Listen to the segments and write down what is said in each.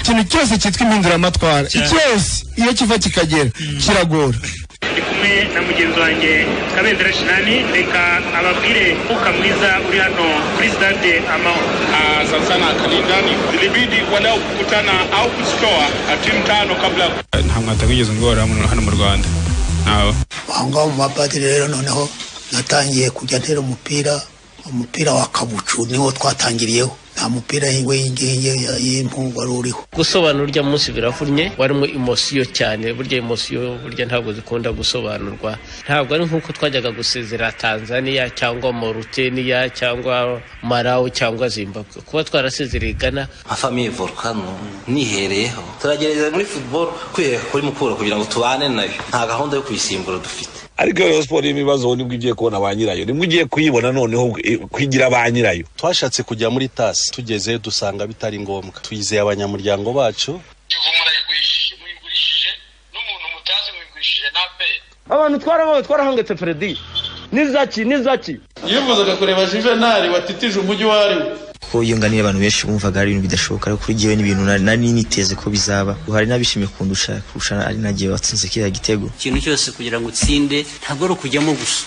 ikintu cyose cyitwa impinduramatwara icyose iyo kiva kikagera kiragora ndi kumwe na mugenzi wanjye kabendera shinani reka ababwire umwuka mwiza uri hano kuri sitade amahoro sana sana Kalindani zilibidi walau kukutana au kuzitoa timu tano kabla nta mwata wigeze ngora muno hano mu Rwanda nawe aho mu mapadiri rero noneho natangiye kujya ntera umupira umupira wa kabucu niwo twatangiriyeho nta mupira w'ingingi y'impu wari uriho gusobanura urya munsi biravunnye warimo imosiyo cyane burya imosiyo burya ntabwo zikunda gusobanurwa ntabwo ari nk'uko twajyaga gusezera tanzania cyangwa moruteniya cyangwa marawu cyangwa zimbabwe kuba twarasezereye gana nka famiye volukano nihereyeho turagerageza muri futuboro kwiha kuri mukura kugira ngo tubane nayo nta gahunda yo kuyisimbura dufite ariko iyo siporo irimo ibibazo nibwo ugiye kubona ba nyirayo nibwo ugiye kuyibona noneho kwigira ba nyirayo twashatse kujya muri tasi tugezeyo dusanga bitari ngombwa twizeye abanyamuryango bacu abantu twarabaye twarahangetse feredi n'izaki n'izaki yifuzaga kureba juvenali watitije umujyi uwo ari wo kuko iyo nganiye abantu benshi bumvaga ari ibintu bidashoboka ariko kuri jyewe n'ibintu nari niteze ko bizaba hari n'abishimiye kundusha kurusha ari nagiye watsinze kiriya gitego ikintu cyose kugira ngo utsinde ntabwo ari ukujyamo gusa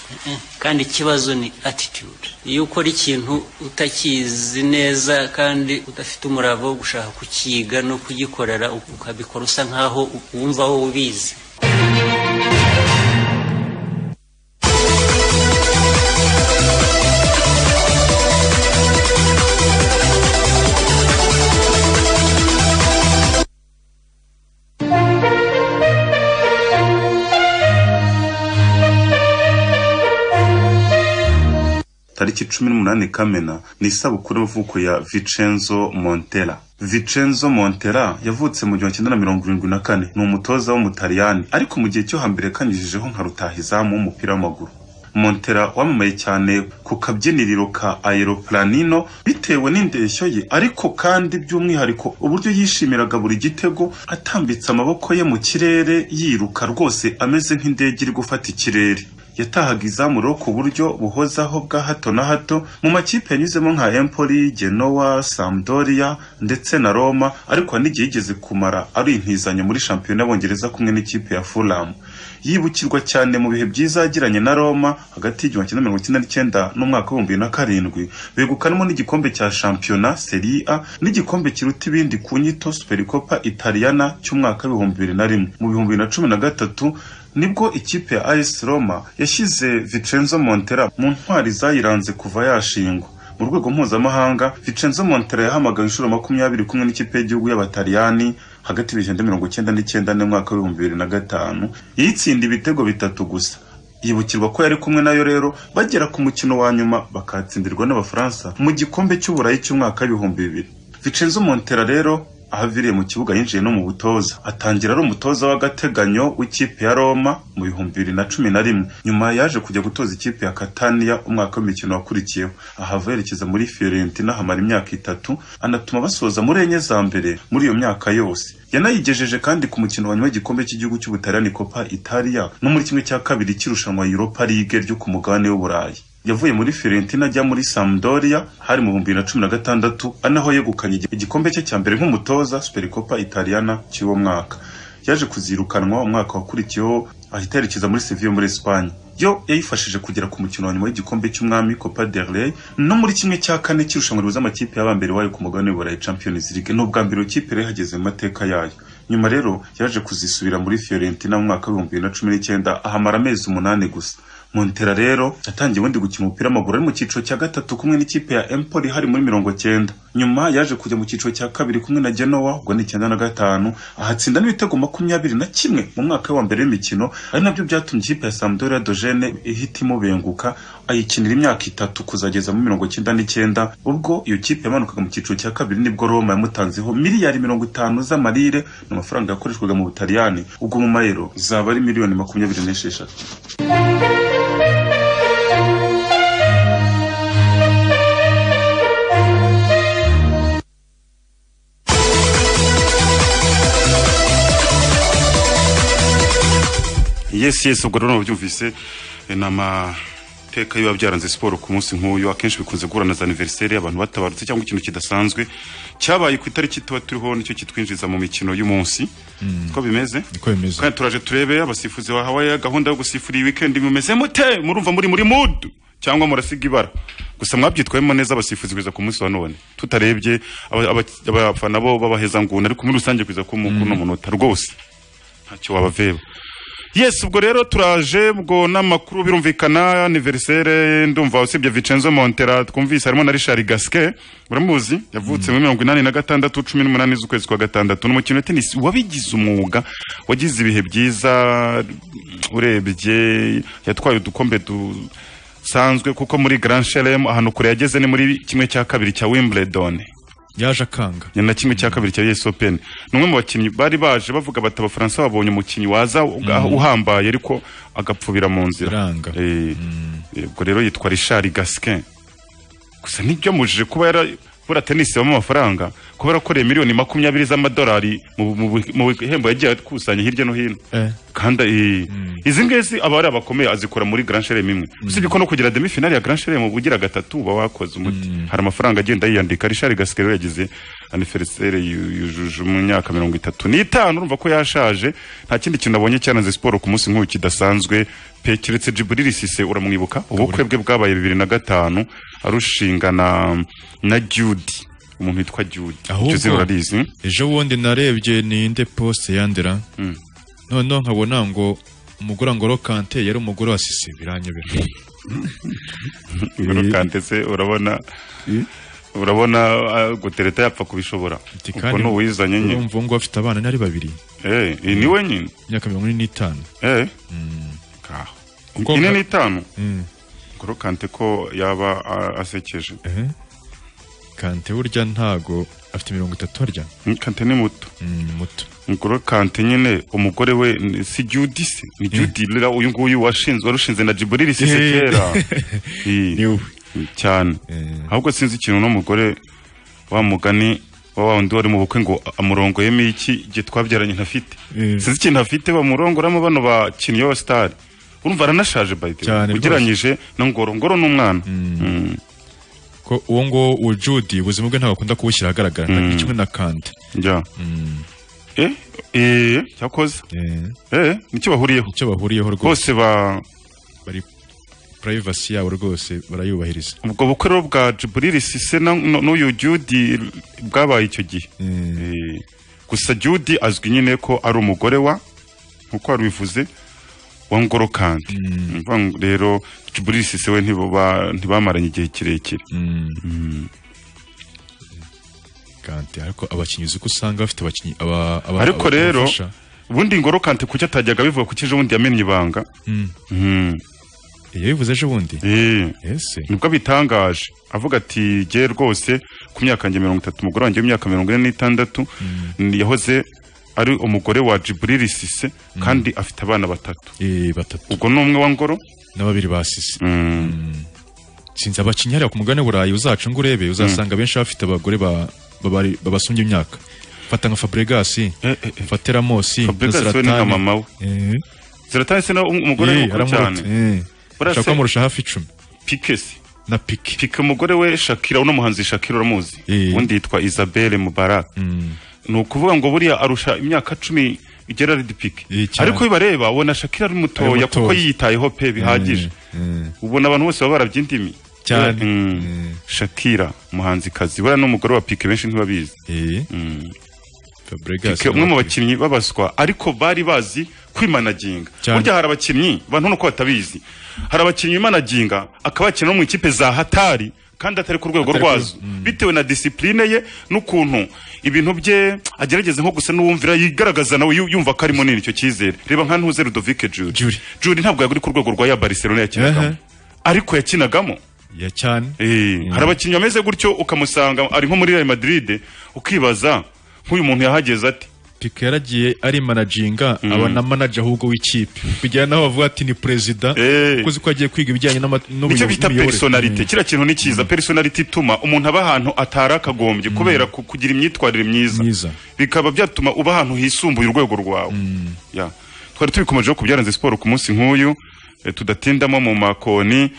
kandi ikibazo ni attitude iyo ukora ikintu utakizi neza kandi udafite umurava wo gushaka kukiga no kugikorera ukabikora usa nkaho wumva wowe ubizi tariki cumi n'umunani kamena ni isabukuru y'amavuko ya vicenzo montera vicenzo montera yavutse mu gihumbi kimwe na mirongo irindwi na kane ni umutoza w'umutaliyani ariko mu gihe cyo hambere kanyujijeho nka rutahizamu w'umupira w'amaguru montera wamamaye cyane ku kabyiniriro ka aeroplanino bitewe n'indeshyo ye ariko kandi by'umwihariko uburyo yishimiraga buri gitego atambitse amaboko ye mu kirere yiruka rwose ameze nk'indege iri gufata ikirere yatahaga izamuro ku buryo buhozaho bwa hato na hato mu makipe yanyuzemo nka empoli genoa sampdoria ndetse na roma ariko n'igihe yigeze kumara ari intizanyo muri shampiyona y'abongereza kumwe n'ikipe ya fulham yibukirwa cyane mu bihe byiza yagiranye na roma hagati y'igihumbi kimwe mirongo icyenda n'icyenda n'umwaka w'ibihumbi na karindwi begukanamo n'igikombe cya shampiyona serie a n'igikombe kiruta ibindi ku nyito superikopa italiyana cy'umwaka w'ibihumbi bibiri na rimwe mu bihumbi bibiri na cumi na gatatu nibwo ikipe ya AS Roma yashyize Vincenzo Montella mu ntwari zayiranze kuva yashingwa mu rwego mpuzamahanga Vincenzo Montella yahamagawe inshuro makumyabiri kumwe n'ikipe y'igihugu y'Abataliyani hagati y'ibihumbi mirongo icyenda n'icyenda n'umwaka w'ibihumbi bibiri na gatanu yitsinda ibitego bitatu gusa yibukirwa ko yari kumwe nayo rero bagera ku mukino wa nyuma bakatsindirwa n'Abafaransa mu gikombe cy'uburayi cy'umwaka w'ibihumbi bibiri Vincenzo Montella rero aho aviriye mu kibuga yinjiye no mu butoza atangira ari umutoza w'agateganyo w'ikipe ya roma mu bihumbi bibiri na cumi na rimwe nyuma yaje kujya gutoza ikipe ya kataniya umwaka w'imikino wakurikiyeho ahava yerekeza muri fiorentina hamara imyaka itatu anatuma basoza muri enye za mbere muri iyo myaka yose yanayigejeje kandi ku mukino wa nyuma w'igikombe cy'igihugu cy'ubutaliyani copa italia no muri kimwe cya kabiri cy'irushanwa europa league ryo ku mugabane w'uburayi yavuye muri Fiorentina ajya muri Sampdoria hari mu bihumbi bibiri na cumi na gatandatu ari naho yegukanye igikombe cye cya mbere nk'umutoza Supercopa Italiana cy'uwo mwaka yaje kuzirukanwa umwaka wakurikiyeho ahita yerekeza muri Sevilla muri Espagne yo yayifashije kugera ku mukino wa nyuma w'igikombe cy'umwami Copa del Rey no muri kimwe cya kane cy'irushanwa rihuza amakipe y'abambere wayo ku mugabane w'uburayi Champions League ni ubwa mbere ikipe yari yahageze mu mateka yayo nyuma rero yaje kuzisubira muri Fiorentina mu mwaka w'ibihumbi bibiri na cumi n'icyenda ahamara amezi umunani gusa Montera rero yatangiye ubundi gukina umupira w'amaguru ari mu cyiciro cya gatatu kumwe n'ikipe ya Empoli hari muri mirongo cyenda nyuma yaje kujya mu cyiciro cya kabiri kumwe na Genoa ubwo ni icyenda na gatanu ahatsinda n'ibitego makumyabiri na kimwe mu mwaka wa mbere w'imikino ari nabyo byatumye ikipe ya Sampdoria Dogene ihita imubenguka ayikinira imyaka itatu kuzageza muri mirongo cyenda n'icyenda ubwo iyo kipe yamanukaga mu cyiciro cya kabiri nibwo Roma yamutanzeho miliyari mirongo itanu z'amarire ni amafaranga yakoreshwaga mu Butaliyani ubwo mu mayero zaba ari miliyoni makumyabiri n'esheshatu yes yes ubwo rero byumvise ni ama iteka biba byaranze siporo ku munsi nk'uyu akenshi bikunze guhura na za aniveriseri abantu batabarutse cyangwa ikintu kidasanzwe cyabaye ku itariki tuba turiho nicyo kitwinjiza mu mikino y'umunsi ko bimeze kandi turaje turebe abasifuzi bahawe gahunda yo gusifura iyi wikendi mumeze mute murumva muri muri mudu cyangwa murasiga ibara gusa mwabyitwayemo neza abasifuzi kugeza ku munsi wa none tutarebye aba- aba- abafana bo babahezanguni ariko muri rusange kugeza ku kuno munota rwose ntacyo wabaveba yes ubwo rero turaje ubwo n'amakuru birumvikana aniverisere ndumva usibye vicenzo montera twumvise harimo na richard gaske uramuzi yavutse muri mirongo inani na gatandatu cumi n'umunani z'ukwezi kwa gatandatu ni umukino wa tenisi wabigize umwuga wagize ibihe byiza urebye yatwaye udukombe dusanzwe kuko muri grand shelem ahantu kure yageze ni muri kimwe cya kabiri cya wimbledon yaje akanga ni na kimwe cya kabiri cya US Open ni umwe mu bakinnyi bari baje bavuga bati abafaransa babonye umukinnyi waza uga- Mhm. uhambaye ariko agapfubira mu nzira Eh, eh, ubwo rero yitwa Richard Gasquin gusa nibyo mujije kuba yarabura tenisi habamo amafaranga kuba yarakoreye miliyoni makumyabiri z'amadolari mu- mu bu- mu bihembo yagiye akusanya hirya no hino kandi eh, izi ngizi aba ari abakomeye azikora muri grand chelem imwe usibye ko no kugira demi finale ya grand chelem uba ugira gatatu uba wakoze umuti hari amafaranga agenda yiyandika richard gasikero yagize aniveriseri yujuje mu myaka mirongo itatu n'itanu urumva ko yashaje nta kindi kintu abonye cyaranze siporo ku munsi nk'uyu kidasanzwe pe keretse jiburiri sise uramwibuka ubukwe bwe bwabaye bibiri na gatanu arushinga na na jude umuntu witwa jude Ahubwo- Jose urarizi ejo bundi narebye ni inde poste yandera noneho nkabona ngo umugore ngoro kante yari umugore wa sisi biranyobera ngoro kante se urabona urabona ah, gutereta yapfa kubishobora kuko kandi n'uwizanye nyine urumva ngo afite abana nari babiri Eh, iyi ni we nyine imyaka mirongo ine n'itanu eh Kuko ine nka- n'itanu Mm. ngoro kante ko yaba ah, asekeje Eh. kante burya ntago afite mirongo itatu harya Mm, kante ni muto muto ngoro kante nyine umugore we ni- si judi se ni judi rero uyu nguyu washinzwe warushinze na jiburiri sise Eh. kera Eh, cyane ahubwo sinzi ikintu n'umugore wa mugani wa wa wundi wari mu bukwe ngo amurongoyemo iki igihe twabyaranye ntafite sinzi ikintu afite bamurongoramo bano bakinnyi b'abasitari urumva aranashaje by the way. Cyane rwose. ugereranyije na ngoro ngoro ni umwana Mm. ko uwo nguwo uwo judi ubuzima bwe ntabwo akunda kubushyira ahagaragara Mm. ni kimwe na kante njya eh eh cyakoze eh nicyo bahuriyeho icyo bahuriyeho rwose bose ba bari purayivasi yabo rwose barayubahiriza ubwo bukwe rero bwa jiburiri sise na- n- n'uyu judi bwabaye icyo gihe Eh, gusa judi azwi nyine ko ari umugore wa nkuko wabivuze wa ngoro kandi Urumva ngo rero jiburiri sise we ntibaba- ntibamaranye igihe kirekire Mm. kante ariko abakinnyi uzi ko usanga bafite abakinnyi aba, aba ariko aba- rero abafasha. ubundi ngoro kante kuki atajyaga bivuga kuki ejo bundi yamenye ibanga Mm. yabivuze ejo bundi nibwo abitangaje avuga ati jye rwose ku myaka yanjye mirongo itatu umugore wanjye w'imyaka mirongo ine n'itandatu ni- yahoze ari umugore wa jiburiri sise kandi afite abana batatu batatu ubwo ni umwe wa ngoro na babiri basise sinzi abakinnyi hariya ku mugabane w'uburayi uzaca ngo urebe uzasanga benshi bafite abagore ba- babari- babasumbye imyaka fata nka fabregasi fate ramosi Fabregas we ni nka mama we ziratani se na- umugore we mukuru cyane Burya se- ashaka amurusha hafi icumi pike se na pike pike umugore we shakira uno muhanzi shakira uramuzi undi yitwa isabelle mubarak ni ukuvuga ngo buriya arusha imyaka cumi gerard pike cyane. ariko bibareba ubona shakira ari Ari mutoya mutoya. kuko yiyitayeho pe bihagije ubona abantu bose baba barabyindimi Cyane. Mm. shakira umuhanzikazi buriya n'umugore wa pike benshi ntibabizi Mm. Pique, umwe mu bakinnyi babaswa ariko bari bazi kwimanaginga Cyane. burya hari abakinnyi bantu nuko batabizi hari abakinnyi bimanaginga akaba yakina no mu ikipe za hatari kandi atari ku rwego Atari ku- rwazo bitewe na disipurine ye n'ukuntu ibintu bye agerageza nko gusa n'uwumvira yigaragaza nawe yu- yumva ko ari munini icyo cyizere reba nka ntuze Ludovic Juri Juri ntabwo yari ku rwego rwa ya Barcelona yakinagamo ariko yakinagamo ya cyane Eh, hari abakinnyi bameze gutyo ukamusanga ari nko muri Real Madrid ukibaza nk'uyu muntu yahageze ati pike yaragiye ari managinga aba na manager ahubwo w'ikipe kugera naho bavuga ati ni perezida kuko ko agiye kwiga ibijyanye n'ama- nicyo n'ubuyo- bita n'imiyoborere. personality kiriya kintu ni cyiza personality ituma umuntu aba ahantu atari akagombye kubera ku- kugira imyitwarire myiza bikaba byatuma uba ahantu hisumbuye urwego rwawe Ya. twari tubikomejeho ku byaranze siporo ku munsi nk'uyu eh, tudatindamo mu makoni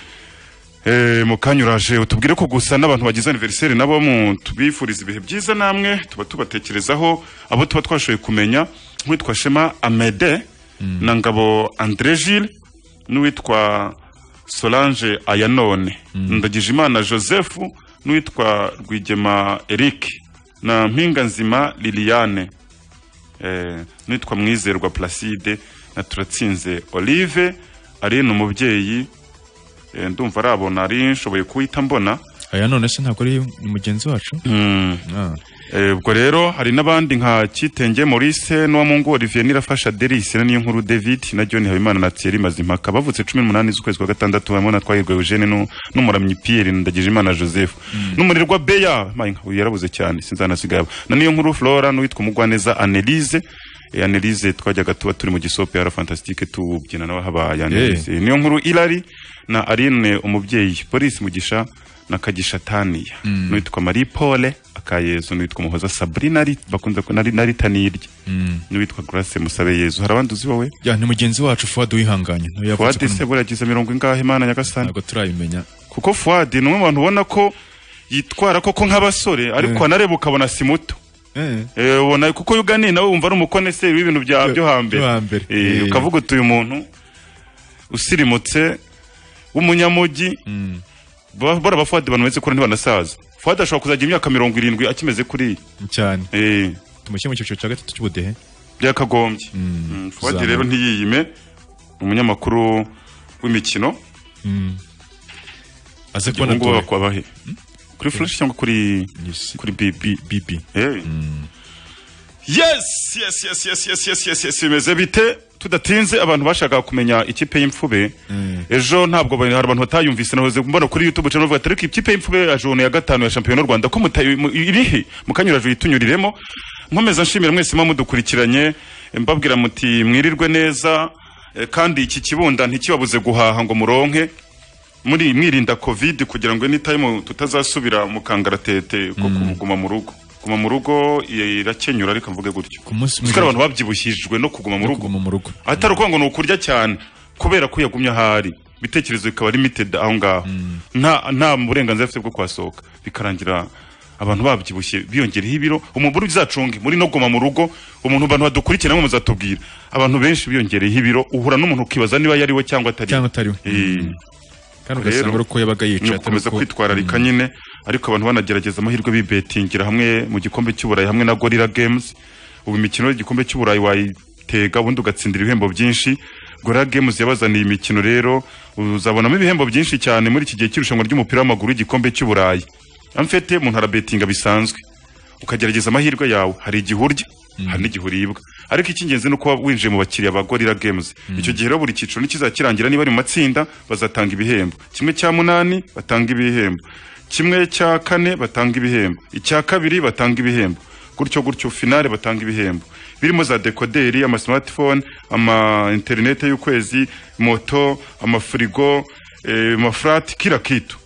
Eh, mu kanya uraje utubwire ko gusa n'abantu bagize aniveriseri nabo mu tubifuriza ibihe byiza namwe tuba tubatekerezaho abo tuba twashoboye kumenya nk'uwitwa Shema Amede na Ngabo Andre Gilles n'uwitwa Solange Ayanone ndagije imana Joseph n'uwitwa Rwigema Eric na Mpinga Nzima Liliane eh, n'uwitwa Mwizerwa Placide na Turatsinze Olive ari ni umubyeyi eh, ndumva arabona ari nshoboye kuwita mbona aya none se ntabwo ari mugenzi wacu Ah. Eh, ubwo rero hari n'abandi nka Kitenge Maurice n'uwamungu Olivier Nirafasha Deris na Niyonkuru David na John Habimana na Thierry Mazimpaka bavutse 18 z'ukwezi kwa gatandatu harimo na Twahirwa Eugene nu- n'umuramyi Pierre Ndagijimana Joseph n'umurirwa Beya mayinka uyu yarabuze cyane sinzanasigaba na Niyonkuru Flora n'uwitwa Mugwaneza Annelise Eh, Annelise twajyaga tuba turi mu gisope ya Fantastique tubyina nawe habaye Annelise niyo nkuru Irari na Aline umubyeyi Police Mugisha na Kagisha Tania Mm. n'uwitwa Marie Paule akayezu n'uwitwa Muhoza Sabrina ari bakunze ku- nari nari tanirye Mm. n'uwitwa Grace Musabe Yezu hari abandi uzi wowe ya ni mugenzi wacu Fuad wihanganye nawe yavutse Fuadi ku- se buragize mirongo ingahe Imana Nyagasani ntabwo turabimenya kuko Fuadi ni umwe mu bantu ubona ko yitwara koko nk'abasore ariko wanareba ukabona si muto Eh. Eh, ubona kuko yuganiye nawe wumva ari umukoneseri w'ibintu bya byo hambere byo hambere. Eh, Eh. ukavuga uti uyu muntu usirimutse w'umunyamujyi ba- bora bafuadi bantu bameze kuri ntibanasaza fuadi ashobora kuzagira imyaka mirongo irindwi akimeze kuriya cyane tumushyire mu cyiciro cya gatatu cy'ubudehe byakagombye Mm, fuadi kuzamuka. rero ntiyiyime ni umunyamakuru w'imikino Mm. aze Ubu kubona ngubu dore. bakwa bahe kuri flash cyangwa kuri kuri bibi bibi yes yes yes yes yes yes yes yes bimeze bite tudatinze abantu bashakaga kumenya ikipe y'imfube ejo ntabwo bari- hari abantu batayumvise nahoze mbona kuri youtube channel bavuga ati, ariko ikipe y'imfube yaje ubu ni iya gatanu ya shampiyona y'u rwanda ko mutayi- mu- irihe mukanyurajwe yitunyuriremo nkomeza nshimira mwese muba mudukurikiranye mbabwira muti mwirirwe neza eh, kandi iki kibunda ntikibabuze guhaha ngo muronke muri mwirinda covid kugira ngo anytime tutazasubira mu kangaratete ko kuguma mu rugo kuguma mu rugo i- irakenyura ariko mvuge gutyo munsi kuko hari abantu babyibushijwe no kuguma mu rugo kuguma mu rugo atari ukuvuga ngo ni ukurya cyane kubera ko yagumye ahari ibitekerezo bikaba limited aho ngaho nta nta burenganzira afite bwo kwasohoka bikarangira abantu babyibushye biyongereho ibiro umubiri uzacunge muri no guma mu rugo umuntu abantu badukurikira namwe muzatubwira abantu benshi biyongereyeho ibiro uhura n'umuntu ukibaza niba yari we cyangwa atari cyangwa atari we kandi ugasanga ari uko yabaga yicaye atari ni ugukomeza uko- kwitwararika nyine ariko abantu banagerageza amahirwe bibetingira hamwe mu gikombe cy'uburayi hamwe na gorilla games ubu imikino y'igikombe cy'uburayi wayitega ubundi ugatsindira ibihembo byinshi gorilla games yabazaniye imikino rero uzabonamo ibihembo byinshi cyane muri iki gihe cy'irushanwa ry'umupira w'amaguru y'igikombe cy'uburayi amfete umuntu arabetinga bisanzwe ukagerageza amahirwe yawe hari igihe urya hari n'igihe uribwa ariko icy'ingenzi ni ukuba winjiye mu bakiriya ba gorilla games icyo gihe rero buri cyiciro nikizakirangira niba ari mu matsinda bazatanga ibihembo kimwe cya munani batanga ibihembo kimwe cya kane batanga ibihembo icya kabiri batanga ibihembo gutyo gutyo finale batanga ibihembo birimo za dekoderi ama smartphone ama interinete y'ukwezi moto amafirigo eh, amafurati kila kitu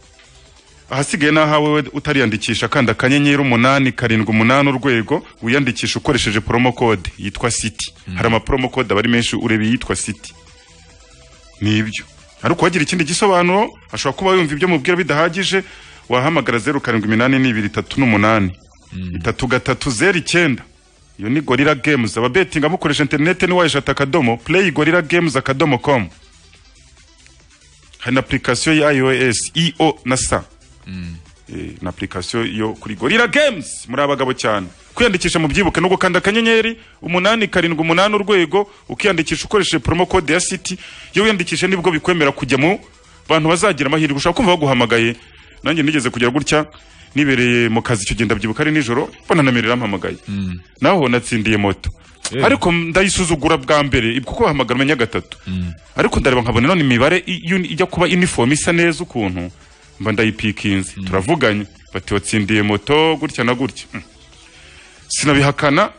ahasigaye ni ahawe we utariyandikisha kanda akanyenyeri umunani karindwi umunani urwego wiyandikisha ukoresheje promo code yitwa city hari amapromo code aba ari menshi ureba iyitwa city ni ibyo ariko uwagira ikindi gisobanuro ashobora kuba yumva ibyo mubwira bidahagije wahamagara zeru karindwi iminani n'ibiri itatu n'umunani itatu gatatu zeru icyenda iyo ni gorilla games ababetinga mukoresha interinete ni wayishata akadomo play gorilla games akadomo com hari na application ya iOS IO na sa Eh, na application yo kuri Gorilla Games muri abagabo cyane kwiyandikisha mu byibuke no gukanda akanyenyeri umunani karindwi umunani urwego ukiyandikisha ukoresheje promo code ya City iyo wiyandikisha nibwo bikwemera kujya mu bantu bazagira amahirwe ushaka kumva baguhamagaye nanjye nigeze kugera gutya nibereye mu kazi icyo gihe ndabyibuka ari nijoro mbona na Mary yarampamagaye naho natsindiye moto ariko ndayisuzugura bwa mbere kuko bahamagara umenya gatatu ariko ndareba nkabona none imibare i- y'uni- ijya kuba uniform isa neza ukuntu mba ndayipikinze turavuganye bati watsindiye moto gutya na gutya Mm. sinabihakana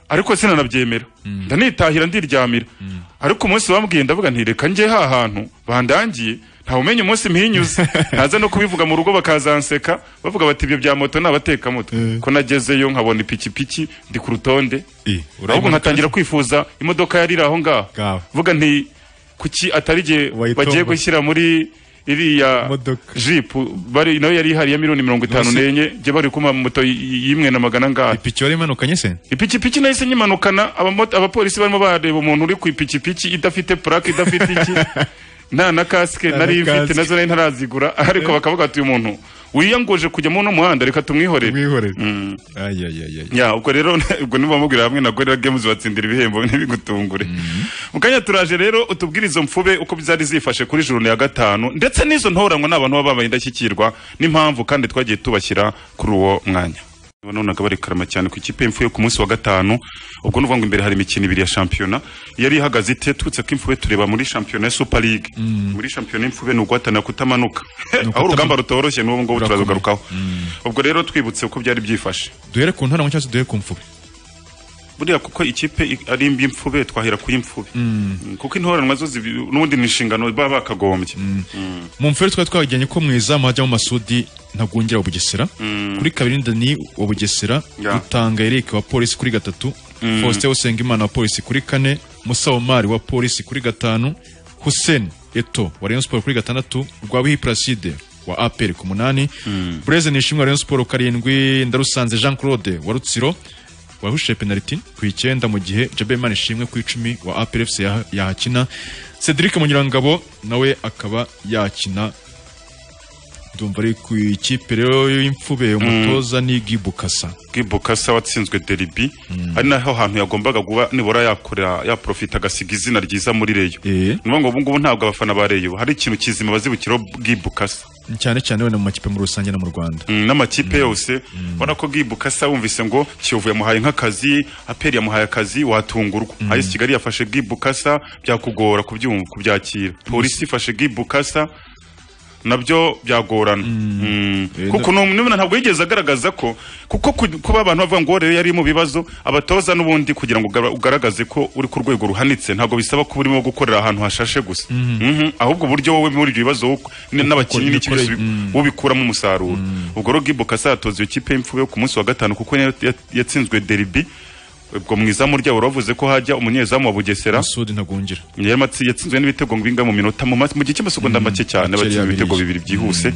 ariko sinanabyemera ndanitahira ndiryamira ariko umunsi bambwiye ndavuga nti reka njye ha hantu bandangiye ntawumenya umunsi mpinyuze ntaza no kubivuga mu rugo bakazanseka bavuga bati ibyo bya moto n'abatekamutwe ko nagezeyo nkabona ipikipiki ndi ku rutonde ahubwo nkatangira kwifuza imodoka yarira aho ngaho vuga nti kuki atari igihe bagiye gushyira muri iriya jipu bari nayo yari ihari ya miliyoni mirongo itanu Nonese- n'enye jye bari kumpa moto y- y'imwe na magana angahe ipiki wari imanukanye se ipikipiki nahise nyimanukana abamota- abapolisi barimo bareba umuntu uri ku ipikipiki idafite purake idafite iki nta na kasike Nta na nari mfite kasike. nazo nari ntarazigura ariko bakavuga ati uyu muntu wiyangoje kujya muri uno muhanda reka tumwihorere Mm. Ya, ubwo rero ubwo nibamubwira hamwe na Gorilla Games batsindira ibihembo ntibigutungure mu kanya turaje rero utubwire izo mfube uko zari zifashe kuri juru ya gatanu ndetse n'izo ntoranwa n'abantu baba babaye indashyikirwa n'impamvu kandi twagiye tubashyira kuri uwo mwanya nabonaga bari karama cyane ku ikipe y'imfuye ku munsi wa gatanu ubwo ni ukuvuga ngo imbere hari imikino ibiri ya shampiyona yari ihagaze ite turutse ko imfube tureba muri shampiyona ya super league muri shampiyona y'imfube ni uguhatanira kutamanuka aho urugamba rutoroshye n'ubu ngubu turarugarukaho ubwo rero twibutse uko byari byifashe duhere ku ntarama cyangwa se duhere ku mfube buriya kuko ikipe i- ari imbi imfube twahera ku y'imfube Mm, kuko intoranwa zo zibi- n'ubundi ni inshingano baba bakagombye Mm. mu mfere twari twagejyanye ko mu izamu hajyamo masudi ntagwongera wa bugesera kuri kabiri ndani wa bugesera Ya. rutanga erike wa polisi kuri gatatu Mm. faustin usengimana wa polisi kuri kane musa omari wa polisi kuri gatanu hussein eto wa rayon sport kuri gatandatu rwabihi placide wa apr ku munani bureze nishimwe wa rayon sport karindwi ndarusanze jean claude wa rutsiro wahushe penaliti ku icyenda mu gihe jabe imana ishimwe ku icumi wa aprfc yaha- yahakina cedric munyurangabo nawe akaba yakina ndumva ari ku ikipe rero y'imfube umutoza ni gibukasa gibukasa watsinzwe deribi ari naho hantu yagombaga kuba nibura yakorera yaprofita agasiga izina ryiza muri reyo ni ukuvuga ngo ubu ngubu ntabwo abafana ba reyo hari ikintu kizima bazibukiraho gibukasa cyane cyane wenda mu makipe muri rusange no mu rwanda Mm, n'amakipe yose ubona ko gibukasa wumvise ngo kiyovu yamuhaye nk'akazi aperi yamuhaye akazi watungurwa mm. ayesi kigali yafashe gibukasa byakugora kubyumva kubyakira polisi ifashe gibukasa nabyo byagorana Mm. kuko numena ntabwo yigeze agaragaza ko kuko ku- kuba abantu bavuga ngo rero yari mu bibazo abatoza n'ubundi kugira ngo ugara- ugaragaze ko uri ku rwego ruhanitse ntabwo bisaba ko urimo gukorera ahantu hashashe gusa Mhm. ahubwo uburyo wowe muri ibyo bibazo wowe- n- n'abakinnyi n'ikibazo imikorere- mm. ubikuramo umusaruro ubwo rero gibo kasatoza iyo kipe y'imfube yo ku munsi wa gatanu kuko niyo yat- yatsinzwe deribi ubwo mu izamu ryabo bavuze ko hajya umunyezamu wa bugesera masudi ntagwongera yari amatsi- yatsinzwe n'ibitego bingahe mu minota mu ma- mu gihe cy'amasegonda make cyane bake batsinze ibitego yabirije. bibiri byihuse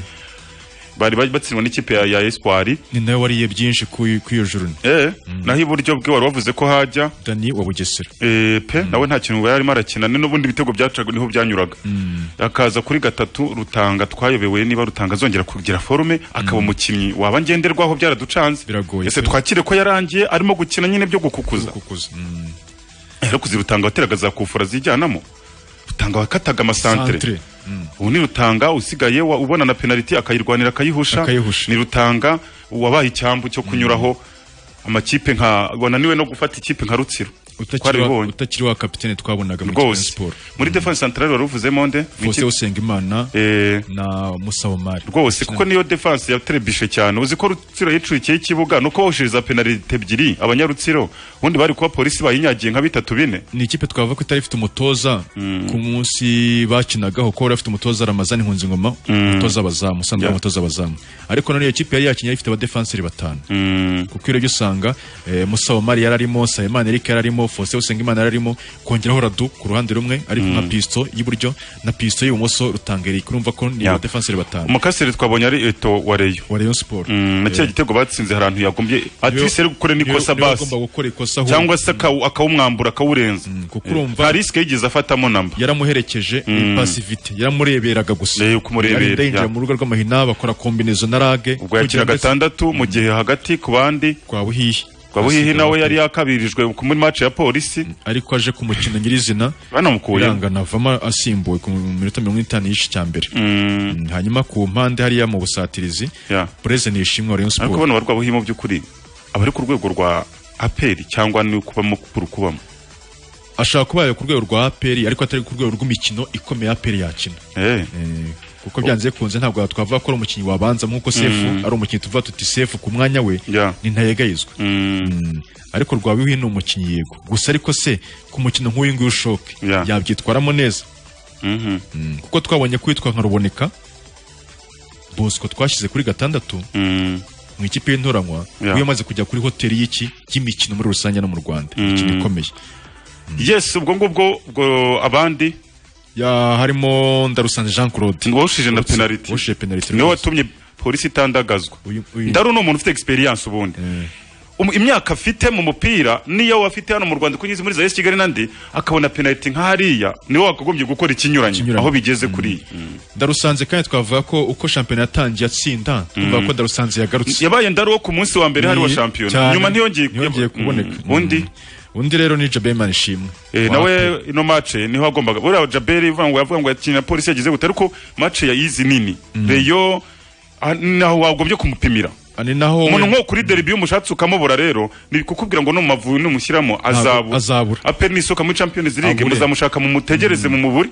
bari bari batsindwa n'ikipe ya, ya espoir ni nawe wariye byinshi ku ku iyo juru eh, naho iburyo bwe wari wavuze ko hajya dani wa bugesera eh, pe nawe nta kintu yarimo arakina ni n'ubundi ibitego byacaga niho byanyuraga akaza kuri gatatu rutanga twayobewe niba rutanga azongera kugira forume akaba umukinnyi waba ngenderwaho byaraducanze biragoye ese pe. twakire ko yarangiye arimo gukina nyine byo gukukuza rero kuzirutanga wateraga za kufura zijyanamo rutanga wakataga amasantere Santere. ubu ni rutanga usigaye wa- ubona na penaliti akayirwanira akayihusha Akayihusha. ni rutanga wabaye icyambu cyo kunyuraho amakipe nka wananiwe no gufata ikipe nka rutsiro utakiri wa- twaribonye utakiri wa kapitene twabonaga muri Kigali rwose siporo muri defense centrale wari uvuzemo nde faustin usengimana Eh, na musa omari rwose kuko niyo defense yatrebishe cyane uzi ko rutsiro yicurikiyeho ikibuga nuko bahushiriza penaliti ebyiri abanyarutsiro ubundi bari kuba polisi bayinyagiye nka bitatu bine ni ikipe twavuga ko itari ifite umutoza ku munsi bakinagaho ko yari afite umutoza Ramazani Nkunzingoma umutoza abazamu usanzwe ari umutoza abazamu ariko none iyo kipe yari yakinnye yari ifite abadefanseri batanu kuko iyo urebye usanga eh, Musa Omari yari arimo Sayimana Eric yari arimo Faustin Usengimana yari arimo kongeraho Radu ku ruhande rumwe ariko nka pisto y'iburyo na pisto y'ibumoso Rutanga Eric urumva ko ni Ya. abadefanseri batanu umukaseri twabonye ari eto wa reyo wa Rayon Sport na kiriya gitego batsinze hari ahantu yagombye atise ari gukora n'ikosa niwe basi agomba gukora ikosa ahubwo. cyangwa se akawu- akawumwambura akawurenza urumva- nta risike yigeze afatamo namba yaramuherekeje impasivite yaramureberaga gusa kumurebera, Yarinda yinjira ya. mu rubuga rw'amahina bakora kombinezo na rage ubwo yakira gatandatu mu gihe hagati ku bandi kwa buhihi kwa buhihi nawe yari yakabirijwe ku- muri match ya polisi ariko aje ku mukino nyirizina banamukuye birangana avamo asimbuwe ku minota mirongo itanu y'igice cya mbere Mm, hanyuma ku mpande hariya mu busatirizi bureze ni ishimwe wa Rayon ariko Sport bano barwa buhihi mu by'ukuri abari ku rwego rwa aperi cyangwa ni ukubamo kuri kubamo ashaka kuba yayo ku rwego rwa APR ariko atari ku rwego rw'imikino ikomeye APR yakina Eh. kuko byanze bikunze ntabwo twavuga ko ari umukinnyi wabanza nk'uko sefu Mm. ari umukinnyi tuvuga tuti sefu ku mwanya we ni ntayegayizwa Mm. ariko rwabiwe ni umukinnyi yego gusa ariko se ku mukino nk'uyu nguyu ushoke yabyitwaramo neza Mm. kuko twabonye kwitwa nka ruboneka bosco twashyize kuri gatandatu mu ikipe y'intoranywa Yeah. we yamaze kujya kuri hoteli y'iki y'imikino muri rusange no mu rwanda imikino ikomeye yes ubwo ngubwo ubwo abandi ya harimo ndarusanze Jean Claude ngo wawushije na penaliti wawushije penaliti niwe watumye polisi itandagazwa ndaru ni umuntu ufite experience ubundi Um- imyaka afite mu mupira niyo wafite hano mu Rwanda kuko ngize muri za Kigali n'andi akabona penaliti nk'ahariya niwe wakagombye gukora ikinyuranye aho bigeze kuri ndarusanze kandi twavuga ko uko shampiyona yatangiye atsinda tuvuga ko ndarusanze yagarutse yabaye ndaru wo ku munsi wa mbere hari wa Ni- shampiyona cyane. nyuma ntiyongeye ntiyongeye kuboneka undi undi rero ni Jabeman Ishimwe Eh, nawe ino mace niho agombaga buriya jaberi uvuga ngo yavuga ngo yakina polisi yagize gute ariko mace ya izi nini reyo ah, naho wagombye kumupimira umuntu nko kuri deribi iyo umushatse ukamubura rero ni kukubwira ngo n'umumavubi n'umushyiramo azabura azabura aperi n'isuka muri champions league Abure. muzamushaka mumutegereze mu muburi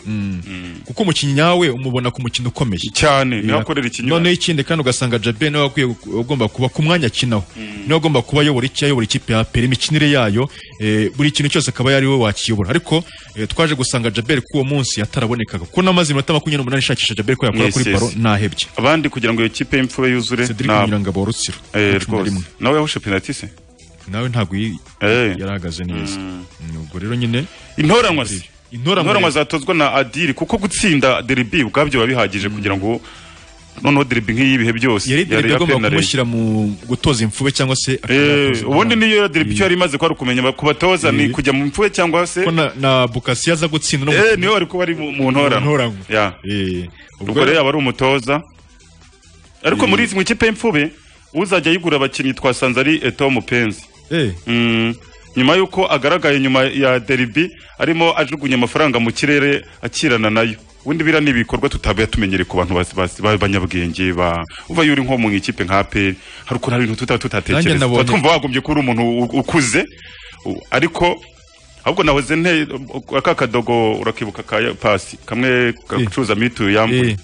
kuko umukinnyi nyawe umubona ku mukino ukomeye cyane niho Bira- akorera ikinyuranye noneho ikindi kandi ugasanga jabe niwe wakwiye gu- ugomba kuba ku mwanya akinaho niwe agomba kuba ayobora icyo ayobora ikipe ya peri imikinire yayo eh, buri kintu cyose akaba yari we wakiyobora ariko eh, twaje gusanga jabe kuri uwo munsi yatarabonekaga kuko n'amaze iminota makumyabiri n'umunani ishakisha jabe ko yakora Yes, kuri yes. baro ntahebye abandi kugira ngo iyo kipe y'imfube yuzure Cedric ntabwo. Nyirangabo Rutsiro, Eh, cumi na rwose rimwe. nawe yahushe penaliti se nawe ntabwo iyi- yarahagaze neza ubwo rero nyine intoranwa se Intoranwa- intoranwa zatozwa na adiri kuko gutsinda deribi ubwabyo biba bihagije kugira ngo noneho deribi nk'iyi bihe byose yari yari derebe iya agomba penalty. kumushyira mu gutoza imfube cyangwa se Eh, akayatoza. ubundi niyo deribi icyo yari imaze ko ari ukumenya ku batoza ni kujya mu mfube cyangwa se ko na- na bukasi yaza gutsinda no mu- Eh, niyo wari kuba ari mu mu ntoranwa ntoranwa. Ya. ubwo ubwo- rero yaba ari umutoza ariko Eh. muri izi mu ikipe y'imfube uzajya yigura abakinnyi twasanze ari eto mupenzi Eh, Mm, nyuma y'uko agaragaye nyuma ya deribi arimo ajugunya amafaranga mu kirere akirana nayo ubundi biriya ni ibikorwa tutabaye tumenyereye ku bantu basi- basi- b'abanyabwenge ba uva yuri nko mu ikipe nka aperi hari ukuntu hari ibintu tutaba Nanjye tutatekereza nabonye- tuba twumva wagombye kuba uri umuntu u- ukuze u- ariko ahubwo nahoze nte aka kadogo urakibuka ka ya- pasi kamwe gacuruza mituyu yambuye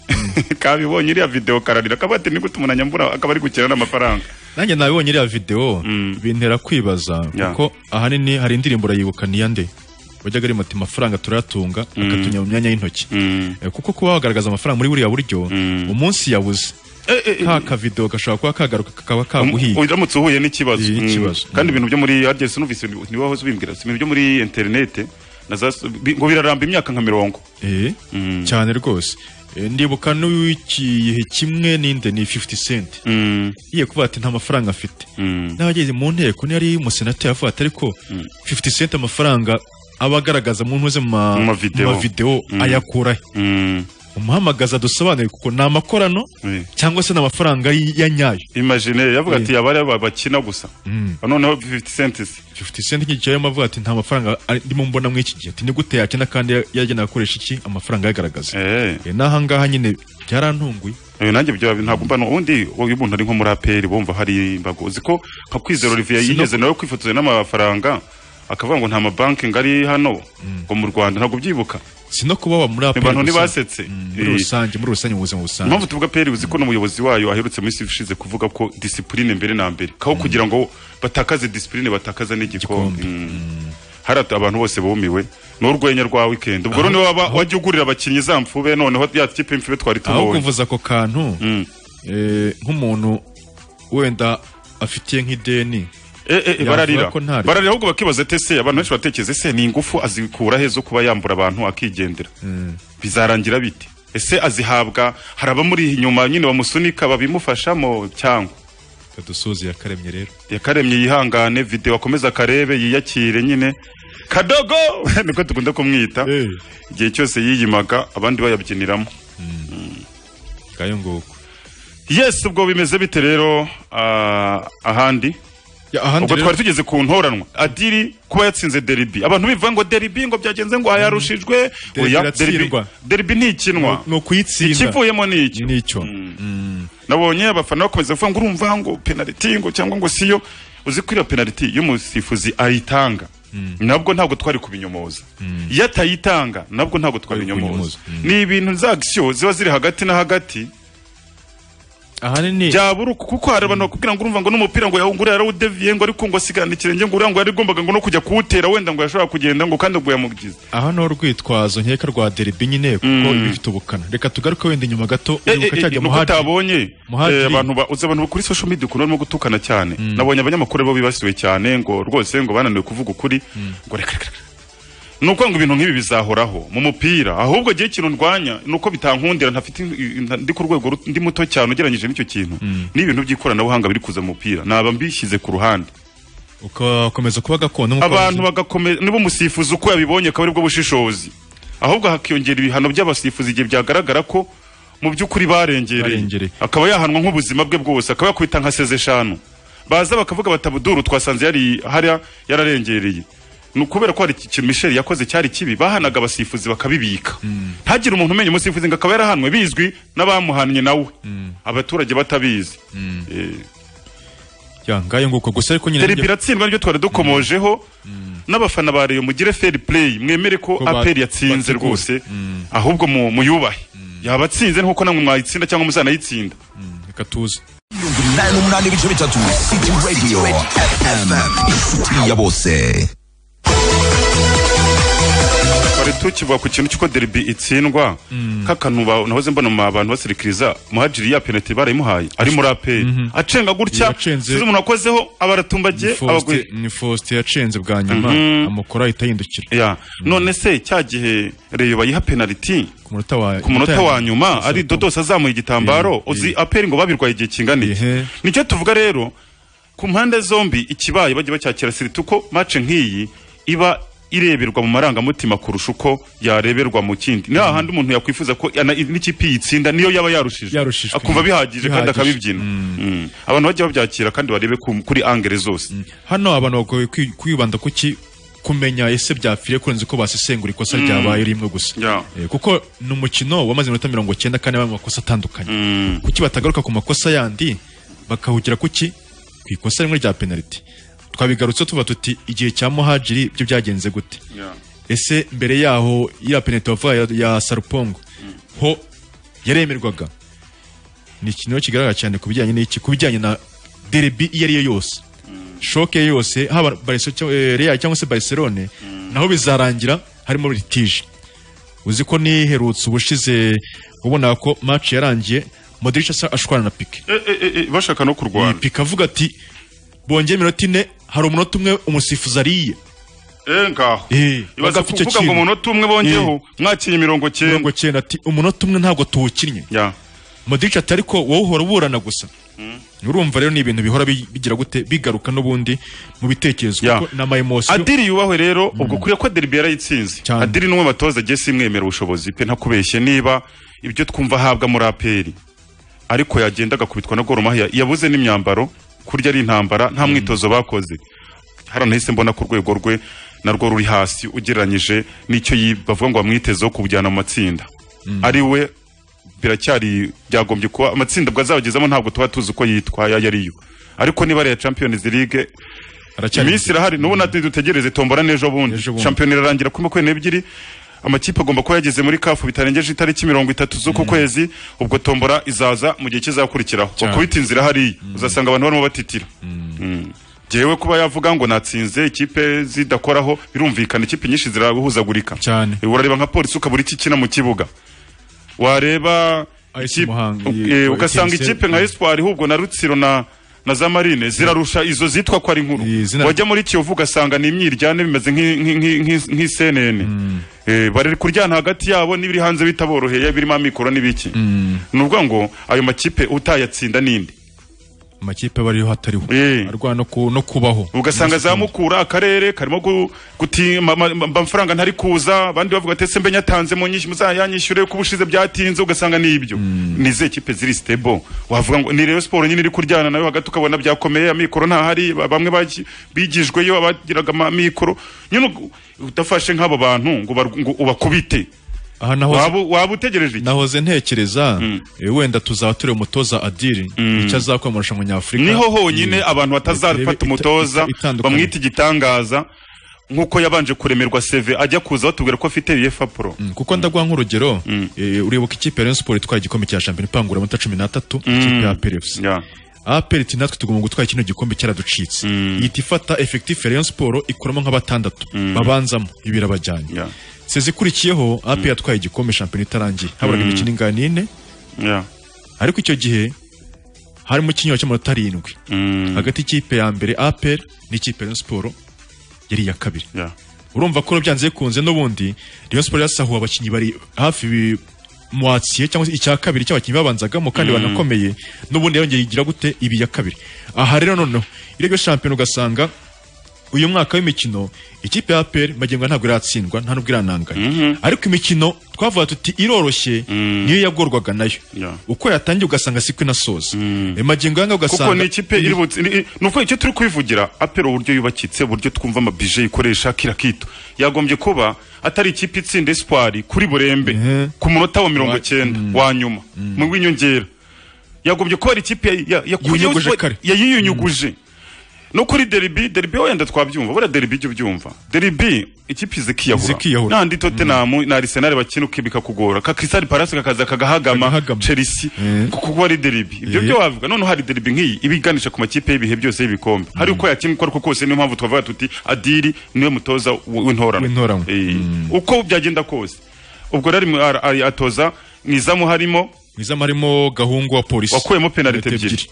kabibonye iriya video kararira kaba ati ni gute umuntu anyambura akaba ari gukina n'amafaranga nanjye nabibonye iriya video bintera kwibaza Yeah. kuko ahanini hari indirimbo urayibuka niya nde wajyaga rimati amafaranga turayatunga akatunya mu myanya y'intoki Eh, kuko kuba wagaragaza amafaranga muri buriya buryo umunsi yabuze ka kavido gashobora kuba kagaruka kakaba kaguhiye uramutse uhuye n'ikibazo Mm. ikibazo. kandi ibintu byo muri rds numvise niwe wahoze ubimbwira si ibintu byo muri interinete na za bi- ngo biraramba imyaka nka mirongo Eh, cyane rwose Eh, ndibuka n'igihe kimwe ninde ni 50 cent iye kuvuga ati nta mafaranga afite n'abageze mu nteko niyo ari umusenateri avuga ati ariko 50 cent amafaranga aba agaragaza mu ntuze mu ma- Mu mu mavideo. mavideo Mm. ayakurahe umuhamagaza dusobanure kuko ni amakorano cyangwa se ni amafaranga y- ya nyayo imagine yavuga ati yaba ari aba bakina gusa Mm. noneho 50 cents se. 50 cent nk'igihe yarimo avuga ati nta mafaranga ari- ndimo mbona muri iki gihe ati ni gute yakina kandi yagenewe akoresha iki amafaranga yagaragaza eh Eh, n'ahangaha nyine byarantunguye Eh, nanjye byo ntabwo mba ubundi iyo umuntu ari nko muri aperi bumva hari imbago uzi ko nka kwizera Olivier Si- si no- yigeze nawe kwifotoza n'amafaranga akavuga ngo nta mabanki ngari hano ngo mu Rwanda ntabwo byibuka si no kuba wa muri aperi abantu gusa. ntibasetse muri Eh. rusange muri rusange mu buzima busanzwe impamvu tuvuga peri uzi ko n'umuyobozi wayo aherutse muri sifu ishize kuvuga ko disipurine mbere na mbere kaho kugira ngo batakaze disipurine batakaza n'igikombe Mm. hari at- abantu bose bumiwe ni urwenya rwa wikendi ubwo rero niba waba- wajya ugurira abakinnyi za mfube noneho ya kipe y'imfube twari aho tubonye kuvuza ako kantu eh, nk'umuntu wenda afitiye nk'ideni Eh, eh, eh, yavuga bararira ko ntari- bararira ahubwo bakibaza ati ese abantu benshi batekereza ese ni ingufu azikura he zo kuba yambura abantu akigendera bizarangira bite ese azihabwa hari abamuri inyuma nyine bamusunika babimufashamo cyangwa kadusozi yakaremye rero yakaremye yihangane video akomeza akarebe yiyakire nyine kadogo niko dukunda kumwita igihe cyose yiyimaga abandi bayabyiniramo ngayo nguko yes ubwo bimeze bite rero ah, ahandi ahandi ubwo rero- twari tugeze ku ntoranwa adiri kuba yatsinze deribi abantu bivuga ngo deribi ngo byagenze ngo yarushijwe Deribi Oya, deribi iratsindwa. deribi ntikinwa ni ukuyitsinda ikivuyemo ni icyo nicyo nabonye abafana bakomeza kuvuga ngo urumva ngo penaliti ngo cyangwa ngo siyo uzi ko iyo penaliti y'umusifuzi ayitanga nabwo ntabwo twari kubinyomoza iyo atayitanga nabwo ntabwo twabinyomoza ni ibintu za agisiyo ziba ziri hagati na hagati ahanini byabura uku- kuko hari abantu bakubwira ngo urumva ngo n'umupira ngo yawungure yarawudeviye ngo ariko ngo asigarana ikirenge ngo uriya ngo yarigombaga ngo no kujya kuwutera wenda ngo yashobora kugenda ngo kandi ngo yamugize aha ni urwitwazo nkeka rwa deribi nyine kuko Mm. ibifite ubukana reka tugaruke wenda inyuma gato Eh, uribuka eh, cya gihe eh, nuko Muhadjili- utabonye Muhadjili- eh, abantu ba- uzi abantu kuri social media ukuntu barimo gutukana cyane nabonye abanyamakuru bo bibasiwe cyane ngo rwose ngo bananiwe kuvuga ukuri ngo reka reka reka ni ukuvuga ngo ibintu nk'ibi bizahoraho mu mupira ahubwo igihe ikintu ndwanya ni uko bitankundira ntafite ndi ku rwego ruto- ndi muto cyane ugereranyije n'icyo kintu ni ibintu by'ikoranabuhanga biri kuza mu mupira naba mbishyize ku ruhande ugakomeza kuba gakondo nk'uko abantu bagakomeza niba umusifuzi uko yabibonye akaba aribwo bushishozi ahubwo hakiyongera ibihano by'abasifuzi igihe byagaragara ko mu by'ukuri barengereye akaba yahanwa nk'ubuzima bwe bwose akaba yakubita nka seze eshanu baza bakavuga batabuduru twasanze yari hariya yararengereye ni ukubera ko hari iki kintu misheli yakoze cyari kibi bahanaga abasifuzi bakabibika ntagire umuntu umenya umusifuzi ngo akaba yarahanwe bizwi n'abamuhannye nawe abaturage batabizi Eh, ya ngayo nguko gusa ariko nyine derby iratsindwa nibyo twari dukomojeho n'abafana ba Rayon mugire fair play mwemere ko ba- APR yatsinze bateguye. rwose ahubwo mu- muyubahe yabatsinze nkuko namwe mwayitsinda cyangwa muzanayitsinda reka tuze umunani n'umunani ibice bitatu City Radio FM inshuti ya bose twari tukivuga ku kintu cy'uko derby itsindwa nk'akantu ba- nahoze mbona mu abantu basirikiriza muhajiri ya penalty barayimuhaye ari muri APR acenga gutya Yacenze. sinzi umuntu wakozeho ni abaratumbagiye abaguye Faustin- ni faustin yacenze bwa nyuma Mhm. amukora ahita yindukira ya none se cya gihe reyo bayiha penaliti ku munota wa ku munota wa nyuma ari dodos azamuye igitambaro uzi aperi ngo babirwaye igihe kingana iki nicyo tuvuga rero ku mpande zombi ikibaye bajya bacyakira siriti uko mace nk'iyi iba ireberwa mu marangamutima kurusha uko yareberwa mu kindi ni hahandi umuntu yakwifuza ko ana- n'ikipe yitsinda niyo yaba yarushije akumva bihagije kandi akabibyina Mm. abantu bajya babyakira kandi barebe ku- kuri angere zose hano abantu bagoye kwi- kwibanda ku ki kumenya ese byapfiriye kurenza uko basesengura ikosa Mm. ryabaye rimwe gusa Ya. Eh, kuko ni umukino wamaze iminota mirongo cyenda kandi wabaye mu makosa atandukanye kuki batagaruka ku makosa yandi bakahugira kuki ku ikosa rimwe rya penaliti twabigarutse tuba tuti igihe cya muhajiri byo byagenze gute ese mbere yaho ya penaliti wavuga ya, ya sarupongo ho yaremerwaga ni ikintu kigaragara cyane ku bijyanye n'iki ku bijyanye na derby iyo ariyo yose shoke yose haba Barca cyangwa- eh, Real cyangwa se Barcelone naho bizarangira harimo litige uzi ko niherutse ubushize ubona ko match yarangiye Modric asa ashwana na Pique bashaka no kurwana Pique avuga ati bongeye iminota ine hari umunota umwe umusifuzi ariye eh ngaho Eh, ibaza bagafite kuvuga ngo ikintu. umunota umwe bongeyeho mwakinye mirongo cyenda mirongo cyenda ati umunota umwe ntabwo tuwukinnye Modric ati ariko wowe uhora uburana gusa urumva rero ni ibintu bihora bi- bigira gute bigaruka n'ubundi mu bitekerezo kuko ni ama emotion adiri yubahwe rero ubwo ukwiye ko derby yarayitsinze adiri n'umwe batoza gesi imwemera ubushobozi pe ntakubeshye niba ibyo twumva ahabwa muri aperi ariko yagenda agakubitwa na goro mahia yabuze n'imyambaro kurya ari intambara nta mwitozo bakoze hariya nahise mbona ku rwego rwe narwo ruri hasi ugereranyije n'icyo yi- bavuga ngo bamwitezeho kujyana mu matsinda ari we biracyari byagombye kuba amatsinda bwo azabagezamo ntabwo tuba tuzi uko yitwa ayo ariyo ariko niba ari iya champions league iminsi irahari n'ubu natwe dutegereze tombora n'ejo bundi champion irarangira kuri makumyabiri n'ebyiri amakipe agomba kuba yageze muri kafu bitarengeje itariki mirongo itatu z'uku kwezi ubwo tombora izaza mu gihe kizakurikiraho Cyane. bakubita inzira hariya uzasanga abantu barimo batitira Mm. Jewe kuba yavuga ngo natsinze ikipe zidakoraho birumvikana ikipe nyinshi zirahuzagurika cyane urareba nka polisi ukabura iki ikina mu kibuga wareba ikipe- Muhanga, u- yego, eh, ugasanga KMC. ikipe nka espoir ahubwo na rutsiro na na za marine zirarusha izo zitwa ko ari nkuru wajya muri kiyovu ugasanga ni imyiryane bimeze nk'i- nk'i- nk'i- nk'i- nk'i cnn Eh, bari kuryana hagati yabo n'ibiri hanze bitaboroheye birimo amikoro n'ibiki ni ukuvuga ngo ayo makipe utayatsinda ninde amakipe aba ariho hatariho arwana no ku- no kubaho ugasanga za mukura akarere karimo gu- gutima ama- ama- amafaranga ntari kuza abandi bavuga ati ese mbe nyatanze mu nyinshi muzayanyishyure kuko ubushize byatinze ugasanga ni ibyo ni izihe kipe ziri stable wavuga ngo ni Rayon Sport nyine iri kuryana nayo hagati ukabona byakomeye amikoro ntahari ba- bamwe bagi- bigijweyo abagiraga amikoro nyine ug- udafashe nk'abo bantu ngo bar- ngo ubakubite aha nahoze- waba waba utegereje iki nahoze ntekereza eh, wenda tuzaba tureba umutoza adiri icyo azakora mu marushanwa nyafurika niho honyine abantu batazafata umutoza bamwita igitangaza nk'uko yabanje kuremerwa seve ajya kuza batubwira ko afite uefa pro kuko ndaguha nk'urugero eh, uribuka ikipe ya Rayon Sport itwara igikombe cya shampiyona ipangura amata cumi n'atatu ikipe ya APRFC APR iti natwe tugomba gutwara kino gikombe cyaraducitse ihita ifata effectif ya Rayon Sport ikuramo nk'abatandatu babanzamo ibi birabajyanye sezi ikurikiyeho APR yatwaye igikombe shampiyona itarangiye haburaga Mm. imikino ingana n'ine ariko icyo gihe harimo ikinyoro cy'amanota arindwi hagati y'ikipe ya mbere APR n'ikipe ya Rayon Sport yari iya kabiri urumva ko byanze bikunze n'ubundi Rayon Sport yasahuye abakinnyi bari hafi mwatiye cyangwa se icya kabiri cy'abakinnyi babanzagamo kandi Mm. banakomeye n'ubundi yongeye igira gute ibi ya kabiri aha rero noneho irebye shampiyona ugasanga uyu mwaka w'imikino ikipe ya APR magengo ntabwo iratsindwa nta nubwo irananganya ariko imikino twavuga tuti iroroshye niyo yagorwaga nayo uko yatangiye ugasanga siko inasoza mm. magengo yanga ugasanga kuko ni ikipe iri butsi ni ni uko icyo turi kubivugira apero uburyo yubakitse uburyo twumva amabije ikoresha kira kito yagombye kuba atari ikipe itsinda espoir kuri burembe ku munota wa mirongo cyenda wa nyuma mu w'inyongera yagombye kuba ari ikipe ya- ya- ya- Yiyunyuguje ya- kare. ya- yiyunyuguje no kuri deribi deribi wenda twabyumva buriya deribi ijya ubyumva deribi ikipe Zikiyahura. zikiyahura nandi tottenham na arsenal bakina bikakugora ka crystal palace kakaza kagahagama chelsea kuko ari deribi ibyo Eh. byo wavuga noneho hari deribi nk'iyi iba iganisha ku makipe y'ibihe byose y'ibikombe hari uko yakinwa uko ariko kose niyo mpamvu twavuga tuti adiri niwe mutoza w- w'intorano Eh. uko byagenda kose ubwo rero ari- ari- ari- atoza mu izamu harimo mu izamu harimo gahungu wa polisi wakuyemo penalite ebyiri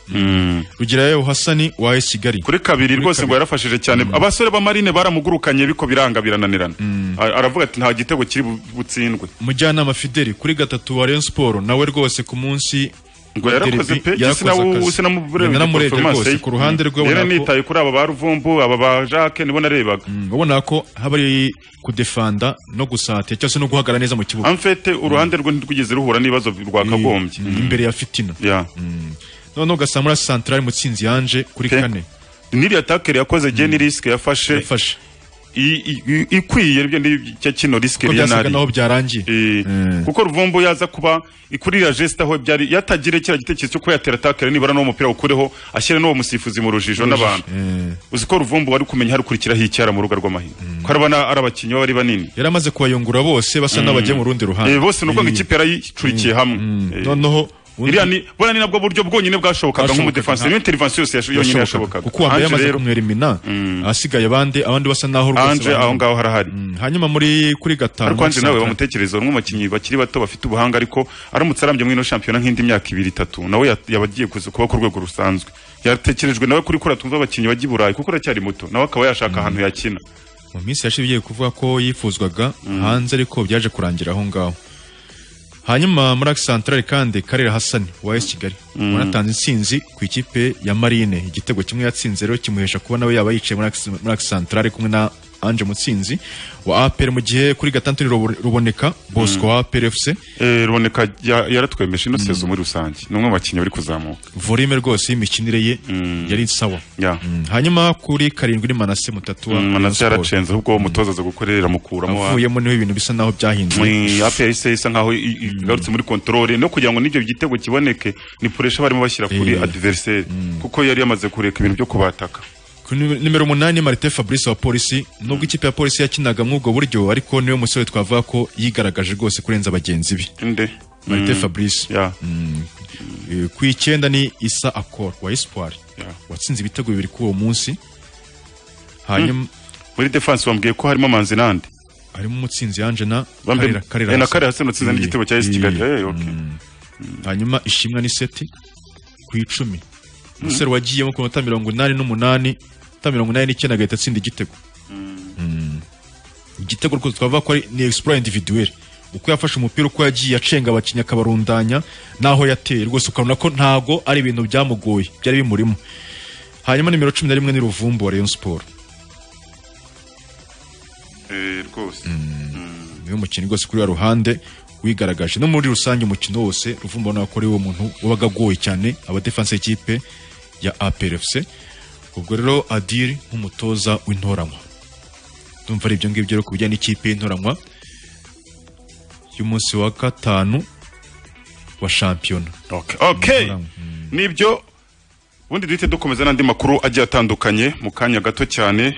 Rugirayo Hasani wa AS Kigali kuri kabiri rwose ngo yarafashije cyane abasore ba marine baramugurukanye ariko biranga birananirana Ar- aravuga ati nta gitego kiri bu- butsindwe mujyanama fideli kuri gatatu wa Rayon Sport nawe rwose ku munsi ngo yarakoze pe namurebye rwose ku ruhande rwe rero ubona ko- nitaye kuri aba ba ruvumbu aba ba jacques nibo narebaga ubona ko haba ari kudefanda no gusatira cyangwa se no guhagarara neza mu kibuga amfete uruhande rwe ntirwigeze ruhura n'ibibazo rwakagombye imbere ya fitina noneho ugasanga muri santarari mutsinzi yanje kuri kane niriya takeri yakoze geni risike yafashe i- i- i- ikwiye nibyo ndi- cya kino risike Kuko yari byasaga naho byarangiye kuko ruvumbu yaza kuba kurira geste aho byari yatagire kiriya gitekerezo cyo kuba yatera takeri nibura n'uwo mupira awukureho ashyire n'uwo musifuzi mu rujijo n'abantu uzi ko ruvumbu wari kumenya harukurikiraho icyara mu rubuga rw'amahina ko arabona ari abakinnyi baba ari banini yari amaze kubayungura bose basa Mm. n'abagiye mu rundi ruhande Eh, bose ni ukuvuga ikipe yarayicurikiye hamwe Eh. noneho undi- iriya ni bona ni nabwo buryo bwonyine bwashobokaga Bwashobokaga, nk'umudefansi nta- niyo intervention yose yash- yonyine yashobokaga kuko uwa mbere Ange yamaze rero, kumwera imina ahasigaye abandi abandi basa naho Ange aho ngaho harahari hanyuma muri kuri gatanu ariko Ange nawe Santarari. wamutekereza umwe mu bakinnyi bakiri bato bafite ubuhanga ariko aramutse arambye muri ino shampiyona nk'indi myaka ibiri itatu nawe ya- yaba agiye kuza kuba ku rwego rusanzwe yatekerejwe nawe kuri kura twumva abakinnyi bajya i burayi kuko aracyari muto nawe akaba yashaka ahantu yakina mu minsi yashize ugiye kuvuga ko yifuzwaga hanze ariko byaje kurangira aho ngaho hanyuma muri santarari kandi karere hasani wa esi kigali unatanze intsinzi ku ikipe ya marine igitego kimwe yatsinze rero kimuhesha kuba nawe yaba yicaye muri Axe- muri santarari kumwe na anje mutsinzi wa apr mu gihe kuri gatandatu ni Rubo- ruboneka bosco wa apr fc Eh, ruboneka ya- yaratwemeje ino sezo muri rusange ni umwe mu bakinnyi bari kuzamuka volume rwose y'imikinire ye yari sawa Yeah. Mm, hanyuma kuri karindwi ni manase mutatu wa Mm, Manase Rayon Sport. yaracenze ahubwo uwo mutoza aza gukorera mukuramo wa- avuyemo niho ibintu bisa naho byahinze Mwe, APR isa isa nkaho i- i- igarutse muri controle no kugira ngo n'ibyo gitego kiboneke ni puresha barimo bashyira kuri adversaire kuko yari yamaze kureka ibintu byo kubataka Ku nime- nimero umunani Martin Fabrice wa polisi nubwo ikipe ya polisi yakinaga mw'ubwo buryo ariko niwe musore twavuga ko yigaragaje rwose kurenza bagenzi be inde Martin Mm. Fabrice Yeah. Eh, ku icyenda ni Isa Akor wa Espoir Yeah. watsinze ibitego bibiri kuri uwo munsi hanyuma muri defense bambwiye ko harimo manzi nande harimo umutsinzi yanje na Bambe- Karera- Karera Eh, na Hassan. Karera Hassan watsinze Eh, n'igitego cya AS Kigali. eh, Eh, okay. mm. hanyuma ishimwa ni seti ku icumi Mm. umusore wagiyemo ku minota mirongo inani n'umunani minota mirongo inani n'icyenda agahita atsinda igitego Mm. igitego rwose twavuga ko ari ni explore individuelle uko yafashe umupira uko yagiye acenga abakinnyi akabarundanya n'aho yateye rwose ukabona ko ntago ari ibintu byamugoye byari bimurimo hanyuma nimero cumi na rimwe ni ruvumbu wa Rayon Sport Eh, rwose niwe mukinnyi rwose kuri wa ruhande wigaragaje no muri rusange umukino wose ruvumba ubona ko ari wo muntu wabaga agoye cyane abadefanse y'ikipe ya APRFC ubwo rero Adiri nk'umutoza w'intoranywa ndumva ari ibyo ngibyo rero ku bijyanye n'ikipe y'intoranywa y'umunsi wa gatanu wa shampiyona okay nibyo ubundi duhite dukomeza n'andi makuru agiye atandukanye mu kanya gato cyane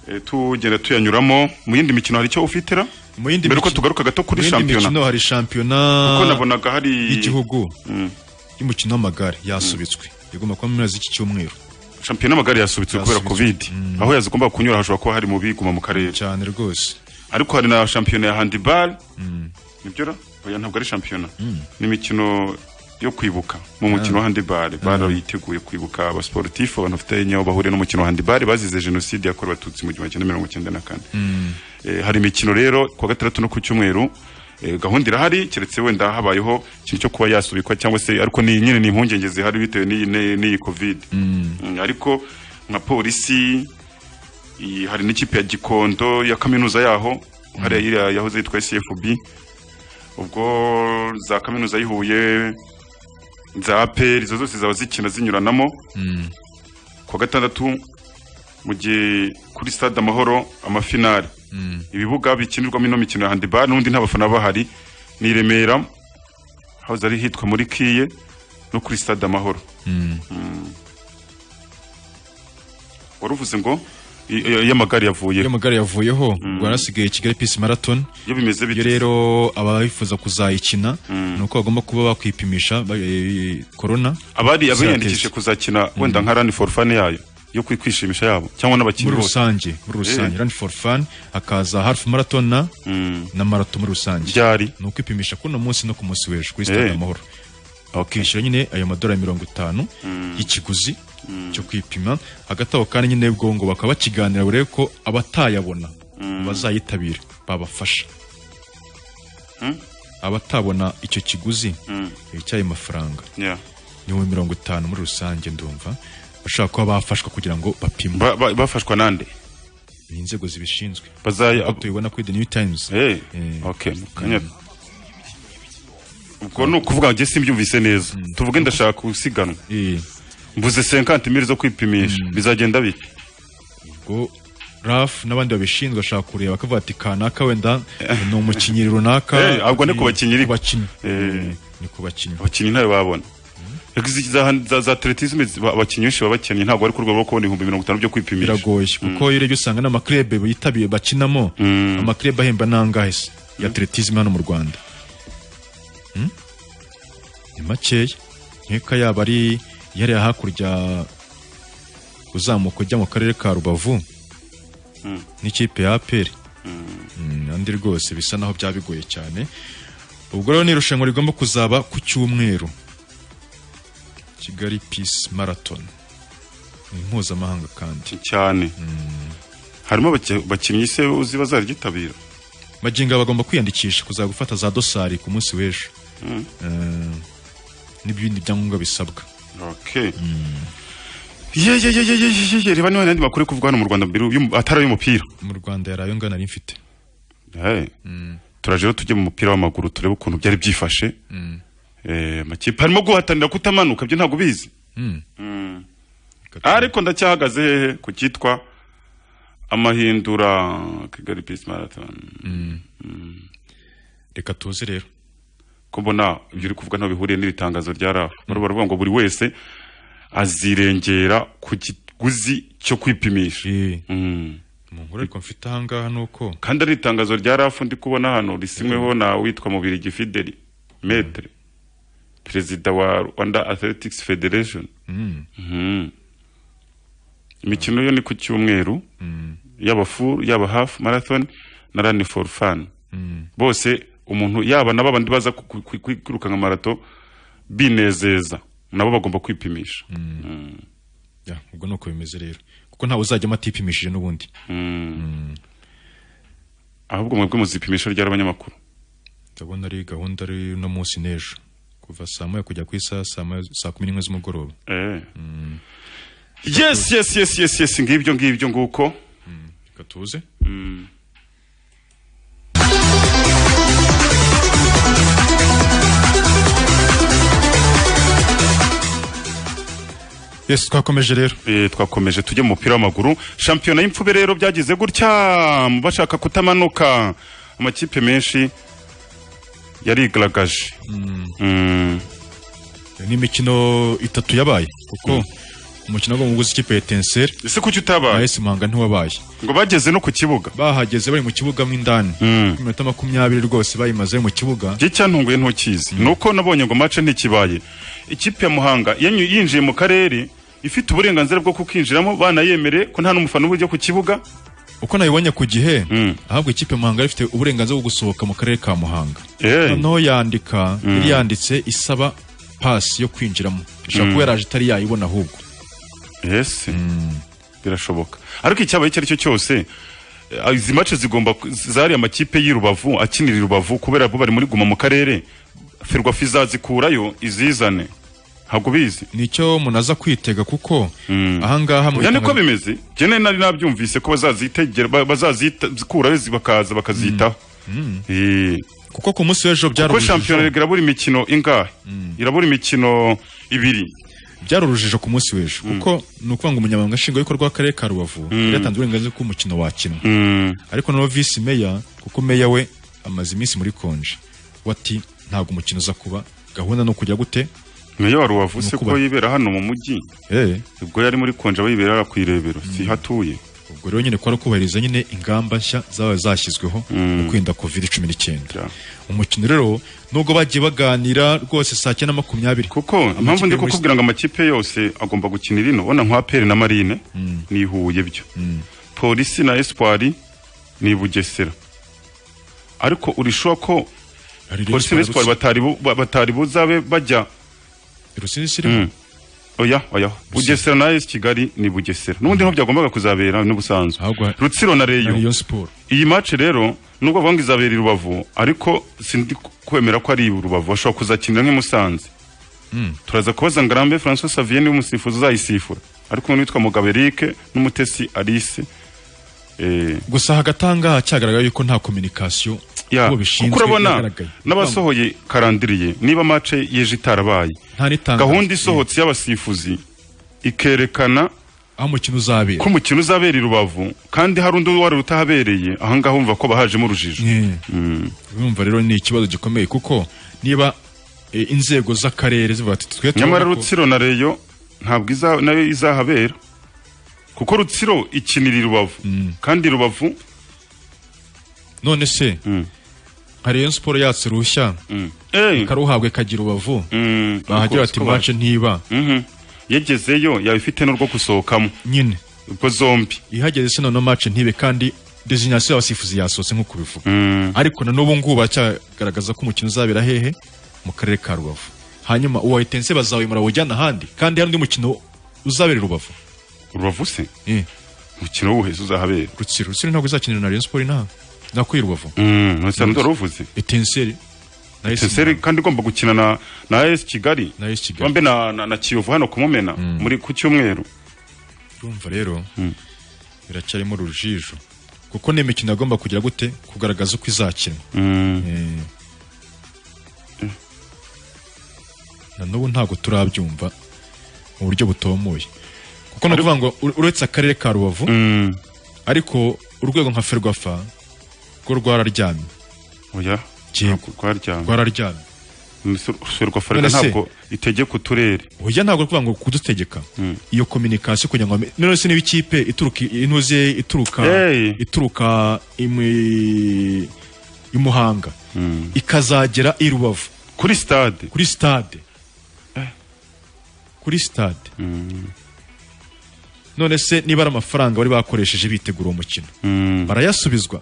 Eh, tugenda tuyanyuramo mu yindi mikino hari icyo ufitira mu yindi mbere uko tugaruka gato kuri Mu yindi mikino shampiyona hari shampiyona kuko nabonaga hari y'igihugu y'umukino w'amagare yasubitswe igomba kuba mu mpera z'iki cyumweru shampiyona y'amagare yasubitswe kubera covid aho yazigomba kunyura hashobora kuba hari mu biguma mu karere cyane rwose ariko hari na shampiyona ya handibal nibyo ra oya ntabwo ari shampiyona ni imikino yo kwibuka mu mukino wa handibari barayiteguye kwibuka abasporutifu abantu bafite nyawo bahuriye n'umukino wa handibari bazize jenoside yakorewe abatutsi mu gihumbi kimwe mirongo icyenda na kane Eh, hari imikino rero ku wa gatandatu no ku cyumweru eh, gahunda irahari keretse wenda habayeho ikintu cyo kuba yasubikwa cyangwa se ariko ni nyine ni impungenge zihari bitewe n'iyi- n'iyi n'iyi covid Mm, ariko nka polisi iyi- hari n'ikipe ya gikondo ya kaminuza yaho hariya iriya yahoze yitwa cfb ubwo za kaminuza yihuye za aperi izo zose zaba zikina zinyuranamo ku wa gatandatu mu gihe kuri stade amahoro amafinari ibibuga bikinirwamo ino mikino ya handibari n'ubundi nta bafana bahari ni i remera aho zari hitwa muri kiye no kuri stade amahoro Mm. wari uvuze ngo i- i- y'amagare yavuyeho y'amagare yavuyeho rwanda asigaye kigali peace marathon iyo bimeze bityo rero abayifuza kuzayikina ni uko bagomba kuba bakwipimisha ba- eh, corona abari abiyandikishe Test. kuzakina wenda nka rani for fun yayo yo kwi- kwishimisha yabo cyangwa n'abakinnyi muri bose. rusange muri rusange Eh. run for fun hakaza half marathon na na marato muri rusange byari ni ukwipimisha kuri uno munsi no ku munsi w'ejo kuri stade Eh. amahoro bakishyura nyine ayo madolari mirongo itanu y'ikiguzi cyo kwipima hagati aho kandi nyine ubwo ngo bakaba bakiganira barebe ko abatayabona bazayitabira babafasha abatabona icyo kiguzi eh, cy'ayo mafaranga Yeah. ibihumbi mirongo itanu muri rusange ndumva bashobora kuba bafashwa kugira ngo bapimwe Ba- ba- bafashwa nande ni inzego zibishinzwe Bazaya- Nk'uko tubibona kuri the new times Eh, okay, mukanya- ubwo ni ukuvuga ngo njye simbyumvise neza tuvuge ndashaka gusiganwa mvuze 50 mili zo kwipimisha bizagenda bite ubwo raf n'abandi babishinzwe bashaka kureba bakavuga ati kanaka wenda ni umukinnyi runaka Eh, ahubwo ni ku bakinnyi ku bakinnyi Eh, ni ku bakinnyi abakinnyi ntayo babona Reka izi- za za- za atletisme ziba- abakinnyi benshi baba bakennye ntabwo ari ku rwego rwo kubona ibihumbi mirongo itanu byo kwipimisha biragoye kuko iyo urebye usanga n'amakrebe bitabiye bakinamo amakrebe ahemba n'angahe se ya atletisme hano mu rwanda Hmm? ni makeya nkeka yaba ari yariya hakurya uzamuka ujya mu karere ka rubavu n'ikipe ya aperi andi rwose bisa naho byaba bigoye cyane ubwo rero ni irushanwa rigomba kuzaba ku cyumweru kigali peace marathon ni mpuzamahanga kandi cyane harimo abaki- abakinnyi se uzi bazaryitabira magingo bagomba kwiyandikisha kuza gufata za dosari ku munsi w'ejo Eh, n'ibindi byangombwa bisabwa Okay. Ye ye ye ye ye ye ye reba niba n'andi makuru yo kuvuga hano mu Rwanda mbere y'um- atari ay'umupira. mu rwanda yari ayo ngana mfite Hey. Turaje rero tujye mu mupira w'amaguru turebe ukuntu byari byifashe. Eh, amakipe harimo guhatanira kutamanuka byo ntabwo bizi. Mm. Ariko ndacyahagaze hehe ku cyitwa amahindura Kigali Peace Marathon. Reka tuze rero. Ko mbona ibyo uri kuvuga ntabwo bihuriye n'iri tangazo rya RAF. Bari baravuga ngo buri wese azirengera ku kiguzi cyo kwipimisha. Mm. nkuru ariko mfite ahangaha ni uko kandi ari itangazo rya rafu ndi kubona hano risinyweho na witwa mubirigi fideli metre perezida wa rwanda athletics federation Mm. Mhm. imikino yo ni ku cyumweru yaba full yaba half marathon na run for fun bose umuntu yaba nabo abandi baza ku- ku- ku- ku- kwirukanka marato binezeza nabo bagomba kwipimisha Mm. Ya, ubwo ni uko bimeze rero kuko ntawe uzajyamo atipimishije n'ubundi Mm. ahubwo mwebwe muzipimisha ry'abanyamakuru ndabona ari gahunda ari uno munsi n'ejo kuva saa moya kujya ku isaha saa moya- saa kumi n'imwe z'umugoroba Eh. Yes, yes, yes, yes, yes, ngibyo ngibyo nguko. Reka tuze. Yes, twakomeje rero. Eh, twakomeje tujye mu mupira w'amaguru. Shampiyona y'imfube rero byagize gutya bashaka kutamanuka. Amakipe menshi yarigaragaje. Mm. Iyo ni imikino itatu yabaye kuko umukino w'umuguzi ikipe ya Etincelle ese kuki utabaye nahise Muhanga ntiwabaye ngo bageze no ku kibuga bahageze bari mu kibuga mo indani iminota makumyabiri rwose bayimaze mu kibuga Igihe cyantunguye ntukizi. Nuko nabonye ngo match ntikibaye. Ikipe ya Muhanga yanyu- yinjiye mu karere ifite uburenganzira bwo kukinjiramo banayemere ko nta n'umufana ujya ku kibuga. uko nabibonye ku gihe ahubwo ikipe ya Muhanga yari ifite uburenganzira bwo gusohoka mu karere ka Muhanga noneho yandika yari yanditse isaba pasi yo kwinjiramo ashobora Mm. kuba yaraje atari yayibona ahubwo yes birashoboka ariko icyabaye icyo ari cyo cyose eh, izi mace zigomba ku- zari amakipe y'i Rubavu akinira i Rubavu kubera bo bari muri guma mu karere ferwafa izazikurayo izizane ntabwo bizi nicyo munaza kwitega kuko ahangaha mu oya niko bitanga- bimeze jene nari nabyumvise ko bazazitegera ba- bazazikurayo zi- bakaza bakazitaho Mm. Eh, kuko ku munsi w'ejo byari kuko urujijo. shampiyona irabura imikino ingahe irabura imikino ibiri byari urujijo ku munsi w'ejo kuko ni ukuvuga ngo umunyamabanga nshingwabikorwa w'akarere ka rubavu Mm. yatanze uburenganzira ko umukino wakinwa Mm. ariko noneho visi meya kuko meya we amaze iminsi muri konje we ati ntabwo umukino uza kuba gahunda ni ukujya gute meya wa rubavu se Nukuba- ko yibera hano mu mujyi Eh. ubwo yari muri konje aba yibera hariya ku irebero si hatuye ubwo rero nyine kwari kubahiriza nyine ingamba nshya zaba zashyizweho mu kwirinda covid cumi n'icyenda umukino rero nubwo bagiye baganira rwose saa cyenda na makumyabiri kuko impamvu ndi kukubwira ngo amakipe yose agomba gukina irino ubona nka pere na marine ni huye byo polisi na espoir ni bugesera ariko urishuwa ko polisi na espoir batari bu- ba- batari buzabe bajya Mm. oya oya bugesera na es kigali ni bugesera n'ubundi ntabwo byagombaga kuzabera n'ubusanzwe rutsiro na reyo Rayon Sport. iyi match rero nubwo bavuga ngo izabera i rubavu ariko sindi kwemera ko ari i rubavu bashobora kuzakinira nk'i musanze Mm. turaza kubaza ngarambe francois savier niwe musifuzi uzayisifura ariko umuntu witwa mugabo eric n'umutesi alice eh, gusa hagati ahangaha cyagaragaye yuko nta communication ya uwo kuko bishinzwe urabona yagaragaye n'abasohoye karandiriye niba match yeje itarabaye nta n'itangazo gahunda isohotse y'abasifuzi ikerekana aho umukino uzabera ko umukino uzabera i rubavu kandi hari undi wari utahabereye ahangaha wumva ko bahajemo urujijo Yeah. urumva rero ni ikibazo gikomeye kuko niba eh, inzego z'akarere zivuga ati twe nyamara turabona ko- rutsiro na reyo ntabwo iza- nayo izahabera kuko rutsiro ikinira i rubavu kandi rubavu none se nka Rayon Sport yatse rushya ikaruhabwe kagira ubavu bahagira bati match ntiba yegezeyo yaba ifite n'urwo gusohokamo nyine ubwo zombi ihageze se noneho match ntibe kandi designation y'abasifuzi yasohotse nk'uko bivuga ariko na n'ubu ngubu baracyagaragaza ko umukino uzabera hehe mu karere ka rubavu hanyuma uwahitense bazawimura awujyana ahandi kandi hari undi mukino uzabera i rubavu rubavu se Eh. umukino w'ubuhezi uzahabera rutsiro rutsiro ntabwo izakinira na Rayon Sport inaha nakwiye rubavu ntuzandora uvuze etenseri etenseri kandi igomba gukina na na es kigali na es kigali bombe na na- na kiyovu hano kumumena muri ku cyumweru urumva rero biracyarimo urujijo kuko ni imikino yagomba kugira gute kugaragaza uko izakina Eh. na n'ubu ntabwo turabyumva mu buryo butomoye kuko ni ukuvuga ngo ur- uretse akarere ka rubavu ariko urwego nka ferwafa rwo rwararyamye oya ntabwo rwararyamye rwararyamye ferwa farega None se- ntabwo itegeka uturere oya ntabwo kuvuga ngo kudutegeka iyo communication kugira ngo none se niba ikipe ituruka inoze ituruka Hey. ituruka imwe imuhanga ikazagera i rubavu kuri stade kuri stade kuri stade none se niba ari amafaranga bari bakoresheje bitegura uwo mukino barayasubizwa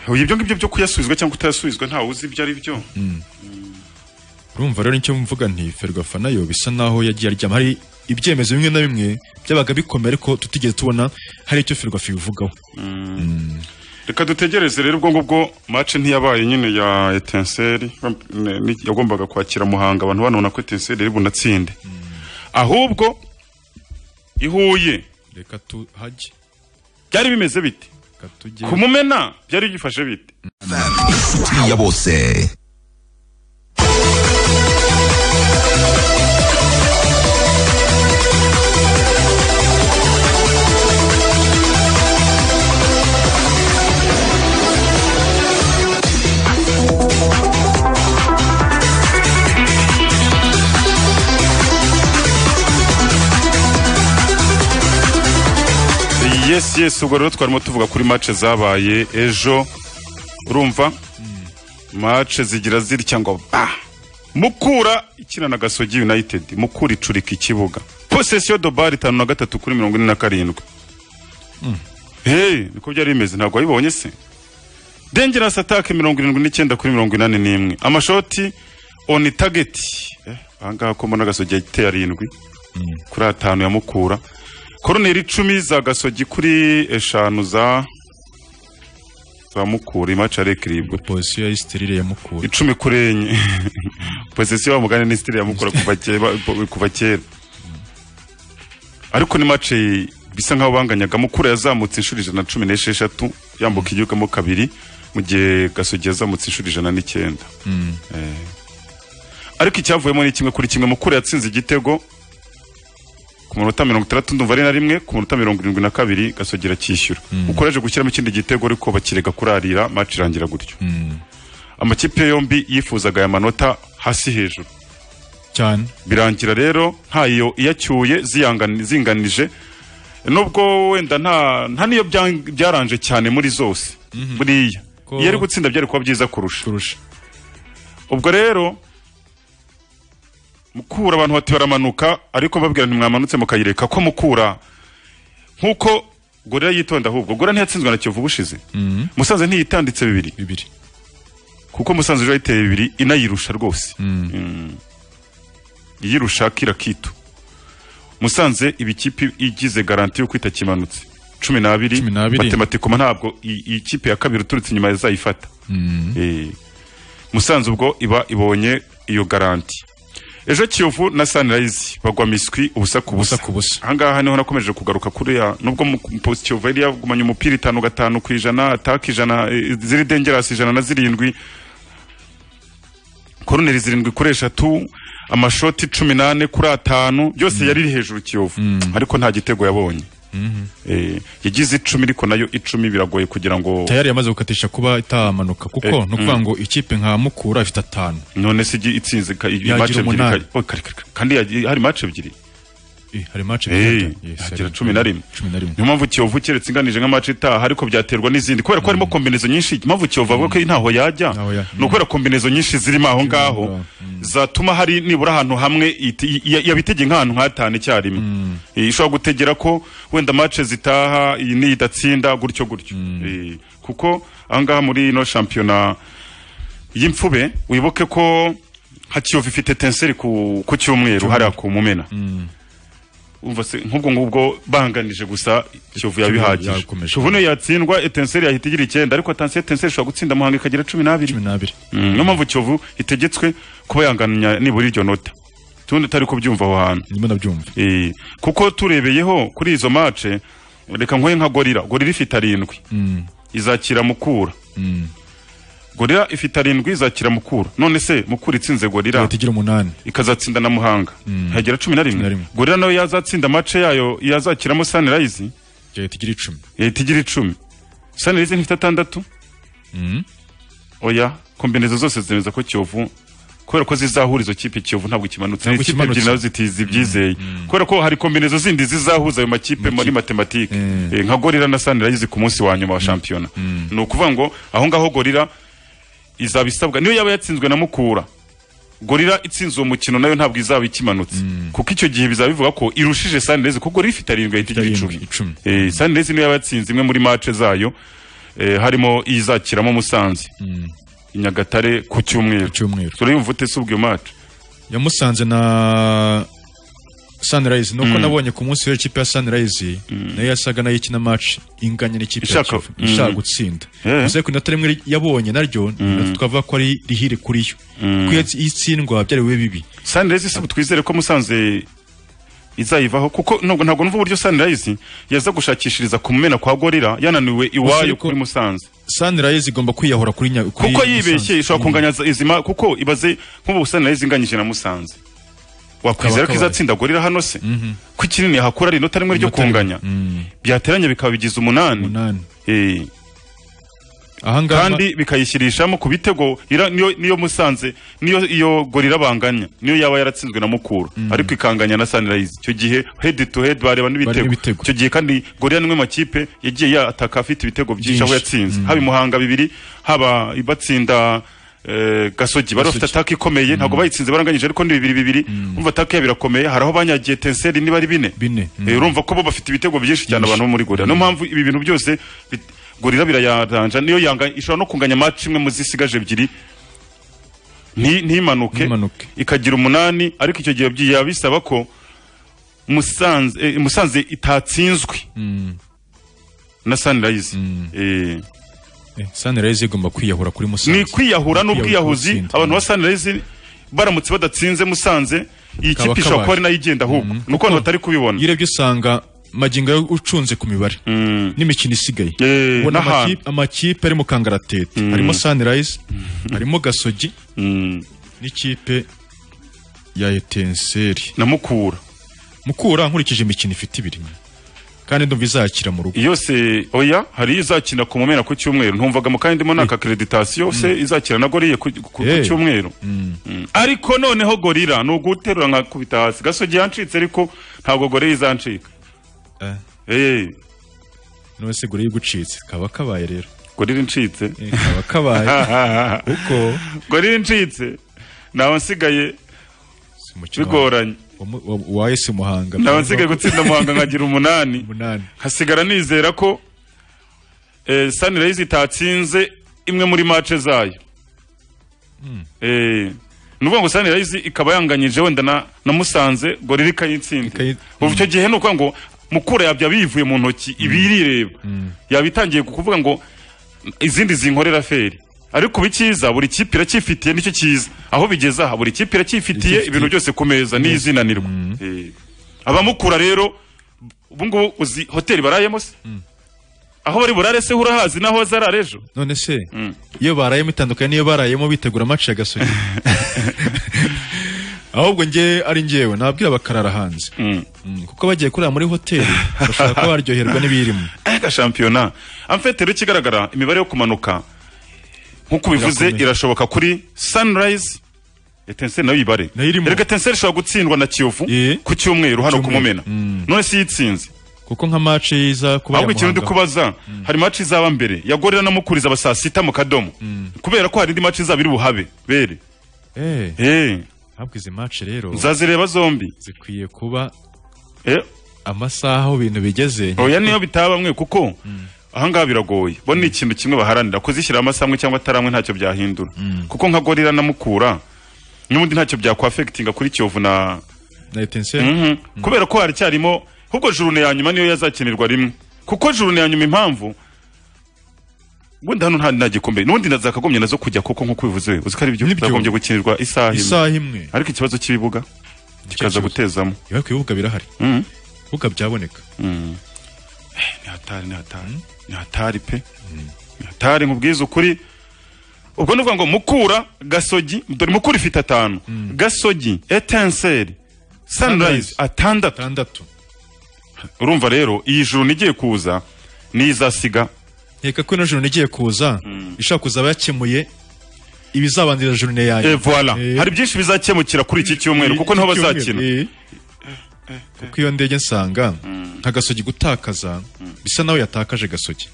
Oya, ibyo ngibyo byo kuyasubizwa cyangwa kutayasubizwa ntawe uzi ibyo ari byo urumva rero nicyo mvuga nti ferwafa nayo bisa naho yagiye aryama hari ibyemezo bimwe na bimwe byabaga bikomeye ariko tutigeze tubona hari icyo ferwafa ibivugaho reka dutegereze rero ubwo ngubwo match ntiyabaye nyine ya etenseri yagombaga kwakira muhanga abantu banabona ko etenseri iri bunatsinde ahubwo ihuye reka tuhajye byari bimeze bite kumumena byari byifashe bite Isiti ya bose yes yes ubwo rero twarimo tuvuga kuri match zabaye ejo urumva match zigira zitya ngo ba mukura ikina na gasogi united mukura icurika ikibuga possession de ball itanu na gatatu kuri mirongo ine na karindwi Mm. hey niko byari bimeze ntabwo wabibonye se dengerasi atake mirongo irindwi n'icyenda kuri mirongo inani n'imwe amashoti oni tageti ahangaha ko mbona gasogi yateye arindwi kuri atanu ya mukura koroneri icumi za gasogi kuri eshanu za za mukura imacare kiribwe pozisiyo ya sitirire ya mukura icumi kuri enye pozisiyo wa mugani ni sitirire ya mukura kuva kera kuva kera ariko ni mace bisa nkaho banganyaga mukura yazamutse inshuro ijana na cumi n'esheshatu yambuka igihugu mo kabiri mu gihe gasogi yazamutse inshuro ijana n'icyenda Eh. ariko icyavuyemo ni kimwe kuri kimwe mukura yatsinze igitego ku munota mirongo itandatu ndumva ari na rimwe ku munota mirongo irindwi na kabiri gasogera kishyura ukoreje gushyiramo ikindi gitego ariko bakirega kurarira maci irangira gutyo amakipe yombi yifuzaga aya manota hasi hejuru cyane birangira rero ntayo iyacyuye ziyangani- zinganije nubwo wenda nta nta niyo bya- byaranje cyane muri zose buriya Ko- iyo ari gutsinda byari kuba byiza kurusha ubwo rero mukura abantu bati baramanuka ariko mbabwira ntimwamanutse mukayireka ko mukura nk'uko gorira yitonda ahubwo gorira ntiyatsinzwe na kiyovu ubushize musanze ntiyitanditse bibiri bibiri kuko musanze ejo yayiteye bibiri inayirusha rwose Mm. iyirusha kira kitu musanze ibikipe igize garanti yo kwita kimanutse cumi n'abiri matematikoma ntabwo i- iyi kipe ya kabiri uturutse inyuma yazayifata Eh, musanze ubwo iba ibonye iyo garanti ejo kiyovu na sanirayizi bagwa miswi ubusa ku busa ahangaha niho nakomeje kugaruka kuriya nubwo mu- post kiyovu yari yagumanye umupira itanu gatanu ku ijana ataka ijana eh, ziri dengerasi ijana na zirindwi koroneri zirindwi kuri eshatu amashoti cumi n'ane kuri atanu byose yari iri hejuru kiyovu ariko nta gitego yabonye Eh, yagize icumi ariko nayo icumi biragoye kugira ngo tayari yamaze gukatisha kuba itamanuka kuko Eh, ni ukuvuga mm. ngo ikipe nka mukura ifite atanu none se igi- itsinze ka- i- Yagira match ebyiri umunani. ka- oh, kare, kare, kare. kandi yagi- hari match ebyiri Eh, hari mace Eh, hagira cumi na rimwe cumi na rimwe niyo mpamvu kiyovu keretse inganije nk'amace itaha ariko byaterwa n'izindi kubera ko harimo kombinezo nyinshi mpamvu kiyovu avuga ko ntaho yajya ni ukubera kombinezo nyinshi zirimo aho ngaho zatuma hari nibura ahantu hamwe iti- i- i- yabitege nk'ahantu nk'atanu icyarimwe Eh, ishobora gutegera ko wenda mace zitaha iyi n'iyi idatsinda gutyo gutyo Eh, kuko ahangaha muri ino shampiyona y'imfube wibuke ko hakiyovu ifite tenseri ku ku cyumweru hariya ku mumena umva se nk'ubwo ngubwo banganije gusa kiyovu yabihagije yakomeje. kiyovu niyo yatsindwa etenseri yahita igira icyenda ariko tansiyo etenseri ishobora gutsinda muhanga ikagira cumi n'abiri cumi n'abiri Mm, niyo mpamvu kiyovu itegetswe kuba yanganya nibura iryo nota tundi utari kubyumva aho hantu ndimo ndabyumva Eh, kuko turebeyeho kuri izo mace reka nkoye nka gorira gorira ifite arindwi izakira mukura gorira ifite arindwi izakira mukura none se mukura itsinze gorira yahita igira umunani ikazatsinda na muhanga hagera cumi na rimwe gorira nayo yazatsinda amace yayo yazakiramo sanirayizi yahita igira icumi yahita igira icumi sanirayizi ntifite atandatu oya kombinezo zose zemeza ko kiyovu kubera ko zizahura izo kipe kiyovu ntabwo kimanutse ni Ntabwo ikipe ebyiri kimanutse. nazo ziti- zibyizeye kubera ko hari kombinezo zindi zizahuza ayo makipe muri matematike Eh, nka gorira na sanirayizi ku munsi wa nyuma wa shampiyona ni ukuvuga ngo aho ngaho gorira izaba isabwa niyo yaba yatsinzwe na mukura gorira itsinze uwo mukino nayo ntabwo izaba ikimanutse kuko icyo gihe bizaba bivuga ko irushije sanirezi kuko gorira ifite arindwi ahita igira icumi Eh, sanirezi niyo yaba yatsinze imwe muri mace zayo eh, harimo izakiramo musanze i nyagatare ku cyumweru turayumva ute se ubwo iyo mace yamusanze na sunrise nuko nabonye ku munsi w'iyo kipe ya sunrise nayo yasaga nayo ikina match inganya n'ikipe ya Ishaka- Kivu, Mm. ishaka gutsinda gusa ku inota rimwe yabonye naryo twavuga ko ari rihire kuri yo kuko iyo itsi- iyo itsindwa byari bibe bibi sanirezi si ubu twizere ko musanze izayivaho kuko ntabwo ntabwo numva uburyo sanirezi yaza gushakishiriza ku mumena kwa gorira yananiwe iwayo kuri musanze sunrise igomba kwiyahura kuri nya kuri kuko Musanze. yibeshye ishobora kunganya izima kuko ibaze nk'ubu sanirezi inganyije na musanze wakwizera ko Kaba- izatsinda gorira hano se ko ikinini hakura ari inota rimwe ryo kunganya byateranye bikaba bigize umunani Eh. kandi bikayishyirishamo ku bitego ira- niyo niyo musanze niyo iyo gorira banganya niyo yaba yaratsinzwe na mukura ariko ikanganya na sunrise icyo gihe head to head bareba n'ibitego icyo gihe kandi gorira nimwe mu makipe yagiye yataka afite ibitego byinshi aho Byinshi. yatsinze haba imuhanga bibiri haba ibatsinda eh, gasogi bari bafite ataka ikomeye ntabwo bayitsinze baranganyije ariko ni bibiri bibiri umva ataka yabo irakomeye hari aho banyagiye tenseri niba ari bine bine Eh, urumva ko bo bafite ibitego byinshi cyane abantu bo muri gorira niyo mpamvu ibi bintu byose bit- gorira birayaranja niyo yanga ishobora no kunganya match imwe mu zisigaje ebyiri nti- ntimanuke ikagira umunani ariko icyo gihe byaba bisaba ko musanze eh, musanze itatsinzwe na sunrise eh Sunrise igomba kwiyahura kuri Musanze. ni kwiyahura n'ubwiyahuzi abantu ba sunrise baramutse badatsinze musanze iyi Kaba kipe kabari. ishobora kuba ari nayo igenda ahubwo ni uko abantu batari kubibona iyo urebye usanga magingo yawe ucunze ku mibare n'imikino isigaye ubona n'ahantu. amakipe- amakipe ari mu kangaratete harimo sunrise harimo gasogi n'ikipe ya etenseri na mukura mukura nkurikije imikino ifite ibiri kandi ndumva izakira mu rugo yose oya hari izakina ku mumena ku cyumweru ntumvagamo kandi ndimo naka akreditasiyo yose izakina na goriye ku ku- ku Eh. cyumweru Mm. ariko noneho gorira ni uguterura nkakubita hasi gasogi yancitse ariko ntabwo gorira izancika Eh. Eh, none se gore y'igucitse kaba kabaye rero gorira incitse kaba kabaye kuko gorira incitse naba nsigaye umukino wa- bigoranye wa- wa- wa esi muhanga naba nsigaye gutsinda muhanga nkagira umunani hasigara nizera ko eh, sunrise itatsinze imwe muri mace zayo Eh, ni ukuvuga ngo sunrise ikaba yanganyije wenda na, na musanze gorira ikayitsinda ubu icyo gihe ni ukuvuga ngo mukura yabya bivuye mu ntoki ibirireba yaba itangiye kuvuga ngo izindi zinkorera feri ariko ubu icyiza buri kipe iracyifitiye nicyo cyiza aho bigeze aha buri kipe iracyifitiye ibintu byose ku meza n'izinanirwa Eh, abamukura rero ubu ngubu uzi hoteli barayemo se aho bari burare se urahazi n'aho azarara ejo none se iyo barayemo itandukanye n'iyo barayemo bitegura amaci ya gasogi ahubwo nge ari ngewe nabwira bakarara hanze Mm, kuko bagiye kurara muri hoteli bashobora kuba baryoherwa n'ibirimo ega shampiyona amfete rero ikigaragara imibare yo kumanuka nk'uko ubivuze Irakomeye. irashoboka kuri sunrise etenseri nayo ibare erega etenseri ishobora gutsindwa na kiyovu ku cyumweru hano ku mumena none si yitsinze kuko nka maci yiza kuba ahubwo ikintu ndi yamuhanga kubaza hari maci izaba mbere yagorera na mukura izaba saa sita mu kadomo kubera ko hari indi maci izaba iri buhabe bere Eh, Eh, ntabwo izi maci rero nzazireba zombi zikwiye kuba Eh. amasaha aho ibintu bigeze oya niyo bitaba bamwe kuko ahangaha biragoye bo ni ikintu kimwe baharanira kuzishyira amasamwe cyangwa ataramwe ntacyo byahindura kuko nka gorira na mukura n'ubundi ntacyo byakwafegitinga kuri kiyovu na na etenseri Mhm. kubera ko haracyarimo ahubwo jurune ya nyuma niyo yazakinirwa rimwe kuko jurune ya nyuma impamvu wenda hano nta nta gikombe n'ubundi na zakagombye nazo kujya koko nk'uko bivuze uzi ko ari byo zagombye gukinirwa isaha imwe isaha imwe ariko ikibazo cy'ibibuga kikaza gutezamo yewe ku bibuga birahari Mhm. ibibuga byaboneka Mm. Eh, ni hatari ni hatari ni hatari pe ni hatari nkubwiza ukuri ubwo ni ukuvuga ngo mukura gasogi dore mukura ifite atanu gasogi etenseri sunrise atandatu urumva rero iyi juru nigiye kuza niyo izasiga nkeka ko ino joro igiye kuza ishobora kuzaba yakemuye ibizabanziriza joro yayo Eh, voilà. hari byinshi bizakemukira kuri iki cyumweru kuko niho bazakina kuko iyo ndege nsanga nka gasogi gutakaza bisa nawe yatakaje gasogi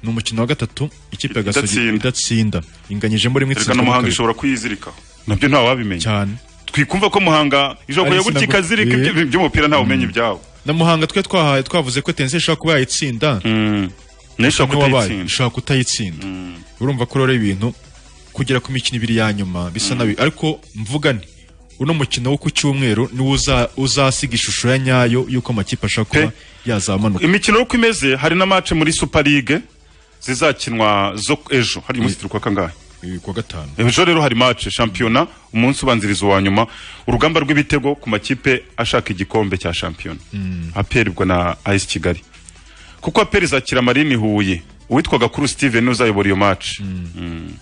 ni umukino wa gatatu ikipe ya gasogi Idatsinda. idatsinda inganyijemo rimwe reka na itsinzwemo muhanga kabiri. ishobora kuyizirikaho nabyo ntawabimenya cyane twikumva ko muhanga ishobora Ari kujya gutya insina- ikazirika Eh. ibyo- iby'umupira ntawe umenya ibyabo na muhanga twe twahaye twavuze ko tense ishobora kuba yayitsinda nayo ishobora Uko wabaye, kutayitsinda. ishobora kutayitsinda urumva ko rero ibintu kugera ku mikino ibiri ya nyuma bisa nabi ariko mvugane uno mukino wo ku cyumweru niwo uza- uzasiga ishusho ya nyayo y'uko amakipe ashobora kuba yazamanuka imikino uko imeze hari na match muri super league zizakinwa zo ejo hari umunsi turi kwa kangahe kuwa gatanu ejo rero hari match shampiyona umunsi ubanziriza uwa nyuma urugamba rw'ibitego ku makipe ashaka igikombe cya shampiyona aperi ubwo na AS Kigali kuko aperi izakira Marine Huye uwitwa Gakuru Steven uzayobora iyo match Mm.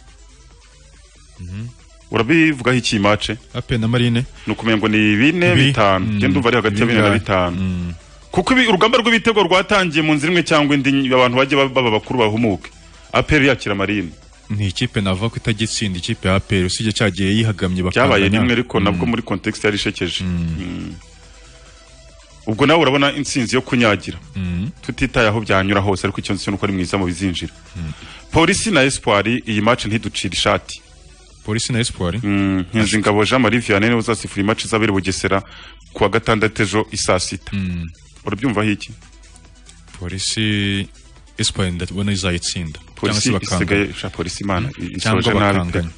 urabivugaho iki iyi match ape na marine ni ukumenya ngo ni bine Bi- bitanu mm. ngenda ndumva ari hagati ya bine na Bingahe? bitanu kuko ibi- urugamba rw'ibitego rwatangiye mu nzira imwe cyangwa indi abantu bajye baba baba bakuru bahumuke aperi yakira marine ni ikipe nava ko itagitsinda ikipe ya aperi usibye cyagiye yihagamye byabaye bakangana. rimwe ariko nabwo muri context yari ishekeje Mm. ubwo nawe urabona intsinzi yo kunyagira Mm. tutitaye aho byanyura hose ariko icyo nzi cyo ni uko ari mwiza mu bizinjira polisi na espoir iyi match ntiducira ishati polisi na espoir nkinzi ingabo jean marie vianney niwe uzasifura iyi match izabera i bugesera ku wa gatandatu ejo isaa sita urabyumvaho iki polisi espoir ndabona izayitsinda polisi Cyangwa se bakangana. isigaye sha polisi imana cyangwa isoje nabi pe bakangana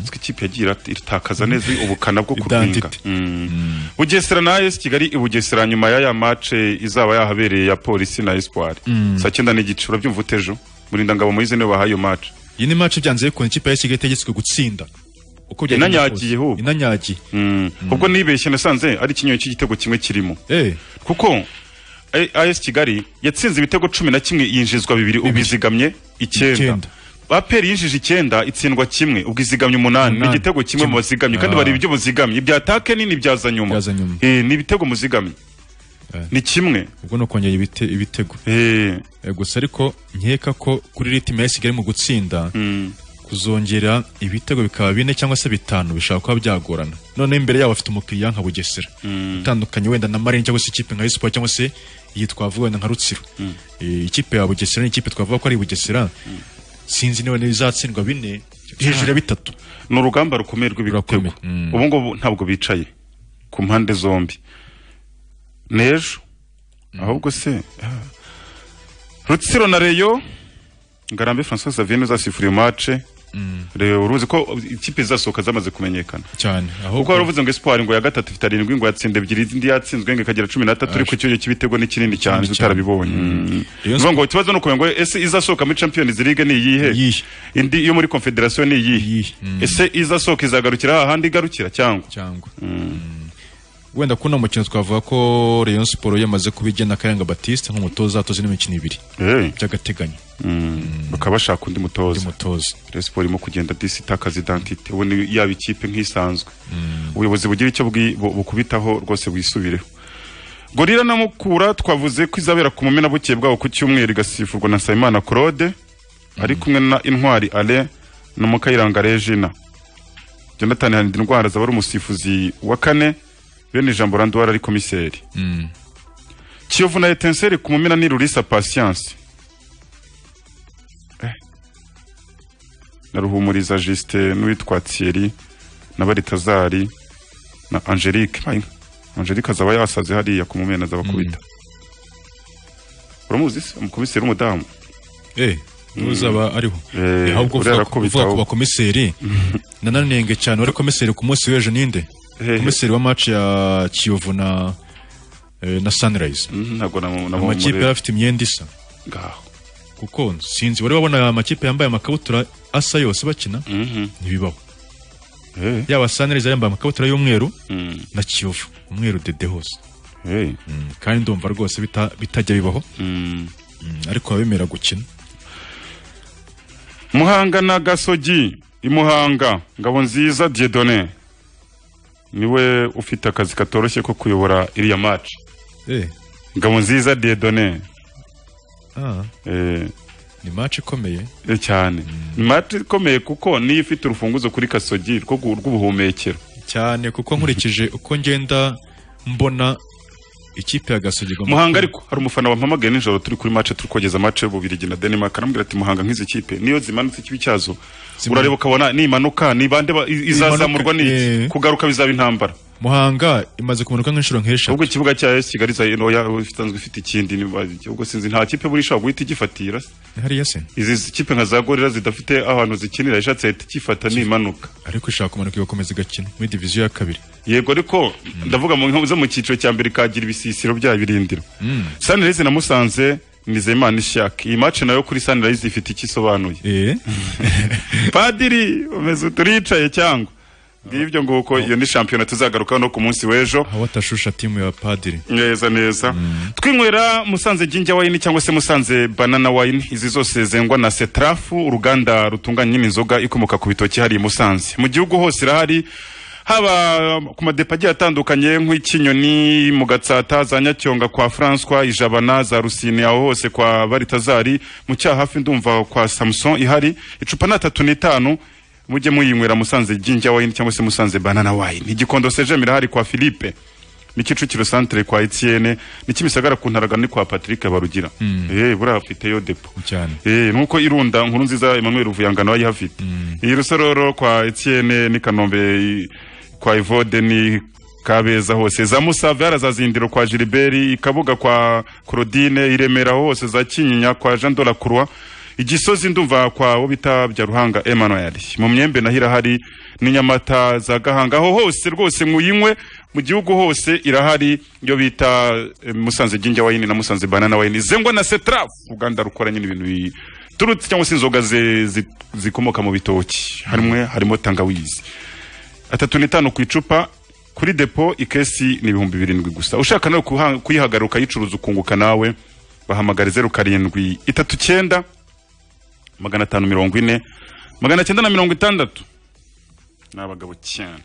Twe ikipe yagiye irat- itakaza neza ubukana bwo kurwinga Mm. bugesera na AS kigali i bugesera nyuma ya ya mace izaba yahabereye ya polisi na espoir Mm. saa cyenda n'igice urabyumva utejo murindangabo moyize niwe wahaye iyo mace iyi ni match byanze bikunze ikipe ya Kigali itegetswe gutsinda uko byagenda inanyagiye ho inanyagiye ubwo nibeshye nasanze ari ikinyoni cy'igitego kimwe kirimo kuko A- AS Kigali yatsinze ibitego cumi na kimwe yinjizwa bibiri ubwo izigamye icyenda aperi yinjije icyenda itsindwa kimwe ubwo izigamye umunani ni Umunani. igitego kimwe mu bazigamye kandi Ah. bareba ibyo muzigamye ibya atake nini byaza nyuma Eh, ni ibitego muzigamye ni kimwe ubwo ni ukongera ibite- ibitego Eh, gusa ariko nkeka ko kuri ritime ya Kigali mu gutsinda kuzongera ibitego bikaba bine cyangwa se bitanu bishobora kuba byagorana noneho imbere yabo bafite umukiriya nka bugesera utandukanye wenda na marine cyangwa se ikipe nka Rayon Sport cyangwa se iyi twavuga wenda nka rutsiro Eh, ikipe ya bugesera ni ikipe twavuga ko ari bugesera sinzi niba ntibizatsindwa bine hejuru ya bitatu ni urugamba rukomeye rw'ibitego ubu ngubu ntabwo bicaye ku mpande zombi n'ejo ahubwo se ah. rutsiro na reyo ngarambe francois xavier uzasifuriye mace reyo uruzi ko ikipe zizasohoka zamaze kumenyekana cyane kuko waravuze ngo espoir ngo ya gatatu ifite arindwi ngo yatsinda ebyiri izindi yatsinzwe ngo ikagira cumi n'atatu ariko icyonyo cy'ibitego ni kinini cyane tutarabibonye Mm. Bivuga ngo ikibazo ni ukumenya ngo ese izasohoka muri champions league ni iyihe indi yo muri confederation ni iyihe ese izasohoka izagarukira ahandi igarukira cyangwa cyangwa wenda kuri uno mukino twavuga ko Rayon Sport yamaze kuba igena Kayanga Baptiste nk'umutoza atoza ino mikino ibiri by'agateganyo bakaba bashaka undi mutoza Rayon Sport irimo kugenda disi itakaza identite ubu ni yaba ikipe nk'isanzwe ubuyobozi bugira icyo bwi- bu- bukubitaho rwose bwisubireho gorira na mukura twavuze ko izabera ku mumenabuke bwabo ku cyumweru igasifurwa na nsabimana claude ari kumwe na intwari ale na mukayiranga regina jonathan hanida indwara zaba ari umusifuzi wa kane bene ijambo randuwara ari komiseri kiyovu na etenseri ku mumena ni rurisa patience Eh. na ruhumuriza jusite n'uwitwa thierry na baritazari na angelique Mayi, angelique azaba yasaze hariya ku mumena azaba kubita uramuzi se umukomiseri w'umudamu eh Mm. uzaba ariho Eh, Eh, ahubwo uvuga uriya arakubita uvuga ku ahubwo. bakomiseri nananenge cyane wari komiseri ku munsi w'ejo ninde Hehe. komiseri wa match ya kiyovu na eh, na sunrise ntabwo amakipe yari afite imyenda isa ngaho kuko sinzi wari wabona aya makipe yambaye amakabutura asa yose bakina ntibibaho yaba sunrise yambaye amakabutura y'umweru na kiyovu umweru dede hose Mm, kandi ndumva rwose bita- bitajya bibaho Mm, ariko abemera gukina muhanga na gasogi imuhanga ngabo nziza diedone niwe ufite akazi katoroshye ko kuyobora iriya match eh ngabo nziza diedone ah eh, ni match ikomeye eh, cyane ni match ikomeye kuko niyo ifite urufunguzo kuri kasogi rwo gu- rw'ubuhumekero cyane kuko nkurikije uko ngenda mbona ikipe ya gasogi igomba muhanga ariko hari umufana wampamagaye nijoro turi kuri match turi kogeza match y'ububirigi na denmark arambwira ati muhanga nk'izi kipe niyo zimanutse ikibi cyazo urareba ukabona nimanuka ni bande ba- i- izazamurwa ni kugaruka bizaba intambara muhanga imaze kumanuka nk'inshuro nk'eshatu ahubwo ikibuga cya AS Kigali za Noya isanzwe ifite ikindi nibaje ubwo sinzi nta kipe buri ishobora guhita igifatira hariya se izi kipe nka za gorira zidafite ahantu zikinira ishatse yahita ikifata nimanuka ariko ishaka kumanuka igakomeza igakina muri diviziyo ya kabiri yego ariko ndavuga mu nka zo mu cyiciro cya mbere kagira ibisisiro bya birindiro Mm. Sunrise na Musanze Nizeyimana Ishak iyi match nayo kuri Sunrise ifite icyo isobanuye Padiri umeze turicaye cyangwa ngibyo nguko iyo ni shampiyona tuzagarukaho no ku munsi w'ejo aho atashusha timu ya padiri neza neza twinywera musanze jinja wayini cyangwa se musanze banana wayini izi zose zengwa na setrafu uruganda rutunganya nyine inzoga ikomoka ku bitoki hariya i musanze mu gihugu hose irahari haba ku madepo agiye atandukanye nk'ikinyoni mu gatsata za nyacyonga kwa francois ijabana za rusine aho hose kwa baritazari mu cyahafi ndumva kwa samson ihari icupa ni atatu n'itanu mujye muyinywera musanze jinja wayini cyangwa se musanze banana wayini igikondo sejemi irahari kwa philippe ni kicukiro santere kwa etienne ni kimisagara ku ntaraga ni kwa patrick barugira eh buriya afite yo depo cyane eh nuko irunda nkuru nziza emmanuel vuyangano ayihafite iyi rusororo kwa etienne ni kanombe i- kwa ivode ni kabeza hose za musave harazazindiro kwa gilbert i kabuga kwa claudine i remera hose za kinyinya kwa jean de la croix igisozi ndumva kwa bo bita bya ruhanga Emmanuel mu myembe nahira hari n'inyamata za gahanga aho hose rwose muyinywe mu gihugu hose irahari iyo bita eh, musanze ginger wine na musanze banana wine zengwa na setraf uganda rukora nyine ibintu biturutse cyangwa se inzoga ze- zi- zikomoka mu bitoki harimwe harimo tangawizi atatu n'itanu ku icupa kuri depo ikesi ni ibihumbi birindwi gusa ushaka nawe kuha- kuyihagaruka yicuruza ukunguka nawe bahamagara zeru karindwi itatu cyenda magana atanu mirongo ine magana cyenda na mirongo itandatu ni abagabo cyane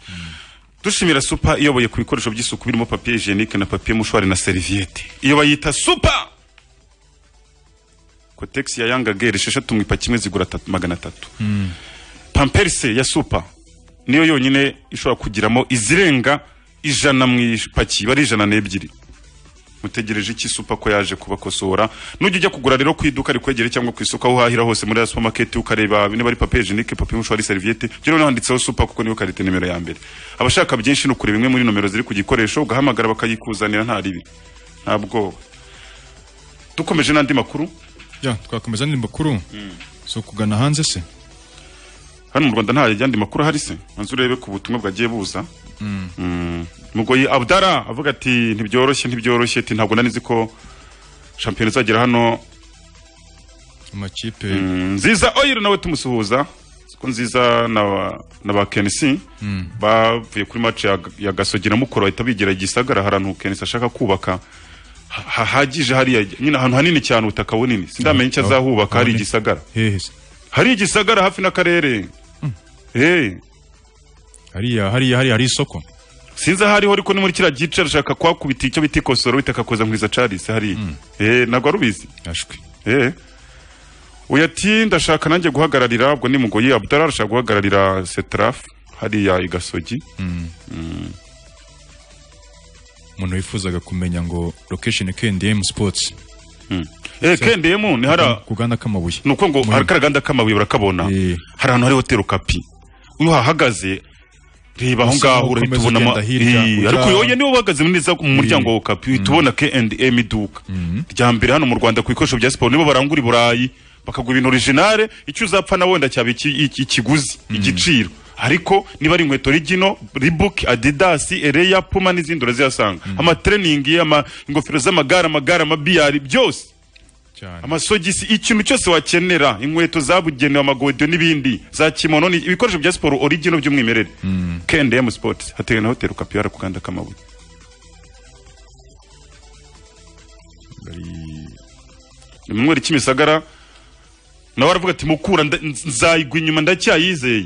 dushimira supa iyoboye ku bikoresho by'isuku birimo papiye jenike na papiye mushwari na seriviyete iyo bayita supa kotegisi ya yanga gere esheshatu mu ipaki imwe zigura tatu- magana atatu pamperse ya supa niyo yonyine ishobora kugiramo izirenga ijana mu ipaki iba ari ijana n'ebyiri mutegereje iki supa ko yaje kubakosora nujya ujya kugura rero ku iduka rikwegere cyangwa ku isoko aho uhahira hose muri ya supermarket ukareba niba ari papier jenike papier mushwari serviette rero handitseho supa kuko niyo karite nimero ya mbere abashaka byinshi ni ukureba imwe muri nomero ziri ku gikoresho ugahamagara bakayikuzanira nta ribi nta bwoba dukomeje n'andi makuru Ya, twakomeza n'indi makuru zo kugana hanze se hano mu rwanda nta yandi makuru ahari se manzu urebe ku butumwa bwagiye buza Mm. Mm. mugoyi abdara avuga ati ntibyoroshye ntibyoroshye ati ntabwo nanizi ko shampiyona izagera hano amakipe Mm, nziza oyiro nawe tumusuhuza ko nziza na ba- na ba kenisi bavuye kuri match ya, ya gasogi na mukoro bahita bigira igisagara harantu kenisi ashaka kubaka ha- hahagije hariya nyine ahantu hanini cyane ubutaka bunini sindamenya icyo aho- azahubaka hari aho ni- igisagara hehe se hari igisagara hafi n'akarere Eh. hariya hariya hariya hari isoko sinzi aho ariho ariko ni muri kiriya gice arashaka kuhakubita icyo bita ikosoro bita akakoza nkwiza carisi hariya Eh, ntabwo ari ubizi ashwi Eh. uyu ati ndashaka nanjye guhagararira ubwo ni mugoyi abudara arashaka guhagararira setraf hariya i gasogi Mm. umuntu wifuzaga kumenya ngo location KNDM Sports Eh, KNDM ni hara- ku ganda k'amabuye ni uko ngo hari karaganda k'amabuye barakabona hari ahantu hari hoteli ukapi iyo uhahagaze reba aho Usa ngaho naho urahita ukomeza ubona ama- ugenda hirya, Eh, ujya- ariko yoye niwe uhagaze neza mu muryango wa ukapi uhita ubona K&M iduka rya mbere hano mu Rwanda ku bikoresho bya siporo nibo barangura i Burayi bakagura ibintu originale icyo uzapfa na wenda cyaba iki- iki- ikiguzi igiciro ariko niba ari inkweto rigino ribuki adidas ereya puma n'izindi urazihasanga amatreningi ama- ingofero z'amagare amagare amabiyari byose amasogisi ikintu cyose wakenera inkweto zabugenewe amagodiyo n'ibindi za kimono ni ibikoresho bya siporo origino by'umwimerere KNDM Sports hatewe na hoteli Kapiyara ku kanda k'amabuye Ni mu mweri cy'imisagara nawe aravuga ati mukura nda- nzayigwa inyuma ndacyayizeye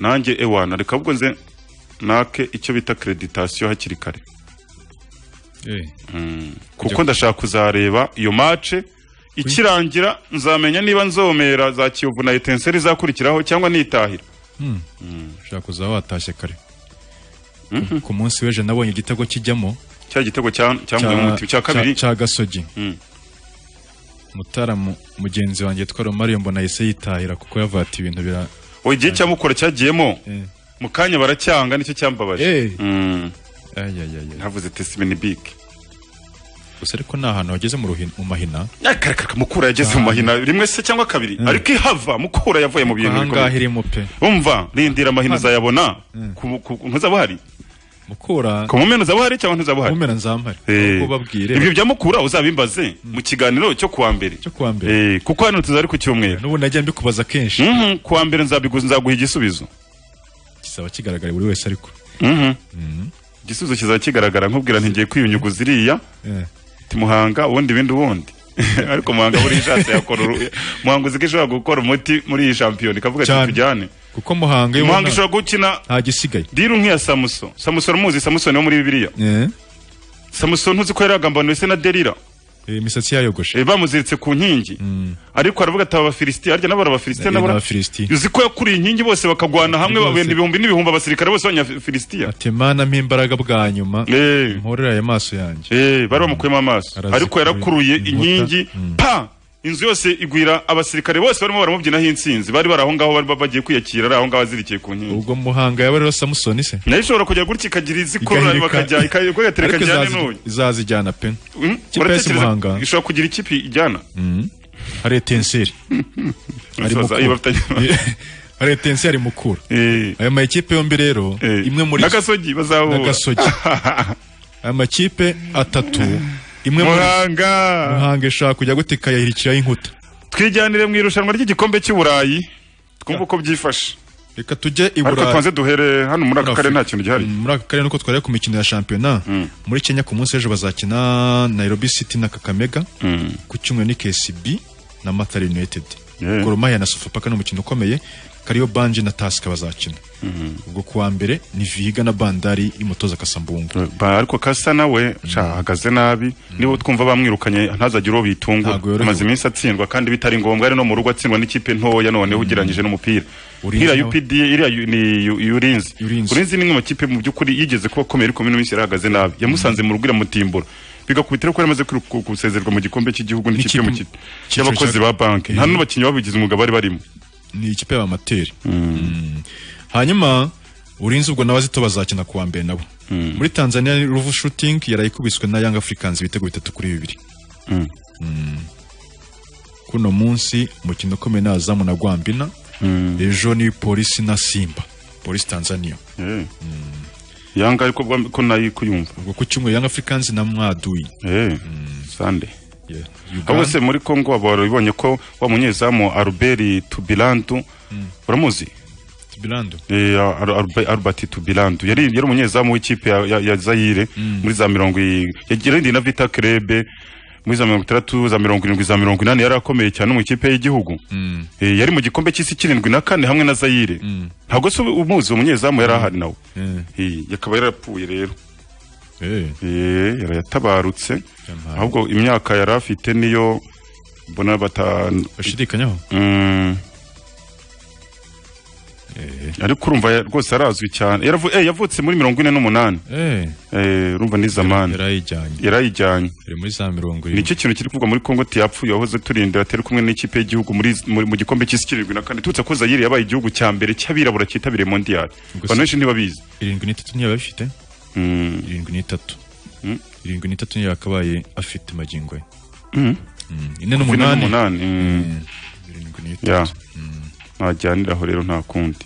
nanjye ewana reka ahubwo nze nake icyo bita kreditasiyo hakiri kare Eh. kuko ndashaka kuzareba iyo mace ikirangira nzamenya niba nzomera za kiyovu na etenseri izakurikiraho cyangwa nitahira Hmm. ushaka kuza watashye kare ku munsi w'ejo nabonye igitego kijyamo cya gitego cya cyangwa umuti cya kabiri cya gasogi Mm. mutaramu mugenzi wanjye twari mariyo mbona yahise yitahira kuko yavata ibintu bira ubu igihe cya mukura cyagiyemo Eh. mu kanya baracyanga nicyo cyambabaje Eh. Mm. ayayaya ntavuze tesimeni bike gusa ariko ni ahantu wageze mu ruhin- mu mahina akaraka mukura yageze mu mahina rimwe se cyangwa kabiri ariko ihava mukura yavuye mu bintu bikomeye. ahangaha irimo pe umva rindira amahina uzayabona ku- ku- ntuzaba uhari mukura ku mpera uzaba uhari cyangwa ntuzaba uhari kumera nzampare Eh. ubwo babwire ibyo byamukura uzabimbaze mu kiganiro cyo kuwa mbere cyo kuwa mbere Eh, kuko hano tuzari ku cyumweru n'ubu najya mbikubaza kenshi Mhm, kuwa mbere nzabiguza nzaguha igisubizo kizaba kigaragara buri wese ariko Mhm. igisubizo kizaba kigaragara nkubwira ntigiye kwiyunyuguza iriya Eh. ti muhanga ubundi ibindi ubundi ariko muhanga muri iyi shansi yakora uru- muhanga uzi ko ishobora gukora umuti muri iyi shampiyona ikavuga ati Cyane. tujyane kuko muhanga yo muhanga ubona ishobora gukina nta gisigaye diru nk'iya samuso samuso uramuzi samusoni wo muri bibiliya Eh. samuso ntuzi ko yaragambaniwe se na derira Eh, imisatsi yayogoshe Eh, bamuziritse ku nkingi ariko aravuga ati aba bafilisiti harya nabo arabafilisiti Harya nabo ni Abafilisitiya. uzi ko yakuriye inkingi bose bakagwana hamwe Bose. babenda ibihumbi n'ibihumbi abasirikare bose abanyafilisitiya ati mana mpa imbaraga bwa nyuma Eh. mporera aya maso yanjye Eh, bari bamukuyemo amaso ariko yarakuruye inkingi pa inzu yose igwira abasirikare bose barimo baramubyinaho insinzi bari bari aho ngaho bari bagiye kwiyakira ari aho ngaho azirikiye ku nkingi ubwo muhanga yaba rero samusoni se nayo ishobora kujya gutya ikagira izikorora Igahirika. bakajya ikayatereka ariko ijyane izazi- n'uyu izazijyana pe Mm, Ikipe ya uratekereza Muhanga. ishobora kugira ikipe ijyana hari etenseri Hari Umusaza, Mukura. iyo batagira- hari etenseri mukura aya makipe yombi rero imwe muri N'agasogi bazahura. n'agasogi aya makipe atatu imwe muri- Muhanga. muhanga ishaka kujya gute ikayahirikiraho inkuta twijyanire mu irushanwa ry'igikombe cy'i Burayi twumve uko byifashe reka tujye i ariko Burayi. tubanze duhere hano muri aka karere nta kintu gihari Mm, muri aka karere nuko twari ku mikino ya shampiyona muri kenya ku munsi w'ejo bazakina nairobi city na kakamega ku cyumweru ni kcb na matara united Yeah. Gor Mahia na sofapaka ni umukino ukomeye kariyo banje na tasika bazakina ubwo ku wa mbere ni vihiga na bandari y'umutoza kasambungu Ba- ariko kasa nawe ahagaze nabi niba twumva bamwirukanye ntazagire uwo bitungura amaze iminsi atsindwa kandi bitari ngombwa ari no mu rugo atsindwa n'ikipe ntoya noneho ugereranyije n'umupira Urinzi iriya nawe. UPD iriya yu- ni yu- yurinzi urinzi ni imwe mu makipe mu by'ukuri yigeze kuba akomeye ariko muri minsi yarahagaze nabi yamusanze mu rugo iramutimbura bigakubitira ko yaramaze kwiru- ku- gusezerwa mu gikombe cy'igihugu n'ikipe mu ki- cyiciro y'abakozi cya- ba banki nta n'abakinnyi babigize umwuga bari barimo ni ikipe y'abamateri Mm. hanyuma urinzi ubwo nawe azito bazakina ku wa mbere nabo muri tanzania ni ruvu shooting yaraye ikubiswe na young africans ibitego bitatu kuri bibiri Mm. kuno munsi umukino ukomeye ni azamu na gwambina ejo ni polisi na simba polisi tanzania yanga ariko bwa- ko nayo kuyumva ubwo ku cyumweru young africans na mwaduyi sande ahubwo se muri congo aba warabibonye ko wa munyezamu albert tubilandu uramuzi tubirando Eh, Ar- Arbe- albert tubilandu yari yari umunyezamu w'ikipe ya, ya, ya zayire muri za mirongo i- yarindi na vita krebe muri za mirongo itandatu za mirongo irindwi za mirongo inani yari akomeye cyane mu ikipe y'igihugu Eh, yari mu gikombe cy'isi kirindwi na kane hamwe na zayire ntabwo se umuzi uwo munyezamu yari ahari nawe Eh, akaba yarapfuye rero Eh, yari yatabarutse ahubwo imyaka yari afite niyo mbona bata bashidikanyaho Mm. ariko urumva ya- rwose arazwi cyane Yaravu- eh, yavutse muri mirongo ine n'umunani Eh. Eh, urumva ni zamani yarayijyanye yarayijyanye ari muri za mirongo ni cyo kintu kiri kuvugwa muri kongo ati yapfuye wahoze turindira atari kumwe n'ikipe y'igihugu muri muri- mu gikombe cy'isi kirindwi na kane tutse ko zayire yabaye igihugu cya mbere cy'abirabura cyitabiriye mondiyali Gusa- abantu benshi ntibabizi irindwi n'itatu niyo yaba afite irindwi n'itatu irindwi n'itatu niyo yakabaye afite magingo ye Mm. Mm, ine Kuva n'umunani mm. Ya. najyaniraho rero nta kundi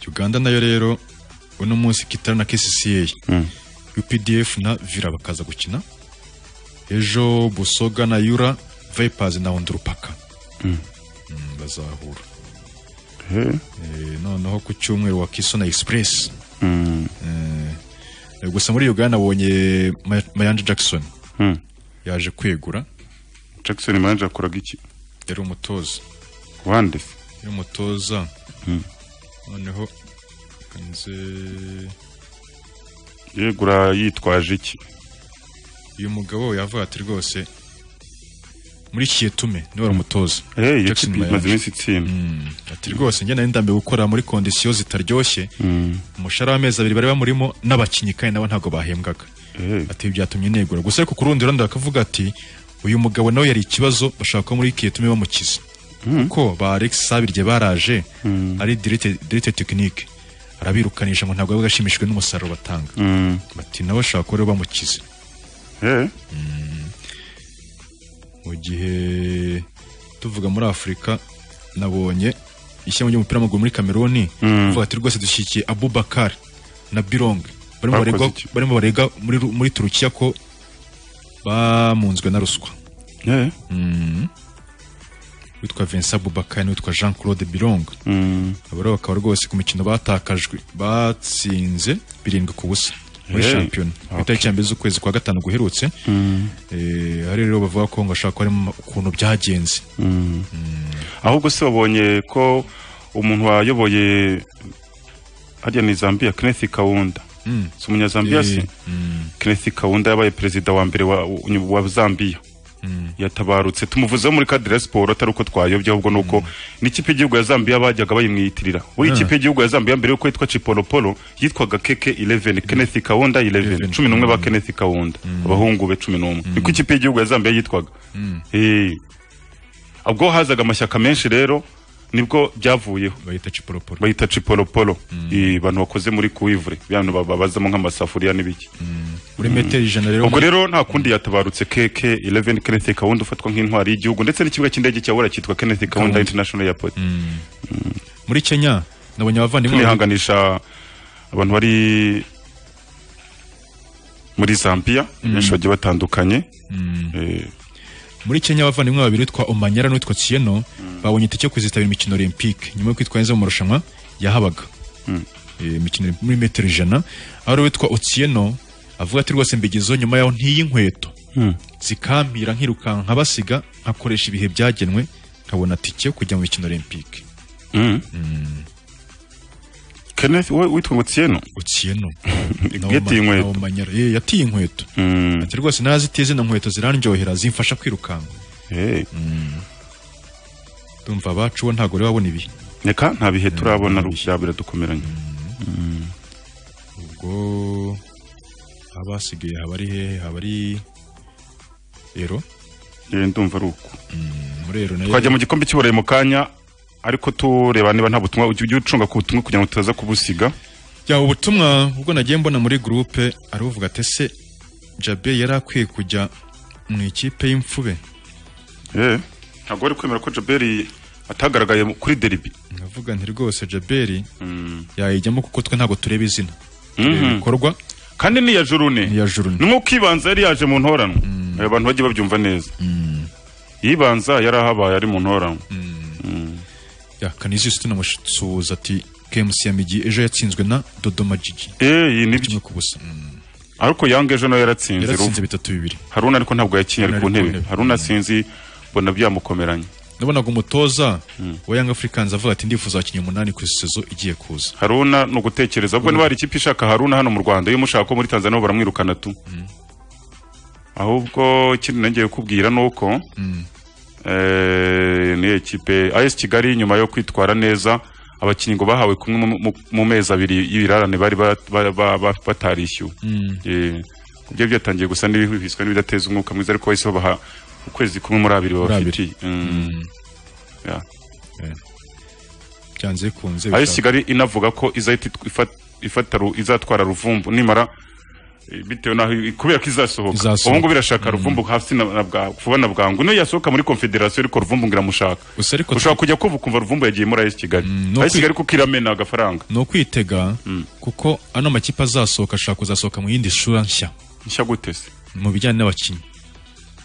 uganda nayo rero uno munsi kitara na kcca updf na vira bakaza gukina ejo busoga na yura vipers na ondurupaka Mm, bazahura Eh, noneho ku cyumweru wa kiso na express Eh, gusa muri uganda abonye mayanja jackson yaje kwegura jackson manje akoraga iki yari umutoza wande se yari umutoza Mm. noneho reka nze- yegura yitwaje iki uyu mugabo yavuga ati rwose muri kietume niwe wari umutoza Eh, iyo Jackson kipe imaze Mayanja. iminsi itsinda ati rwose njye nari ndambiwe gukora muri kondisiyo zitaryoshye umushahara w'amezi abiri bari bamurimo n'abakinnyi kandi nabo ntabwo bahembwaga ati ibi byatumye negura gusa ariko ku rundi ruhande bakavuga ati uyu mugabo nawe yari ikibazo bashaka ko muri kietume bamukize kuko ba alex sabirye baraje ari direte tekinike arabirukanisha ngo ntabwo yabaga ashimishijwe n'umusaruro batanga bati nawe ashaka ko rero bamukize Mm. mu gihe tuvuga muri afurika nabonye ishyamba ry'umupira w'amaguru muri kameruni Mm. vuga ati rwose dushyigikiye abubakar na birong barimo Bakoze barega iki? barimo barega muri Ru- muri turukiya ko bamunzwe na ruswa Eh. Mm. witwa Vincent Abubakar n'uwitwa Jean Claude Birong abo rero bakaba rwose ku mikino batakajwe batsinze birindwi ku busa muri Hey. shampiyona ku itariki ya mbere z'ukwezi kwa gatanu guherutse Eh, hari rero bavuga ko ngo ashaka ko harimo ukuntu byagenze ahubwo se wabonye ko umuntu wayoboye hariya ni zambia kenneth kawunda Mm. si umunyazambiya se kenneth kawunda yabaye perezida wa mbere wa, wa zambia yatabarutse tumuvuzeho muri kadire siporo atari uko twayobye ahubwo ni uko n'ikipe y'igihugu ya zambia bajyaga bayimwiyitirira buri Ah. ikipe y'igihugu ya zambia mbere yuko yitwa cipolopolo yitwaga keke 11 kenneth kawunda 11 cumi n'umwe ba kenneth kawunda abahungu be cumi n'umwe niko ikipe y'igihugu ya zambia yitwaga Eh. ubwo hazaga amashyaka menshi rero nibwo byavuyeho bahita ciporoporo bahita ciporoporo Eh, abantu bakoze muri kuivure bano babazamo nk'amasafuriya n'ibiki Uri metero ijana rero ubwo rero nta kundi yatabarutse keke 11 Kenneth Kaunda ufatwa nk'intwari y'igihugu ndetse n'ikibuga cy'indege cya Wora cyitwa Kenneth Kaunda Kaunda. International Airport muri Kenya nabonye abavandimwe tunihanganisha abantu bari muri Zambia benshi bagiye batandukanye Eh, muri Kenya abavandimwe babiri witwa Omanyara n'uwitwa Tieno babonye itike yo kuzitabira imikino Olympique nyuma yo kwitwa neza mu marushanwa yahabaga Eh, imikino muri metero ijana aho ari witwa Otieno avuga ati rwose mbigezeho nyuma yaho ntiyi inkweto zikampira nkirukanka nkabasiga nkakoresha ibihe byagenwe nkabona tike yo kujya mu mikino Olympique Kenneth wowe witwa ngo Tieno Tieno yatiye inkweto Omanyara eh yatiye inkweto ati rwose narazitiye zino nkweto zirandyohera zimfasha kwirukanka Mm. ndumva abacu bo ntabwo rero babona ibihe reka nta bihe turabona bya biradukomeranye ubwo abasigaye haba ari hehe haba ari ero Eh, ndumva ari uko muri ero nayo twajya mu gikombe cy'uburayi mu kanya ariko tureba niba nta butumwa ujye ujye ucunga ku butumwa kugira ngo tutaza kubusiga ya ubutumwa ubwo nagiye mbona muri gurupe ari uvuga ati ese jabe yari akwiye kujya mu ikipe y'imfube Eh, ntabwo wari kwemera ko Jaberi atagaragaye mu- kuri derby ndavuga nti rwose jaberi yayijyamo kuko twe ntabwo tureba izina tureba Mhm. ibikorwa kandi ni iya jurune ni iya juru ni nk'uko ibanza yari yaje mu ntoranwa Aba bantu bagiye babyumva neza ibanza yari ahabaye ari mu ntoranwa ya kanizisi tunamusuhuza ati KMC ya migi ejo yatsinzwe na dodoma jiji Eh, iyi ni byo ariko yanga ejo nawe yaratsinze yaratsinze urumva. bitatu bibiri haruna ariko ntabwo yakinye ari Haruna ku ari ku ntebe ntebe. haruna sinzi mbona byamukomeranye nabonaga umutoza wa Young Africans avuga ati ndifuza abakinnyi umunani ku sezo igiye kuza haruna ni ugutekereza ubwo niba hari ikipe ishaka haruna hano mu rwanda iyo mushaka ko muri tanzania bo baramwirukana tu ahubwo ikindi nongeye kubwira ni uko eh, niyo ekipe as kigali nyuma yo kwitwara neza abakinnyi ngo bahawe kumwe mu- mu- mu mezi abiri y'ibirarane bari ba- ba- ba- ba- batarishyuwe Eh, ku byo byatangiye gusa n'ibihwiswa n'ibidateza umwuka mwiza ariko bahise babaha ukwezi kumwe muri abiri babafitiye Mm. Yeah. byanze bikunze ayo bishaka- kigali inavuga ko izahita itw- ifata ru- izatwara ruvumbu nimara eh, bitewe naho i- kubera ko izasohoka Izasohoka. ubu ngubu irashaka ruvumbu hasi na na bwa- vuba na bwangu niyo yasohoka muri konfederasiyo ariko ruvumbu ngo iramushaka ushobora kujya kuva ukumva ruvumbu yagiye muri ayo kigali no ayo kwi- kigali kuko iramena agafaranga ni ukwitega kuko ano makipe azasohoka ashaka kuzasohoka mu yindi sura nshya nshya gute se mu bijyanye n'abakinnyi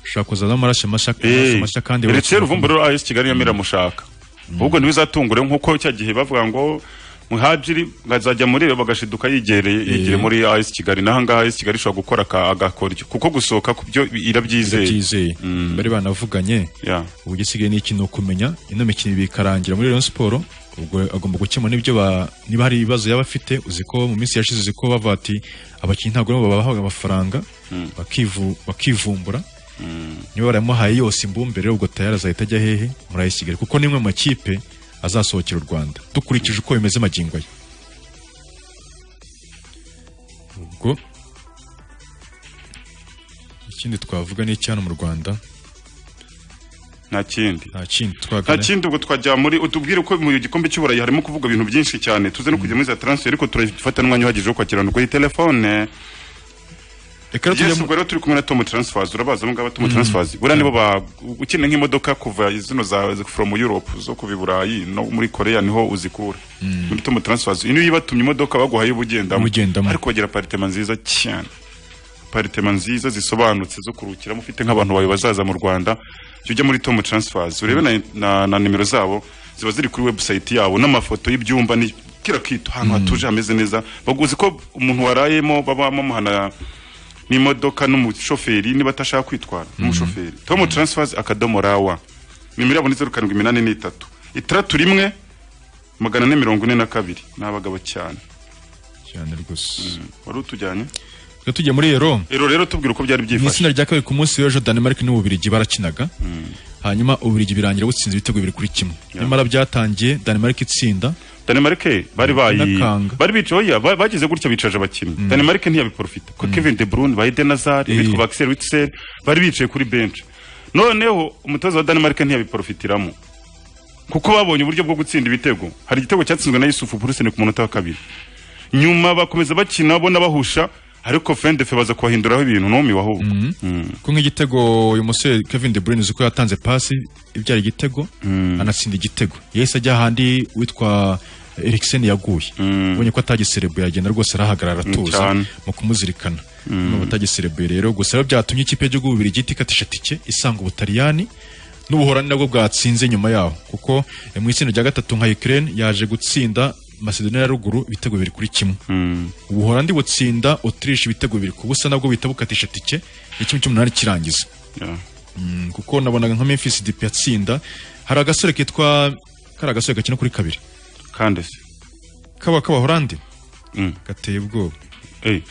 ashaka kuzazamo amaraso mashya amaraso mashya kandi ndetse ruvumbu rero ayo kigali irimo iramushaka ahubwo ntibizatungure nk'uko cya gihe bavuga ngo muhajiri azajya muri rero bagashiduka yigereye yigere muri AS Kigali naho ngaha AS Kigali ishobora gukora aka- agakoryo kuko gusohoka ku byo irabyizeye byizeye bari banavuganye Yeah. ubu igisigaye ni ikintu kumenya ino mikino ibiri ikarangira muri Rayon Sport ubwo agomba gukemura n'ibyo ba niba hari ibibazo yaba afite uzi ko mu minsi yashize uzi ko bava ati abakinnyi ntabwo aribo babahaga amafaranga bakivu- bakivumbura niba baramuhaye yose imbumbere ubwo tayari azahita ajya hehe muri AS Kigali kuko nimwe mu makipe azasohokera u Rwanda dukurikije uko bimeze magingo aya ubwo ikindi twavuga ni icyana mu Rwanda nta kindi nta kindi nta twagana kindi ubwo twajya muri utubwire uko mu gikombe cy'uburayi harimo kuvuga ibintu byinshi cyane tuze no kujya muri za transfer ariko turafata n'umwanya uhagije wo kwakirana kuri telefone Reka Yes, ubwo rero turi kumwe na Tom Transfers urabazi abo ngabo Tom Transfers buriya nibo ba ukeneye nk'imodoka kuva zino za from Europe zo kuva i Burayi no muri Korea niho uzikura muri Tom Transfers iyo yibatumye imodoka baguhaye ubugendamo Ubugendamo. ariko bagira aparitema nziza cyane aparitema nziza zisobanutse zo kuruhukiramo ufite nk'abantu bawe bazaza mu Rwanda jya ujya muri Tom Transfers urebe na, na, na nimero zabo ziba ziri kuri website yabo n'amafoto y'ibyumba ni kira kitu ahantu hatuje hameze neza baguzi ko umuntu warayemo baba bamuhana n'imodoka n'umushoferi niba atashaka kwitwara n'umushoferi Tom Transfers akadomo rawa nimero yabo ni zeru karindwi iminani n'itatu itandatu rimwe magana ane mirongo ine na kabiri ni abagabo cyane cyane rwose wari utujyanye Reka tujye muri Ero rero rero tubwira uko byari mu byifashe itsinda rya kabiri ku munsi w'ejo Danemark n'Ububiligi barakinaga hanyuma Ububiligi birangira butsinze ibitego bibiri kuri kimwe nyamara byatangiye Danemark itsinda Danemark bari bayi N'akanga. bari bicaye oya ba- bagize gutya bicaje abakinnyi Danemark ntiyabiprofita ko Kevin De Bruyne ba Eden Hazard bitwa ba Axel Witsel bari bicaye kuri bench noneho umutoza wa Danemark ntiyabiprofitiramo kuko babonye uburyo bwo gutsinda ibitego hari igitego cyatsinzwe na yusufu buruseni ku munota wa kabiri nyuma bakomeza bakina bo bahusha ariko fendefe baza kubahinduraho ibintu n'umwe wahubwo ko nk'igitego uyu musore Kevin De Bruyne uzi ko yatanze pasi ibyara igitego anatsinda igitego yahise ajya ahandi witwa Eriksen yaguye ubonye ko atagiserebuye agenda rwose arahagarara atuza Cyane. mu kumuzirikana n'ubu atagiserebuye rero gusa rero byatumye ikipe y'igihugu y'Ububiligi ikatisha tike isanga ubutaliyani n'ubuhorani nabwo bwatsinze nyuma yaho kuko eh, mu itsinda rya gatatu nka Ukraine yaje gutsinda Macedonia ya ruguru ibitego bibiri kuri kimwe ubuhorandi butsinda Autriche ibitego bibiri ku busa nabwo bihita bukatisha tike ikimu cy'umunani kirangiza Mm, kuko nabonaga nka Memphis Depay atsinda hari agasore kitwa kari agasore gakina kuri kabiri kandese kaba k'abahorandi gateye ubwoba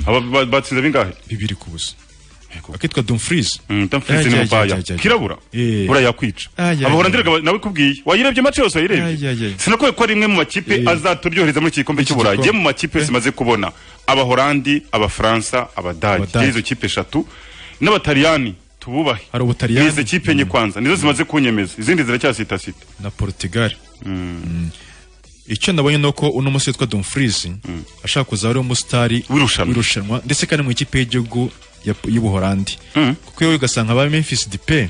aba ba- batsinze bingahe bibiri ku busa akitwa Dumfries Dumfries ni mubaya. Kirabura? Bura yakwica. abahorandiraga ba- nawe kubwiye wayirebye mace yose wayirebye sinakubwiye ko ari imwe mu makipe azaturyohereza muri iki gikombe cy'u Burayi gikombe. mu makipe zimaze kubona abahorandi abafaransa abadage Abadage. izo kipe eshatu n'abataliyani tububahe hari ubutaliyani nizi kipe nye kwanza nizo zimaze kunyemeza izindi ziracyasitasita na Portugal Mm. icyo nabonye ni uko uno musore witwa Dumfries ashaka kuzaba ari umusitari w'irushanwa ndetse kandi mu ikipe y'igihugu ya- y'ubuhorandi kuko yewe ugasanga ba Memphis Depay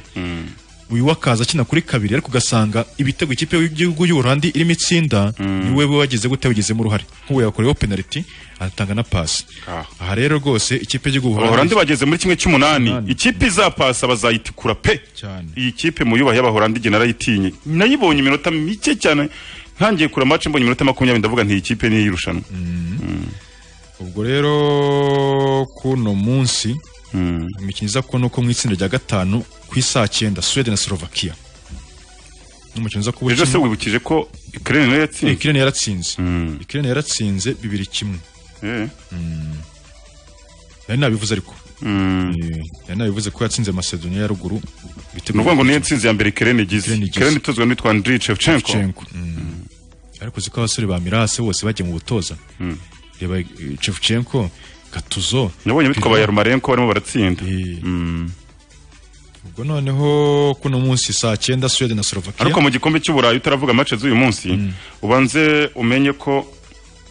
uyu wakaza akina kuri kabiri ariko ugasanga ibitego ikipe y'igihugu y'ubuhorandi irimo itsinda niwe we wagize gute wagizemo uruhare nk'ubu yakoreyeho penaliti atanga na pasi aha rero rwose ikipe y'igihugu abahorandi bageze muri kimwe cy'umunani ikipe izapasa bazayitikura pe iyi kipe mu yubaha y'abahorandi igihe narayitinye nayibonye iminota mike cyane ntangiye kura mace mbonye iminota makumyabiri ndavuga nti iyi kipe ni iy'irushanwa ubwo rero kuno munsi imikino iza kubona uko mu itsinda rya gatanu ku isaha cyenda Sweden na Slovakia n'umukino uza kuba ejo se ukina- wibukije ko ikirere nayo Eh, yatsinze Ukraine yaratsinze Ukraine yaratsinze bibiri kimwe Eh. nari nabivuze ariko Eh, nari nabivuze ko yatsinze Macedonia ya ruguru ni ukuvuga ngo niyo ntsinzi ya mbere ikirere igize ikirere itozwa n'uwitwa andriy shevchenko Shevchenko. ariko uzi ko abasore ba Mirase bose bagiye mu butoza reba eh, Shevchenko Katuzo nabonye bitwa ba yarumarenko barimo baratsinda Mm. ubwo noneho kuno munsi saa cyenda Sweden na Slovakia ariko mu gikombe cy'uburayi utaravuga match z'uyu munsi ubanze umenye ko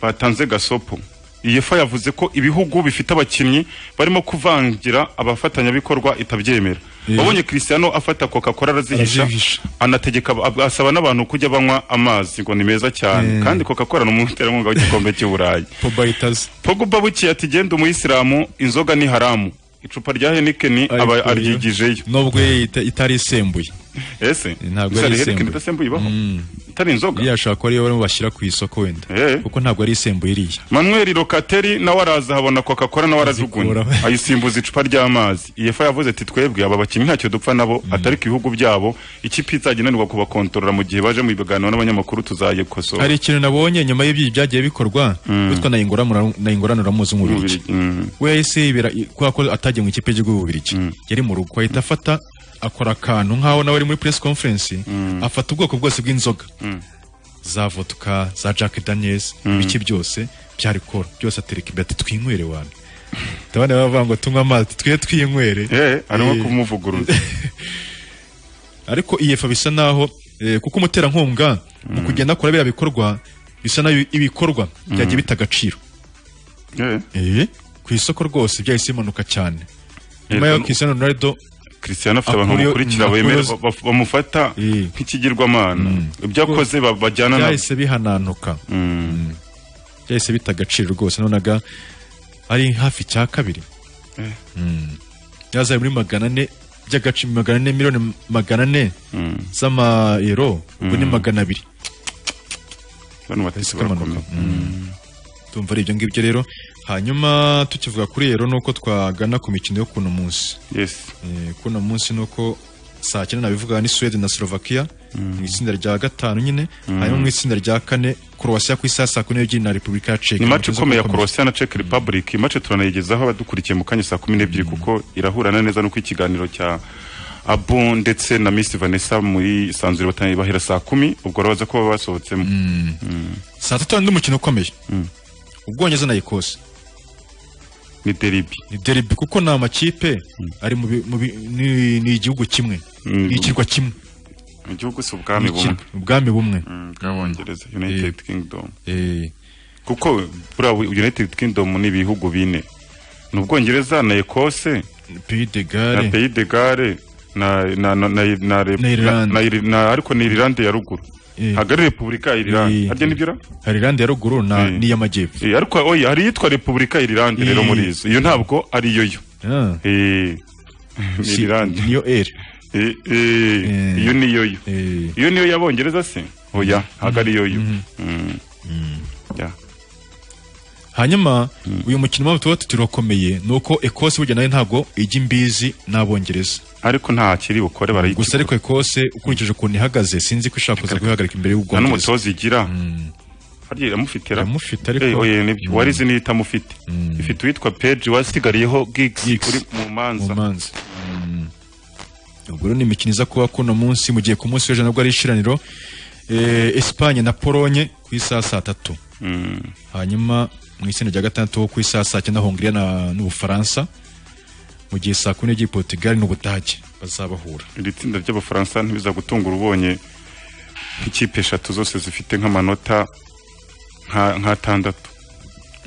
batanze gasopo iyefa yavuze ko ibihugu bifite abakinnyi barimo kuvangira abafatanyabikorwa itabyemera wabonye christiano afata coca cola arazihisha Arazihisha. anategeka ab- asaba n'abantu kujya banywa amazi ngo ni meza cyane kandi coca cola ni umuterankunga w'igikombe cy'uburayi Pogba yitaze Pogba buki ati genda umuyisilamu inzoga ni haramu icupa rya Heineken aba aryigijeyo nubwo ita- itari isembuye ese ntabwo Gusa ari Heineken isembuye idasembuye ibaho itari inzoga iriya shobora kuba ariyo barimo bashyira ku isoko wenda kuko ntabwo ari isembuye iriya Manuel Locatelli nawe araza habona coca cola nawe arazigunya ayisimbuza icupa ry'amazi iyefa yavuze ati twebwe aba bakinnyi ntacyo dupfa nabo atari ku ibihugu byabo ikipe izajya inanirwa kubakontorora mu gihe baje mu biganiro n'abanyamakuru tuzayikosora hari ikintu nabonye nyuma y'ibyo byagiye bikorwa witwa na Ingoranu- na ingoranuramuzi w'umubirigi we yahise yibera i- kubera ko atagiye mu ikipe y'igihugu y'ububirigi yari mu rugo ahita afata akora akantu nk'aho nawe ari muri press conference afata ubwoko bwose bw'inzoga za vodka za jack daniels ibiki byose byari kora byose atereka imbere ati twinywere wantu ndabona bavuga ngo tunywe amazi twe twinywere Eh, arimo Eh. kumuvuguruza ariko iyefa bisa naho eh, kuko umuterankunga mu kugenda akora biriya bikorwa bisa naho ibikorwa byagiye bita agaciro Eh, ku isoko rwose byahise bimanuka cyane nyuma y'aho Cristiano Ronaldo Cristiano afite abantu Akuriyo- bamukurikira bemera akuriyo- ba- ba- bamufata nk'ikigirwamana ibyo akoze ba- bajyana na byahise bihananuka Mm. byahise bita agaciro rwose nabonaga ari hafi cya kabiri Eh. Mm. yazari muri magana ane by'agaciro magana ane miliyoni magana ane z'amayero ubwo ni magana abiri abantu batese barakomeye tumva ari ibyo ngibyo rero hanyuma tukivuga kuri rero nuko twagana ku mikino yo kuno munsi yes Eh, kuno munsi nuko saa cyenda nabivuga ni Sweden na Slovakia mu itsinda rya gatanu nyine hanyuma mu itsinda rya kane Croatia ku isaha saa kumi n'ebyiri na Repubulika ya Czech ni mace Umutoza ikomeye ya ukomeye. Croatia na Czech Republic iyi mace turanayigezaho abadukurikiye mu kanya saa kumi n'ebyiri kuko irahurana neza nuko ikiganiro cya Abo ndetse na Miss Vanessa muri Sanzure bataniye bahera saa kumi ubwo rero baza kuba basohotsemo Mm. saa tatu hari undi mukino ukomeye Ubwongereza na Ecosse ni deribi ni derby kuko ni amakipe ari mu bi- mu bi- ni ni igihugu kimwe ni ikirwa kimwe mu gihugu si ubwami bumwe ubwami bumwe bw'abongereza united kingdom kuko buriya united kingdom ni ibihugu bine ni ubwongereza na ekose Gare. na peyi de gare na na na na na rep- Na Irlande. na- na- na- ariko ni irilande ya ruguru Eh. hagari repubulika ya irilande Eh. harya nibyo ra? hari irande ya ruguru na Eh. n'iy'amajyepfo Eh, ariko oya hari iyitwa repubulika ya irilande rero Eh. muri izo iyo ntabwo ari yo yo Ah. Eh, ni Si- irilande niyo eri Eh, eh, iyo ni yo yo iyo niyo y'abongereza se oya ntabwo ari yo yo Mm. Yeah. hanyuma uyu mukino mpamvu tuba tuti urakomeye ni uko ekose burya nayo ntabwo ijya imbizi n'abongereza ariko nta kiri bukore barayigura gusa ariko ekose ukurikije ukuntu ihagaze sinzi ko ishaka kuza guhagarika imbere nta y'ubwongereza n'umutoza igira harya iramufite ra iramufite ariko Eh, oya nibyo warizi niyo itamufite ifite uwitwa peji wasigariyeho gigs uri mu manza ubwo rero ni imikino iza kuba kuno munsi mu gihe ku munsi w'ejo nabwo ari ishiraniro eh, Espagne na Polonye ku isaha saa tatu hanyuma mu itsinda rya gatandatu ku isaha saa cyenda Hongiriya na- n'Ubufaransa mu gihe saa kumi n'ebyiri Portugal n'Ubudage bazabahura iri tsinda ry'abafaransa ntibiza gutungura ubonye ikipe eshatu zose zifite nk'amanota nka- nk'atandatu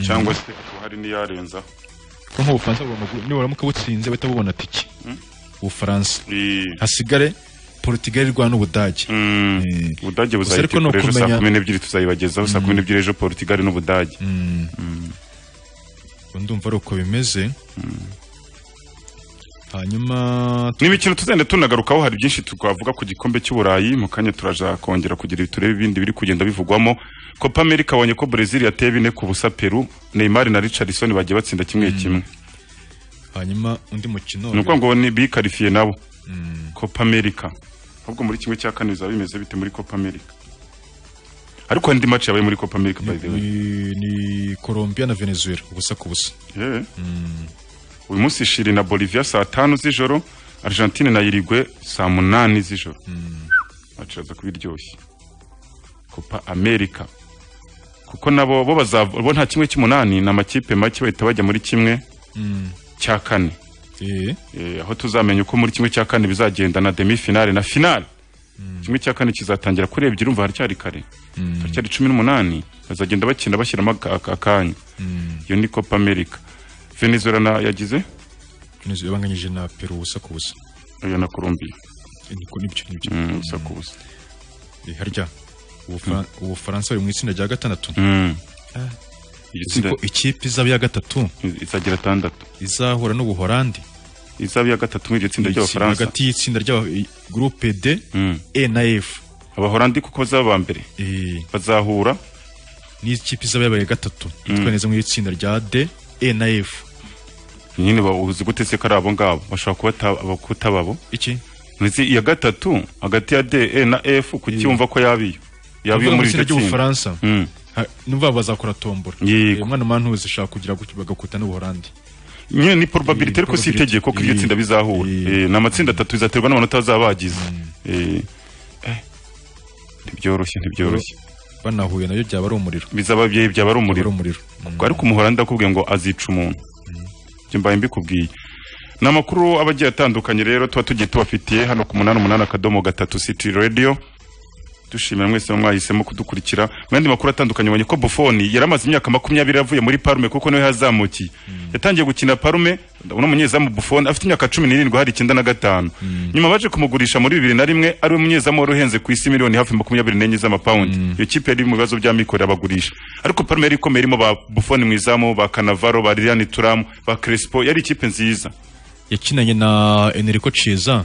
cyangwa se hakaba hari n'iyarenzaho kuko nk'Ubufaransa bugomba gu- niburamuka butsinze bahita bubona tike Mm. Ubufaransa Eh, hasigare Portugal irwana n'Ubudage mm, ubudage Gusa ariko ni buzayitegura ejo saa ukumenya- kumi n'ebyiri tuzayibagezaho saa kumi n'ebyiri ejo portugal n'ubudage Mm. Ubwo ndumva ari uko bimeze hanyuma n'imikino tuzenda tunagarukaho hari byinshi twavuga ku gikombe cy'uburayi mu kanya turaja kongera kugira ibi turebe ibindi biri kugenda bivugwamo copa america abonye ko brazil yateye bine ku busa peru neymar na richardson bagiye batsinda kimwe kimwe hanyuma undi mukino ni ukuvuga ngo ni bikarifiye nabo copa america ahubwo muri kimwe cya kane bizaba bimeze bite muri copa america ariko hari indi match yabaye muri copa america by the way ni, ni Colombia na Venezuela ubusa ku busa Yeah. uyu munsi shiri na bolivia saa tanu z'ijoro argentine na irigwe saa munani z'ijoro bacaza kuba iryoshye copa america kuko nabo bo bazava bo nta kimwe cy'umunani ni amakipe make bahita bajya muri kimwe cya kane Eh, Eh, aho tuzamenya uko muri kimwe cya kane bizagenda na demi finale na finale kimwe cya kane kizatangira kuri ebyiri urumva haracyari kare haracyari cumi n'umunani bazagenda bakina bashyiramo aka- aka- akanya iyo ni copa america venezuela na yagize Venezuela banganyije na Peru ubusa ku busa iyo na colombia Eh, niko nibyo nibyo Mm, ubusa ku busa Eh, harya Ubufra- Ubufaransa buri mu itsinda rya gatandatu Mm. Ah. Iryo Uzi ko tsinda- ikipe izaba iya gatatu izagira atandatu izahura n'Ubuholandi izaba iya gatatu muri iryo tsinda Iri tsinda ry'abafaransa hagati y'itsinda rya groupe D E na F abahorandi kuko bazaba ba mbere bazahura n'ikipe izaba yabaye gatatu yitwa neza mu itsinda rya D E na F nyine ba- uzi gute se ko ari abo ngabo bashobora kuba ata- aba- kutababo iki Nzi iya gatatu hagati ya D E na F kuki wumva ko yabiyo Uvuga yabiyo mu muri itsinda iryo tsinda ry'Ubufaransa Mm. Ha- numva bazakora tombora Yego. Eh, umwana mantuzi ashaka kugira gutyo bagakuta n'Ubuholandi nyine ni probability ariko si itegeko ko iryo tsinda bizahura Eh, ni amatsinda atatu bizaterwa n'amanota bazaba bagize Eh, eh, ntibyoroshye ntibyoroshye banahuye nayo byaba ari umuriro bizaba bye byaba ari umuriro Ubwo ariko umuhorandi akubwiye ngo azica umuntu ibyo mbaye mbikubwiye ni amakuru aba agiye atandukanye rero tuba tugiye tubafitiye hano ku munani umunani akadomo gatatu city radio dushimira mwese muba mwahisemo kudukurikira mu yandi makuru atandukanye ubonye ko bufoni yari amaze imyaka makumyabiri avuye muri parume kuko niwe yazamukiye yatangiye gukina parume uno munyezamu bufoni afite imyaka cumi n'irindwi hari icyenda na gatanu nyuma baje kumugurisha muri bibiri na rimwe ari we munyezamu wari uhenze ku isi miliyoni hafi makumyabiri n'enye z'amapawundi iyo kipe yari mu bibazo by'amikoro abagurisha ariko parume yari ikomeye irimo ba bufoni mu izamu ba kanavaro ba liliane turamu ba crespo yari ikipe nziza yakinanye na Enrico Chiesa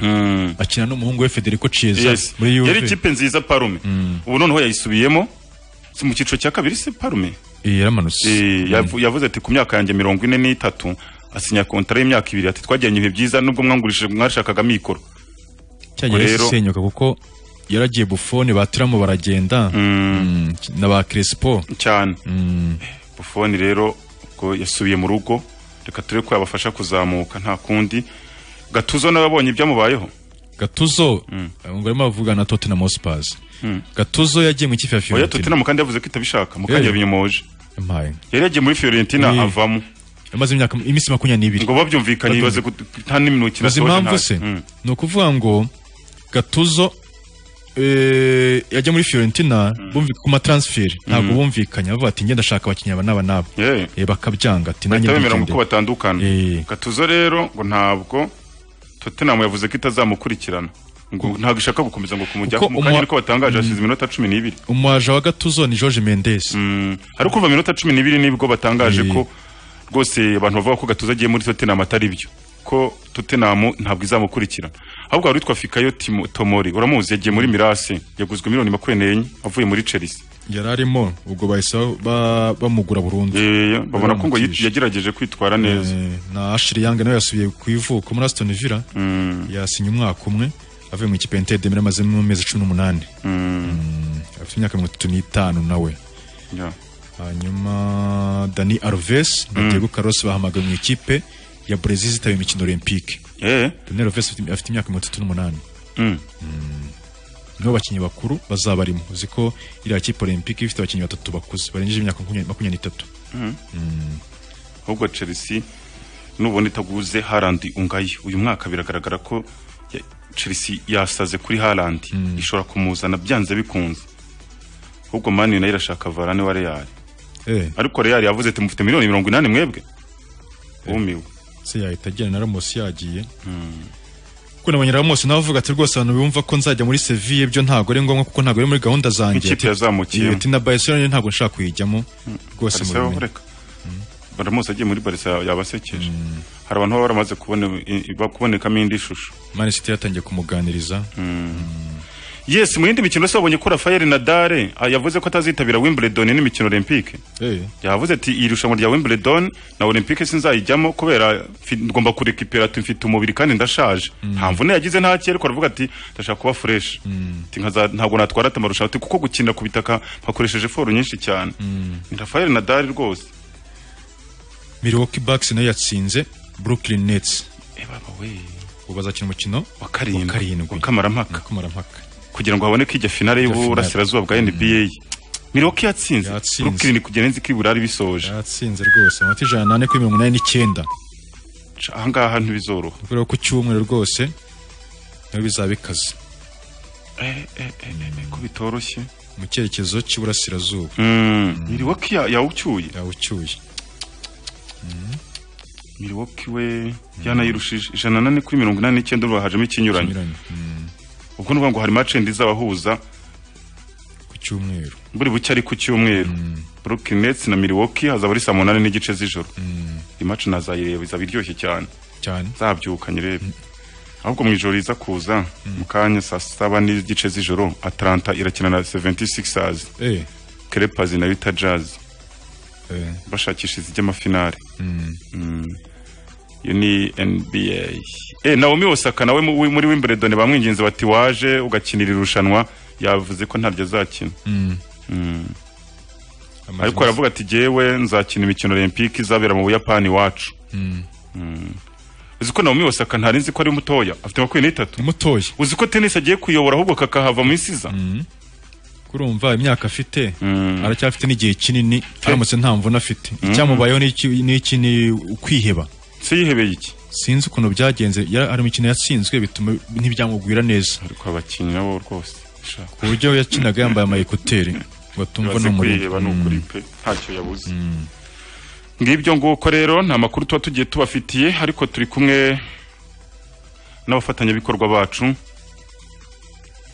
akina n'umuhungu we Federico Chiesa Yes. muri Juve yari ikipe nziza parume ubu noneho yayisubiyemo si mu cyiciro cya kabiri se parume Eh, yaramanutse Eh, yavu- yavuze ati ku myaka yanjye mirongo ine n'itatu asinya kontara y'imyaka ibiri ati twagiranye ibihe byiza nubwo mwangurishije mwashakaga amikoro cyagiye rero- gisenyuka kuko yaragiye Buffon batiramo baragenda Mm, na ba Crespo cyane bufoni rero ubwo yasubiye mu rugo reka turebe ko yabafasha kuzamuka nta kundi gatuzo nawe abonye ibyamubayeho Gattuso ngo arimo avuga na Tottenham Hotspur Mm. Gattuso yagiye mu ikipe ya oya Fiorentina tottenham kandi yavuze ko itabishaka mukanya Eh. yabinyomoje Yampaye. yari yagiye muri fiorentina Eh. avamo yamaze imyaka iminsi makumyabiri n'ibiri ngo babyumvikanye bibaze Babyumvikanye. gut- nta Uzi n'imikino asoje impamvu ntayo. se Mm. ni ukuvuga ngo gatuzo eh, yajya muri Fiorentina bumvi ku matransferi ntabwo bumvikanye bavuga ati ngenda ndashaka abakinnyi aba n'aba n'aba Yeah. Eh, bakabyanga ati nanjye bahita bemera ngo ndigendera." uko batandukana gatuzo rero ngo ntabwo tottenham yavuze ko itazamukurikirana ngo ntabwo ishaka gukomeza ngo kumujyaho Kuko mu umwa- kanya niko batangaje Mm. hashize iminota cumi n'ibiri umwaje wa gatuzo ni George Mendes ariko kuva iminota cumi n'ibiri nibwo batangaje ko rwose abantu bavuga ko gatuzo agiye muri tottenham atari byo ko tottenham ntabwo izamukurikirana ahubwo hari utwa fikayo Timo- tomori uramuzi yagiye muri mirase yaguzwe miliyoni makumyabiri n'enye avuye muri chelsea yari arimo ubwo bahise ba- bamugura burundu Eh, babona ko ngo yit- yagerageje kwitwara neza na Ashley Young nawe yasubiye ku ivuko muri Aston Villa yasinye umwaka umwe avuye mu ikipe ya Inter de Milan amazemo amezi cumi n'umunani Mm, afite imyaka mirongo itatu n'itanu nawe Yeah. hanyuma Dani Alves na Diego Carlos bahamagawe mu ikipe ya Brazil zitaye imikino olympique Dani Alves afite- afite imyaka mirongo itatu n'umunani nibo bakinnyi bakuru bazaba barimo uzi ko iriya kipe olympique ifite abakinnyi batatu bakuze barengeje imyaka makumyabiri makumyabiri n'itatu Mm. ahubwo chelsea nubona itaguze harandi ungaye uyu mwaka biragaragara ko ya- chelsea yasaze kuri harandi ishobora kumuzana byanze bikunze ahubwo mani nayo irashaka varane wa real Eh. ariko real yavuze ati mufite miliyoni mirongo inani mwebwe wumiwe se yahita agenda na Ramos yagiye kuko nabonye Ramos nawe avuga ati rwose abantu bumva ko nzajya muri Sevilla ibyo ntago ari ngombwa kuko ntago ari muri gahunda zanjye Nk'ikipe Ati- yazamukiyemo. Iyo, ati na Barcelona ntago nshaka kuyijyamo rwose Barca mubimenye. bahoreka. Ramos agiye muri barisa yabasekeje hari abantu baba baramaze kubone- i- i- kubonekamo indi shusho Man City yatangiye kumuganiriza yes mu yindi mikino se wabonye ko rafael nadale ah, yavuze ko atazitabira wimbledon n'imikino olympique Eh. yavuze ati iri rushanwa rya wimbledon na olympique sinzayijyamo kubera fi- ngomba kurekipera ati mfite umubiri kandi ndashaje nta mvune yagize nta kera ariko aravuga ati ndashaka kuba fresh Ati, "Nkaza- ntabwo natwara ati amarushanwa ati kuko gukinira ku bitaka mpakoresheje foru nyinshi cyane Ni rafael nadal rwose Milwaukee Bucks nayo yatsinze Brooklyn Nets we. ubu bazakina umukino wa karindwi wa kamarampaka kugira ngo haboneke ijya finale Ijya y'uburasirazuba bwa nba miroki yatsinze brooklyn kugera nzi ko iburari bisoje yatsinze rwose amanota ijana n'ane kuri mirongo inani n'icyenda ahangaha ntibizoroha kubera ko ku cyumweru rwose nawe bizaba bikaze ko bitoroshye mu cyerekezo cy'iburasirazuba miroki yawucyuye yawucyuye miroki we yanayirushije ijana nane kuri mirongo inani n'icyenda ubu hajemo ikinyuranye ubwo ni ukuvuga ngo hari macendi z'abahuza ku cyumweru buri buke ari ku cyumweru brooklyn nets na milwaukee hazaba ari saa munani n'igice z'ijoro imaci nazayireba izaba iryoshye cyane cyane zabyuka nyirebe ahubwo mu ijoro iza kuza mu kanya saa saba n'igice z'ijoro atlanta irakina na 76ers Eh. crepas na utah jazz Eh. bashakisha izijy'amafinale Mm. iyo ni nba eh, naomi osaka nawe mu- muri wimbledon bamwinginze bati waje ugakinira irushanwa yavuze ko ntaryo azakina Mm. ariko aravuga ati jyewe nzakina imikino olympique izabera mu buyapani iwacu Mm. uzi ko naomi osaka ntari nzi ko ari mutoya afite makumyabiri n'itatu mutoya uzi ko tennis agiye kuyobora ahubwo kakahava mu isiza kurumva imyaka afite aracyafite n'igihe kinini aramutse nta mvune afite icyamubayeho ni iki- ni iki ni ukwiheba se yihebeye iki sinzi ukuntu byagenze yari- hari imikino yatsinzwe bituma ntibyamugwira neza ariko abakinnyi nabo rwose sha. ku buryo yakinaga yambaye ama ekuteri ngo atumva Ibaze n'umuriro kwiheba ni ukuri pe ntacyo yabuze ngibyo nguko rero nta makuru tuba tugiye tubafitiye ariko turi kumwe n'abafatanyabikorwa bacu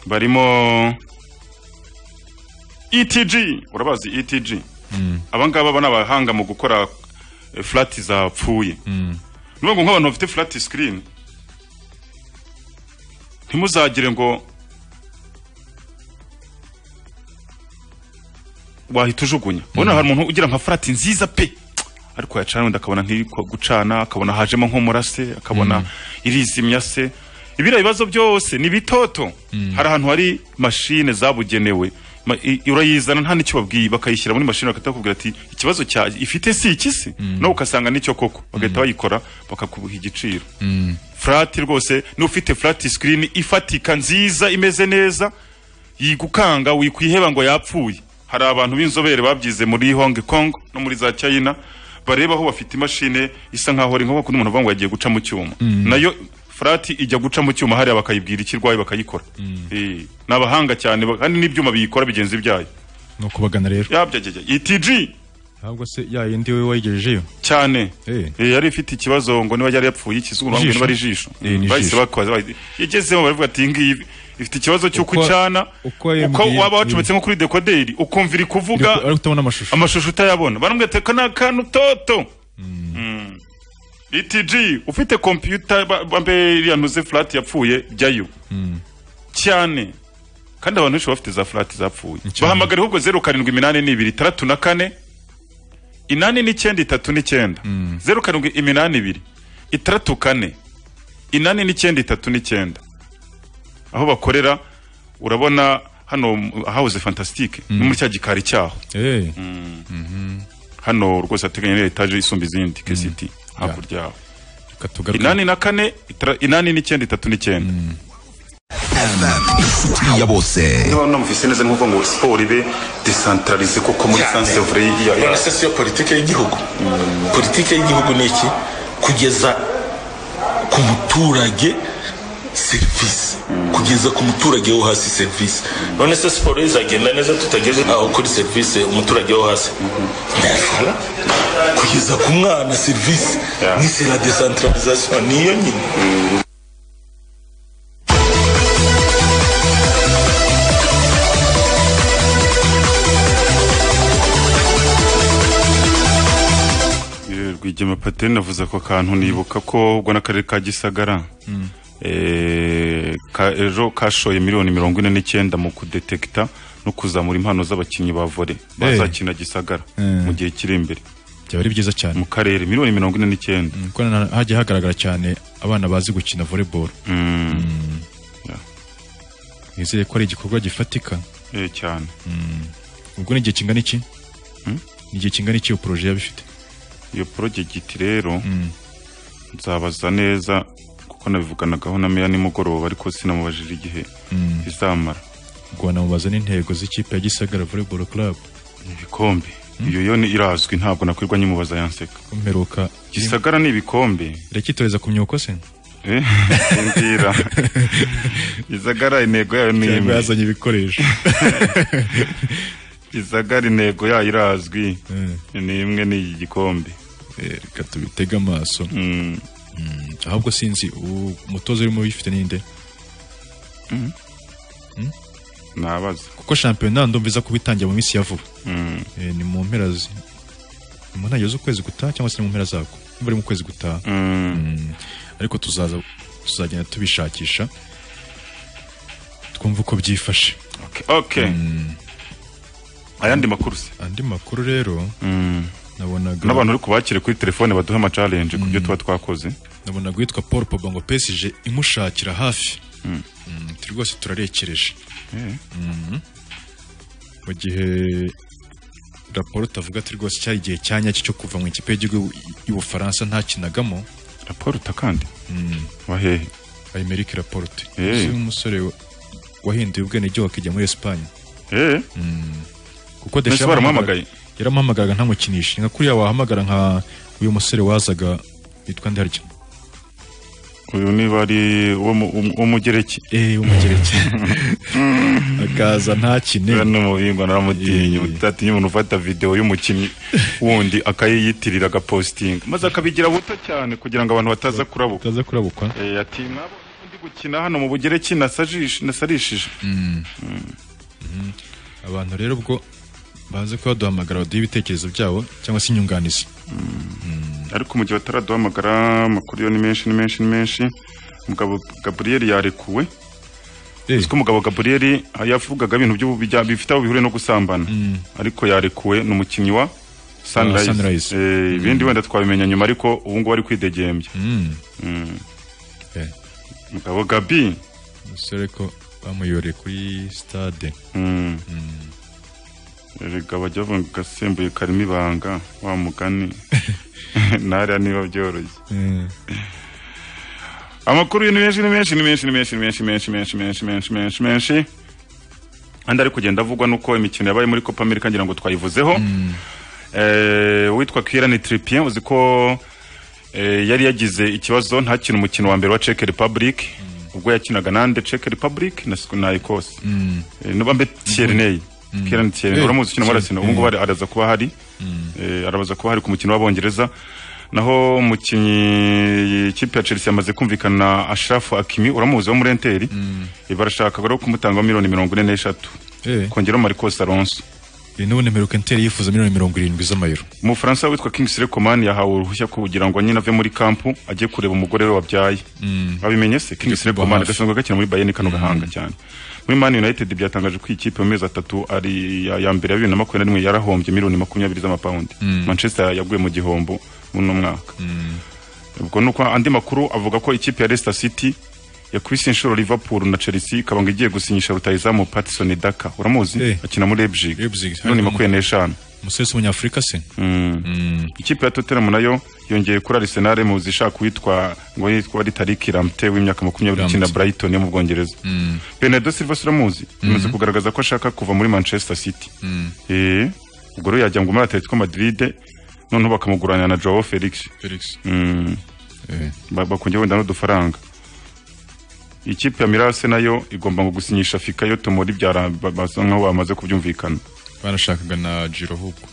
barimo etg urabazi etg abangaba aba ni abahanga mu gukora eh, flat zapfuye ni ukuvuga ngo nk'abantu bafite flat screen ntimuzagire ngo wahita ujugunya ubona hari umuntu ugira nka flat nziza pe ariko yacana wenda akabona ntiri ku- gucana akabona hajemo nk'umurase akabona irizimya se ibiriya bibazo byose ni bitoto hari ahantu hari mashine zabugenewe Ma- i- urayizana nta n'icyo babwiye bakayishyira muri mashine bagahita bakubwira ati ikibazo cya ifite si iki se nawe ugasanga nicyo koko bagahita bayikora bakakubuha igiciro furati rwose niba ufite furati sikirini ifatika nziza imeze neza yigukanga wikwiheba ngo yapfuye hari abantu b'inzobere babyize muri hong kong no muri za china bareba aho bafite imashini isa nkaho ari nko kundi umuntu avuga ngo yagiye guca mu cyuma nayo furati ijya guca mu cyuma hariya bakayibwira icyo irwaye bakayikora Eh, ni abahanga cyane ba- kandi n'ibyuma biyikora bigenzi byayo ni ukubagana rero yabyagege itg ntabwo se ya yindi we wayigejejeyo cyane Eh, yari ifite ikibazo ngo niba yari yapfuye ikizuru bambwiye Ijisho. niba ari ijisho Eh, ni bahise ijisho. bakoza bahise- igezemo baravuga ati ngiyi ifite ikibazo cy'uko Uko- icana uko uko yambwiye- waba wacometse nko kuri dekoderi ukumva iri kuvuga ariko utabona amashusho amashusho utayabona barambwira ati aka ni akantu toto Mm. ETG ufite kompiyuta ba- bambe iriya ntuze furati yapfuye jyayo cyane kandi abantu benshi bafite za furati zapfuye bahamagara ahubwo zeru karindwi iminani n'ibiri itandatu na kane inani n'icyenda itatu n'icyenda zeru karindwi iminani ibiri itandatu kane inani n'icyenda itatu n'icyenda aho bakorera urabona hano hawuze fantasitike ni muri cya gikari cyaho Eh, hano rwose hateganye na etaje isumba izindi kesiti hakurya yaho inani na kane itara- inani n'icyenda itatu n'icyenda ya bose niba namufise neza ni nkuko ngo siporo ibe desantararize kuko muri Cyane. sansevure ya ya- none se siyo politike y'igihugu politike y'igihugu ni iki kugeza ku muturage serivisi kugeza ku muturage wo hasi serivisi none se siporo izagenda neza tutageze aho kuri serivisi umuturage wo hasi ntashobora kugeza ku mwana serivisi ni sera desantaralizasiyo niyo nyine Eh, rwigema pateni avuze ako kantu nibuka ko ubwo n'akarere ka gisagara eh, ka- ejo kashoye miliyoni mirongo ine n'icyenda mu kudetekita no kuzamura impano z'abakinnyi ba vore bazakina gisagara Mm. mu gihe kiri imbere byaba ari byiza cyane mu karere miliyoni mirongo ine n'icyenda kuko na- hagiye hagaragara cyane abana bazi gukina volleyball Mm. nizeye ko ari igikorwa gifatika Eh, cyane ubwo ni igihe kingana iki ni igihe kingana iki iyo poroje yaba ifite iyo porojegiti rero nzabaza neza kuko nabivuganagaho na meya nimugoroba ariko sinamubajije igihe izamara ubwo wanamubaza n'intego z'ikipe ya gisagara volleyball club ibikombe iyo yo ni- irazwi ntabwo nakwirwa nyimubaza yanseka kumperuka gisagara ni ibikombe irakitoreza ku myuko se Eh, sindira gisagara intego yayo ni Cyangwa imwe yazanye ibikoresho gisagara intego yayo irazwi ni imwe ni iki gikombe reka tubitege amaso ahubwo sinzi uwo mutoza urimo uyifite ninde nabaza kuko shampiyona ndumva iza kuba itangiye mu minsi ya vuba Mm. Eh, ni mu mpera zi- ni mu ntangiriro z'ukwezi gutaha cyangwa se ni mu mpera zako niba ari mu kwezi gutaha Mm. ariko tuzaza tuzagenda tubishakisha twumva uko byifashe okay ayandi makuru se andi makuru rero nabonaga n'abantu uri kubakire kuri telefone baduhe amacalenje ku byo tuba twakoze nabonaga uwitwa paul poba ngo pesije imushakira hafi Mm, turi rwose turarekereje Mhm. mu gihe raporo utavuga ati rwose cyari igihe cya nyacyo cyo kuva mu ikipe y'igihugu y'ubufaransa ntakinagamo raporo utakandi wahehe ayimeric raporte Eh. si umusore wa- wahinduye ubwenegihugu akijya muri esipanye eh kuko Mbese Deschamps baramuhamagaye? yaramuhamagara- yaramuhamagaraga ntamukinishe nka kuriya wahamagara nka uyu musore wazaga witwa ndarya uyu niba ari uwo mu- um- w'umugereki eh w'umugereki akaza ntakine hano mu bihingwa naramutinya utatinya umuntu ufata videwo y'umukinnyi wundi akayiyitirira agapositinga maze akabigira buto cyane kugira ngo abantu bataza kurabukwa bataza kurabukwa eh ati nabo ndi gukina hano mu bugereki nasajishe nasarishije abantu rero ubwo baze kuba baduhamagara baduhe ibitekerezo byabo cyangwa se inyunganizi ariko mu gihe bataraduhamagara amakuru yo ni menshi ni menshi ni menshi umugabo gaburiyeli yarekuwe uzi ko umugabo gaburiyeli yavugaga ibintu by'ubu bijya- bifite aho bihuriye no gusambana ariko yarekuwe ni umukinnyi wa Ah, sunrise Sunrise. Eh, ibindi wenda twabimenya nyuma ariko ubu ngubu ari kwidegembya Mm. Mm. Eh. umugabo gabi umusore ko bamuyoreye kuri stade Mm. erega bajya bavuga ngo gasembuye karimo ibanga wa mugani ntariya niba byoroshye amakuru ni menshi ni menshi ni menshi ni menshi ni menshi ni menshi menshi menshi menshi menshi menshi andi ari kugenda avugwa nuko imikino yabaye muri copa america ngira ngo twayivuzeho Eh, uwitwa kirani tripien uzi ko eh, yari yagize ikibazo ntakina umukino wa mbere wa Czech Republic ubwo yakinaga nande Czech Republic na na Ecosse Eh, nubambe Tierney Mm. Kieran Tierney Eh, uramuzi ukina muri Arsenal ubu ngubu Tierney. ari- araza kuba hari Eh, arabaza kuba hari ku mukino w'abongereza naho umukinnyi ikipe ya Chelsea yamaze kumvikana na Ashraf Hakimi uramuzi wo muri Inter Eh, barashaka rero kumutanga miliyoni mirongo ine n'eshatu kongeraho Marcos Alonso n'ubundi mperuka interi yifuza miliyoni mirongo irindwi z'amayero umufaransa witwa Kingsley Coman yahawe uruhushya kugira ngo nyine ave muri kampu ajye kureba umugore we wabyaye Mm. babimenye se Kingsley kuba Coman hafi. gasanzwe gakina muri Bayern kano gahanga cyane muri Man United byatangaje ko iyi kipe mu mezi atatu ari ya, ya mbere ya bibiri na makumyabiri na rimwe yarahombye miliyoni makumyabiri z'amapawundi Mm. Manchester yaguye mu gihombo muri uno mwaka ubwo ni uko andi makuru avuga ko ikipe ya Leicester City yakubise inshuro Liverpool na Chelsea ikabanga igiye gusinyisha rutayizamu Patson Daka uramuzi akina muri Leipzig miliyoni makumyabiri n'eshanu umusore w'umunyafurika se ikipe ya Tottenham nayo yongeye kuri Arsenal mu zishaka uwitwa ngo yitwa ari Tariq Lamptey w'imyaka makumyabiri Lamptey. ukina Brighton yo mu Bwongereza Mm. Bernardo Silva suramuzi Mhm. yamaze kugaragaza ko ashaka kuva muri Manchester City Mm. eh ubwo rero yajya ngo muri Atletico Madrid noneho bakamuguranira na Joao Felix Felix Mm. Ba- bakungiye wenda n'udufaranga ikipe ya Mirase nayo igomba ngo gusinyisha Fikayo Tomori byara ba- basa nkaho bamaze kubyumvikana barashakaga na jiro ahubwo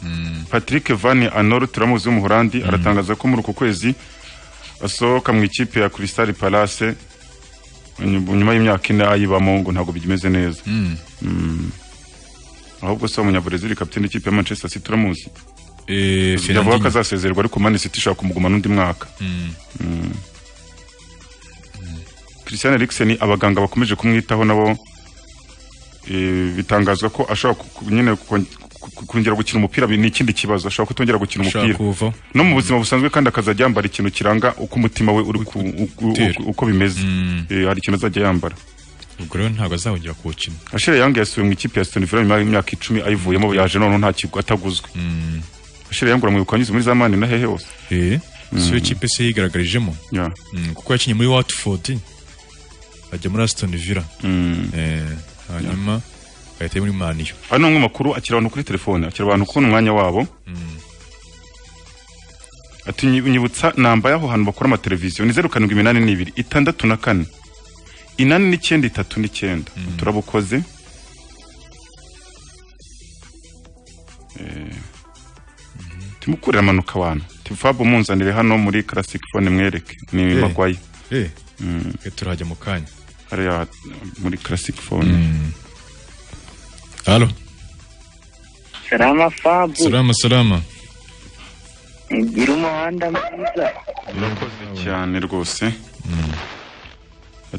Mm. Patrick Van Anor turamuzi w'umuholandi aratangaza ko muri uku kwezi asohoka mu ikipe ya Crystal Palace nyuma nyuma y'imyaka ine ayibamo ngo ntabwo bimeze neza Mm. Mm. ahubwo se umunyabrazil kapiteni ikipe ya Manchester City turamuzi yavuga ko Fernandinho. azasezererwa ariko Man City ishaka kumuguma n'undi mwaka Mm. Mm. Christian Eriksen abaganga bakomeje kumwitaho nabo eh, bitangazwa ko ashobora ku- ku- nyine kon- ku- ku- kongera gukina umupira bi- ni ikindi kibazo ashobora kutongera gukina Ashaka umupira kuva no mu buzima busanzwe kandi akazajya yambara ikintu kiranga uko umutima we uri ku- u- u- Utera. uko bimeze Eh, hari ikintu azajya yambara ubwo rero ntabwo azahongera kuwukina Ashere Yang yasubiye mu ikipe ya Aston Villa nyuma y'imyaka icumi ayivuyemo yaje noneho nta kigo ataguzwe Ashere Yang uramwibuka anyuze muri za mani na hehe hose eh Mm. siyo kipe se yigaragarijemo Yeah. Mm, kuko yakinnye muri watford ajya muri aston villa Mm. Eh, hanyuma agahita ajya muri maniyo ano ni amwe mu makuru akira abantu kuri telefone akira abantu kubona umwanya wabo ati "Nyi- nyibutsa namba y'aho hantu bakora amateleviziyo ni zeru karindwi iminani n'ibiri itandatu na kane inani n'icyenda itatu n'icyenda turabukoze Eh, timukurira amanuka abantu tifabu munzanire hano muri classic phone mwereke ni Eh. magwayi eh Mm. turahajya mu kanya hariya muri classic phone halo Salama Fabu. salama salama Gira umuhanda mwiza. urakoze cyane rwose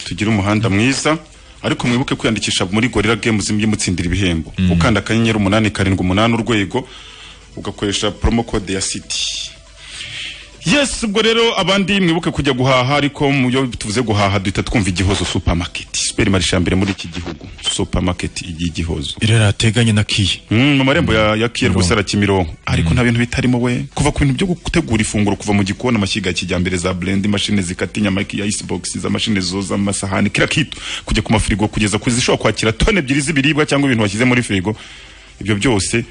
tugire umuhanda mwiza ariko mwibuke kwiyandikisha muri gorira games mujye mutsindira ibihembo ukanda akanyenyeri umunani karindwi umunani urwego ugakoresha promo code ya city yes ubwo rero abandi mwibuke kujya guhaha ariko muyo tuvuze guhaha duhita twumva igihozo supermarket superimarishe ya mbere muri iki gihugu supermarket y'igihozo irera ateganye na kiye mu marembo ya, ya kiye rwose ara kimironko ariko nta bintu bitarimo we kuva ku bintu byo gutegura ifunguro kuva mu gikoni amashyiga ya kijyambere za blend imashini zikata inyama ya icebox z'amashini zoza amasahani kira kitu kujya ku mafirigo kugeza ku zishobora kwakira tone ebyiri z'ibiribwa cyangwa ibintu washyize muri firigo ibyo byose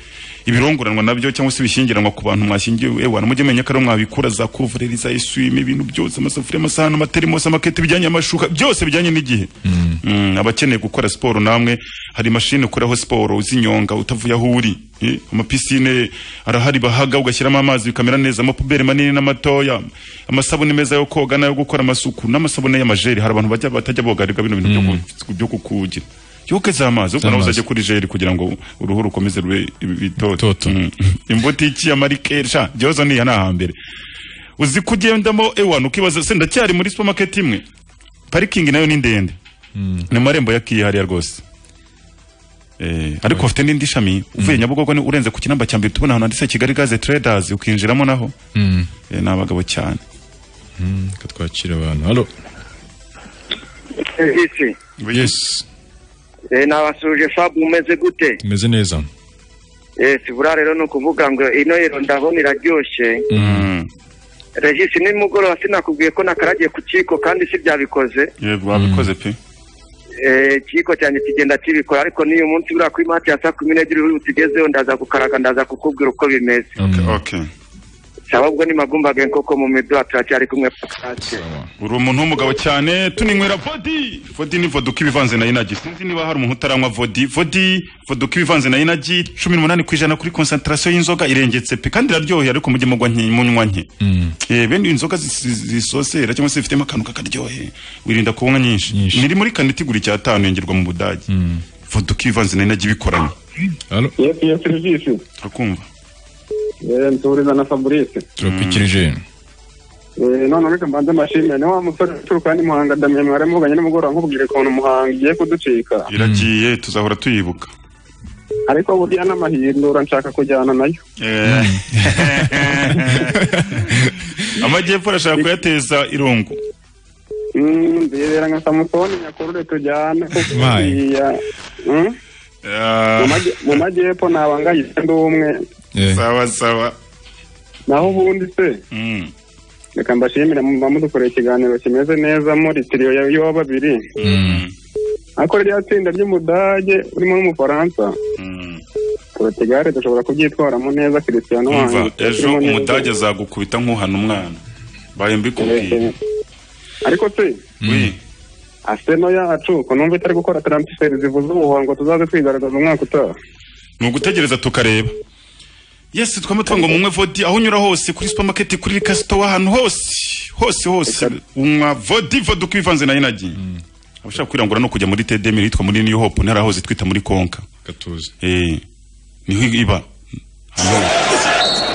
ibirongoranwa nabyo cyangwa se ibishyingiranwa ku bantu mwashyingiwe ewana mujye menya ko ariho mwabikura za kuvureri za eswime ibintu byose amasafuriya amasahani amaterimusi amakete bijyanye amashuka byose bijyanye n'igihe Mm, abakeneye gukora siporo namwe hari mashini ukoraho siporo z'inyonga utavuye aho uri Eh, amapisine arahari bahaga ugashyiramo amazi bikamera neza amapuberi manini n'amatoya amasabune meza yo koga n'ayo gukora amasuku n'amasabune y'amajeri hari abantu bajya batajya bogarirwa bino bintu byo ku- byo kukugira yoke z'amazi ubwo nawe uzajya kuri jeri kugira ngo uruhu rukomeze rube bitoto imbutiki ya marikesha byozo niya ni ahambere uzi kugendamo ewana ukibaza se ndacyari muri supermarket imwe parikingi nayo ni ndende ni amarembo ya kiye hariya rwose Eh, ariko bafite n'indi shami uvuye nyabugogo ni urenze ku kinamba cya mbere tubona ahantu handitse kigali gaze traders ukinjiramo naho Eh, ni abagabo cyane reka twakire abantu halo Iki. yes Eh, nabasuje Fabu umeze gute? tumeze neza Eh, sibura rero ni ukuvuga ngo ino yero ndabona iraryoshye. Regis nimugoroba sinakubwiye ko nakaragiye ku kiko kandi si byabikoze. yego wabikoze pe Eh, kiko cyanjye kigenda kibikora ariko n'iyo munsi buriya ko imati ya saa kumi n'ebyiri uri bukigezeho ndaza kukaraga ndaza kukubwira uko bimeze. okay okay saba ubwo nimagumbaga nkoko mu midwa turacyari kumwe pakate uri umuntu w'umugabo cyane tuninywera vodi vodi ni voduka ibivanze na inagi sinzi niba hari umuntu utaranywa vodi vodi voduka ibivanze na inagi cumi n'umunani ku ijana kuri konsantarasiyo y'inzoga irengetse pe kandi iraryohera ariko mujye mugwa nke munywa nke Eh, bene inzoga zi- zi- zisosera cyangwa se zifitemo akantu kakaryohe wirinda kunywa nyinshi niri muri kane itigura icyatanu yengerwa mu budage voduka ibivanze na inagi bikoranye yesu yesu serivisi turakumva Eh, nsuhuriza na fabrice turakwikirije Eh, none reka mbanze mashime ni wa musore uturuka hano i muhanga damiye mwari muvuganye nimugoroba nkubwire ukuntu muhanga igiye kuducika iragiye tuzahora tuyibuka ariko burya n'amahindura nshaka kujyana nayo Eh. amajyepfo arashaka kuyateza irungu Mm, ndibera nka samusoni nyakurure tujyane kuko Mai. buriya, mm, mu majye- mu majyepfo nabanganye ndi umwe sawa sawa naho ubundi se reka mbashimire muba mudukoreye ikiganiro kimeze neza muri tiriyo ya- y'uwa babiri ariko ririya tsinda ry'umudage urimo n'umufaransa porotugare dushobora kubyitwaramo neza kirisiyano umva wanjye ejo turimo neza. umudage azagukubita nk'uhana umwana mbaye mbikubwiye ariko se Oui. aseno yacu ko numva itari gukora taransiferi zivuze ubuhuha ngo tuzaze twigaragaza umwaka utaha ni ugutegereza tukareba yesi twama tuvuga ngo munywe vodi aho unyura hose kuri supermarket kuri kasito ahantu hose hose hose unywa vodi voduka ibivanze na inagi abashaka kwirangura no kujya muri tedemiri hitwa muri new hope ntarahoze twita muri konka gatuza eh niho iba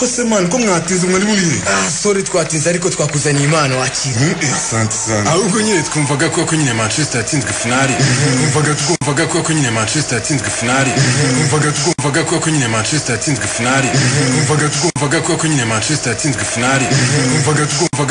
kose mani ko mwatize umwari muriye sore twatinze ariko twakuzaniye impano wakira asante sana ahubwo nyine twumvaga ko ko nyine manchester yatsinzwe finali twumvaga twumvaga ko ko nyine manchester yatsinzwe finali twumvaga twumvaga ko ko nyine manchester yatsinzwe finali twumvaga twumvaga ko ko nyine manchester yatsinzwe finali twumvaga twumvaga